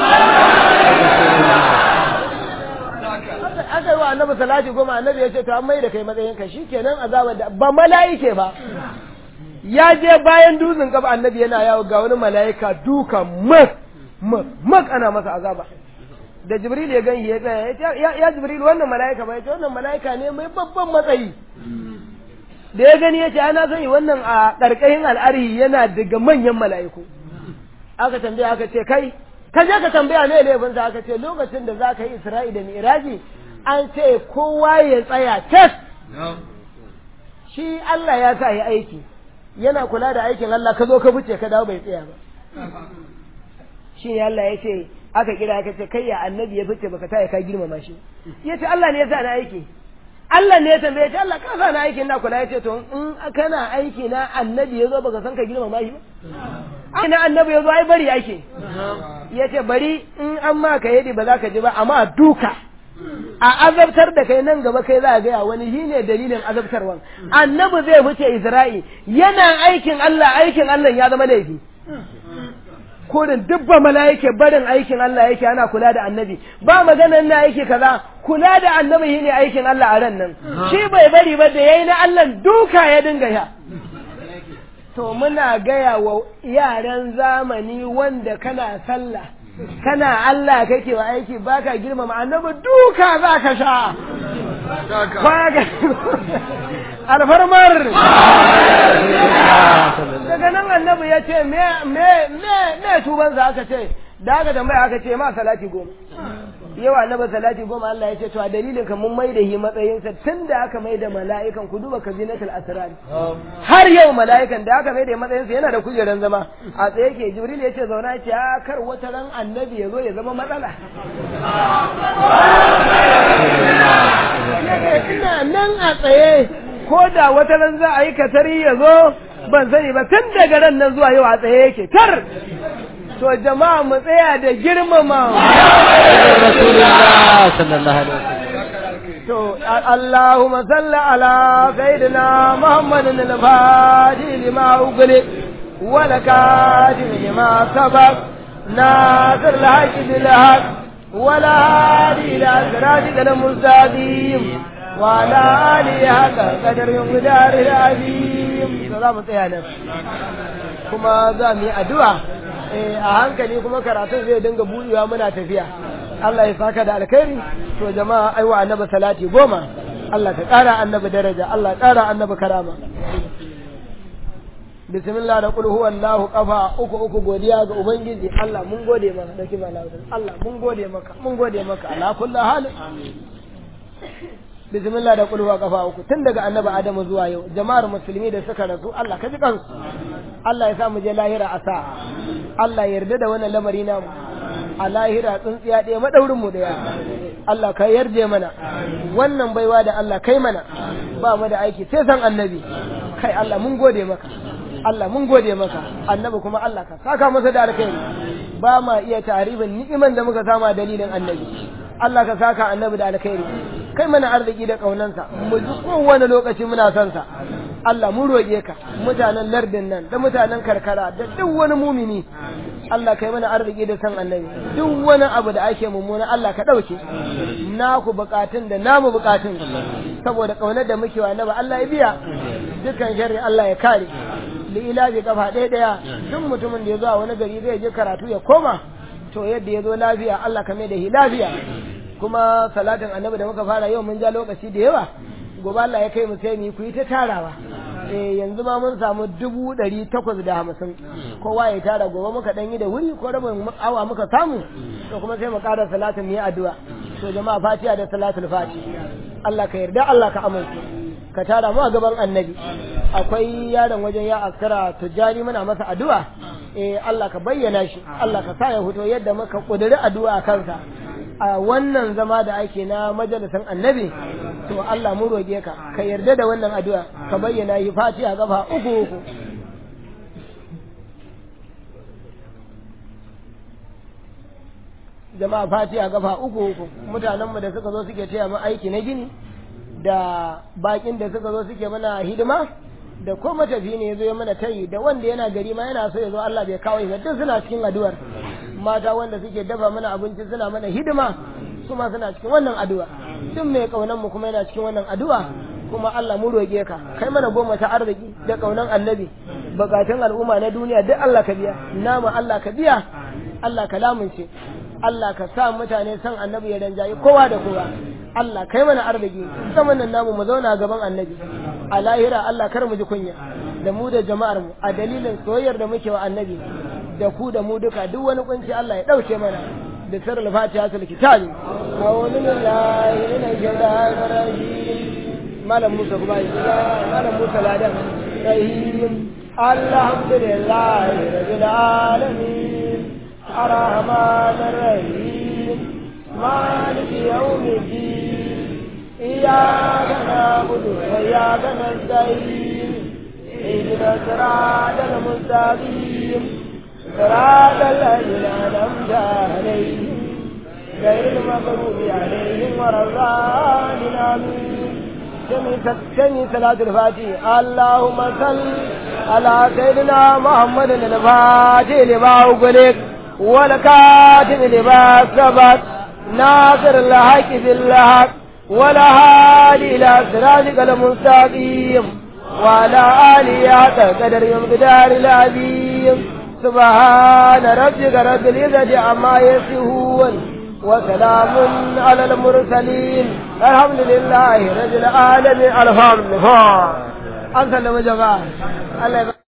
aka yi wa annabi salati goma annabi ya ce to an mai da kai matsayin ka shikenan azabar da ba mala'ike ba ya je bayan dutsen kafa annabi yana yawo ga wani mala'ika duka mak mak mak ana masa azaba da jibril ya gani ya tsaya ya ce ya jibril wannan mala'ika ba ya ce wannan mala'ika ne mai babban matsayi da ya gani ya ce ana sani wannan a ƙarƙashin al'arihi yana daga manyan mala'iku aka tambaya aka ce kai ka je ka tambaya ne laifin sa aka ce lokacin da za ka yi isra'i da mi'raji an ce kowa ya tsaya tas shi Allah ya sa yi aiki yana kula da aikin Allah ka zo ka buce ka dawo bai tsaya ba shi ne Allah ya ce aka kira aka ce kai ya annabi ya fice baka taya ka girmama shi ya ce Allah ne ya sa na aiki Allah ne ya tambaye ce Allah ka sa na aiki na kula ya ce to in kana aiki na annabi ya zo baka san ka girmama shi ba ina annabi ya zo ai bari ake ya ce bari in an ma ka yadi ba za ka ji ba amma duka a azabtar da kai nan gaba kai za a gaya wani shi ne dalilin azabtarwan annabi zai fice Isra'i yana aikin Allah aikin Allah ya zama laifi kodin dubba mala'ike barin aikin Allah yake ana kula da annabi ba maganan na aiki kaza kula da annabi shine aikin Allah a ran nan shi bai bari ba da yayi na Allah duka ya dinga ya to muna gaya wa yaran zamani wanda kana sallah kana Allah kake wa aiki baka girmama annabi duka za ka sha alfarmar daga nan annabi ya ce me me me me tuban za aka ce da aka tambaya aka ce ma salati goma yau annabi salati goma Allah ya ce to a dalilin ka mun mai da shi matsayinsa tun da aka mai da mala'ikan ku duba kabinatul asrar har yau mala'ikan da aka mai da matsayinsa yana da kujeran zama a tsaye ke jibril ya ce zauna ce a kar wata ran annabi ya zo ya zama matsala ina nan a tsaye ko da wata ran za a yi katari ya zo ban sani ba tun daga ran nan zuwa yau a tsaye yake tar to jama'a mu tsaya da girmama rasulullah sallallahu alaihi wasallam to Allahumma salli ala sayyidina Muhammadin al-Fatihi lima ughli wa lakatim lima sabaq nasir al-haqq bil haqq wa la hadi ila siratikal mustaqim wa ala alihi haqqa qadarin qadari al-azim to za mu tsaya nan kuma za mu yi addu'a a hankali kuma karatun zai dinga buɗewa muna tafiya Allah ya saka da alkhairi to jama'a aiwa annabi salati goma Allah ka ƙara annabi daraja Allah ƙara annabi karama bismillah da qul huwallahu qafa uku uku godiya ga ubangiji Allah mun gode maka da kima Allah mun gode maka mun gode maka ala kulli hal bismillah da kulwa kafa uku tun daga annabi adamu zuwa yau jama'ar musulmi da suka rasu Allah ka ji kansu Allah ya sa mu je lahira a sa Allah ya yarda da wannan lamari namu a lahira tsuntsiya ɗaya madaurin mu daya Allah ka yarje mana wannan baiwa da Allah kai mana ba mu da aiki sai san annabi kai Allah mun gode maka Allah mun gode maka annabi kuma Allah ka saka masa da alkhairi ba ma iya taribin ni'iman da muka sama dalilin annabi Allah ka saka annabi da alkhairi kai mana arziki da kaunansa mu ji kowane lokaci muna son sa Allah mu roƙe ka mutanen lardin nan da mutanen karkara da duk wani mumini Allah kai mana arziki da san annabi duk wani abu da ake mummuna Allah ka ɗauke naku bukatun da namu bukatun saboda kaunar da muke wa annabi Allah ya biya dukkan sharri Allah ya kare li'ila bi kafa ɗaya ɗaya duk mutumin da ya zo a wani gari zai je karatu ya koma to yadda ya zo lafiya Allah ka mai da shi lafiya kuma salatin annabi da muka fara yau mun ja lokaci da yawa gobe Allah ya kai mu sai mu yi ku yi ta tarawa eh yanzu ma mun samu dubu ɗari takwas da hamsin kowa ya tara gobe muka ɗan yi da wuri ko rabin awa muka samu to kuma sai mu ƙara salatin mu yi addu'a to jama'a fatiha da salatul fati Allah ka yarda Allah ka amince ka tara mu a gaban annabi akwai yaron wajen ya askara tujjani muna masa addu'a eh Allah ka bayyana shi Allah ka sa ya fito yadda muka kudiri addu'a kansa a wannan zama da ake na majalisan annabi to Allah mu roge ka ka yarda da wannan addu'a ka bayyana yi fatiha gafa uku uku jama'a fatiha gafa uku uku mutanenmu da suka zo suke taya mu aiki na gini da bakin da suka zo suke mana hidima da ko matafi ne ya zo ya mana tayi da wanda yana gari ma yana so ya zo Allah bai kawo ba duk suna cikin addu'ar mata wanda suke dafa mana abinci suna mana hidima su ma suna cikin wannan addu'a duk mai kaunan mu kuma yana cikin wannan addu'a kuma Allah mu roge ka kai mana goma ta arziki da kaunan annabi bukatun al'umma na duniya duk Allah ka biya nama Allah ka biya Allah ka lamunce Allah ka sa mutane san annabi ya danjayi kowa da kowa Allah kai mana arziki zaman nan namu mu zauna gaban annabi a lahira Allah kar mu ji kunya da mu da jama'ar mu a dalilin soyayyar da muke wa annabi da ku da mu duka duk wani kunci Allah ya dauke mana da sirrul fatiha tul kitabi a'udhu billahi minash shaitanir rajim malam Musa kuma ya malam Musa ladan rahim alhamdulillahi rabbil alamin arrahmanir rahim مالك يوم الدين إياك نعبد وإياك نستعين اهدنا الصراط المستقيم صراط الذين أنعمت عليهم غير المغضوب عليهم ولا الضالين آمين سمي صلاة الفاتح اللهم صل على سيدنا محمد الفاتح لما أغلق والكاتب لما سبق ناصر الحق بالحق ولا هادي إلى صراطك المستقيم وعلى آله حق قدر مقدار العظيم سبحان ربك رب العزة عما يصفون وسلام على المرسلين الحمد لله رب العالمين الحمد لله أنت لما جماعة الله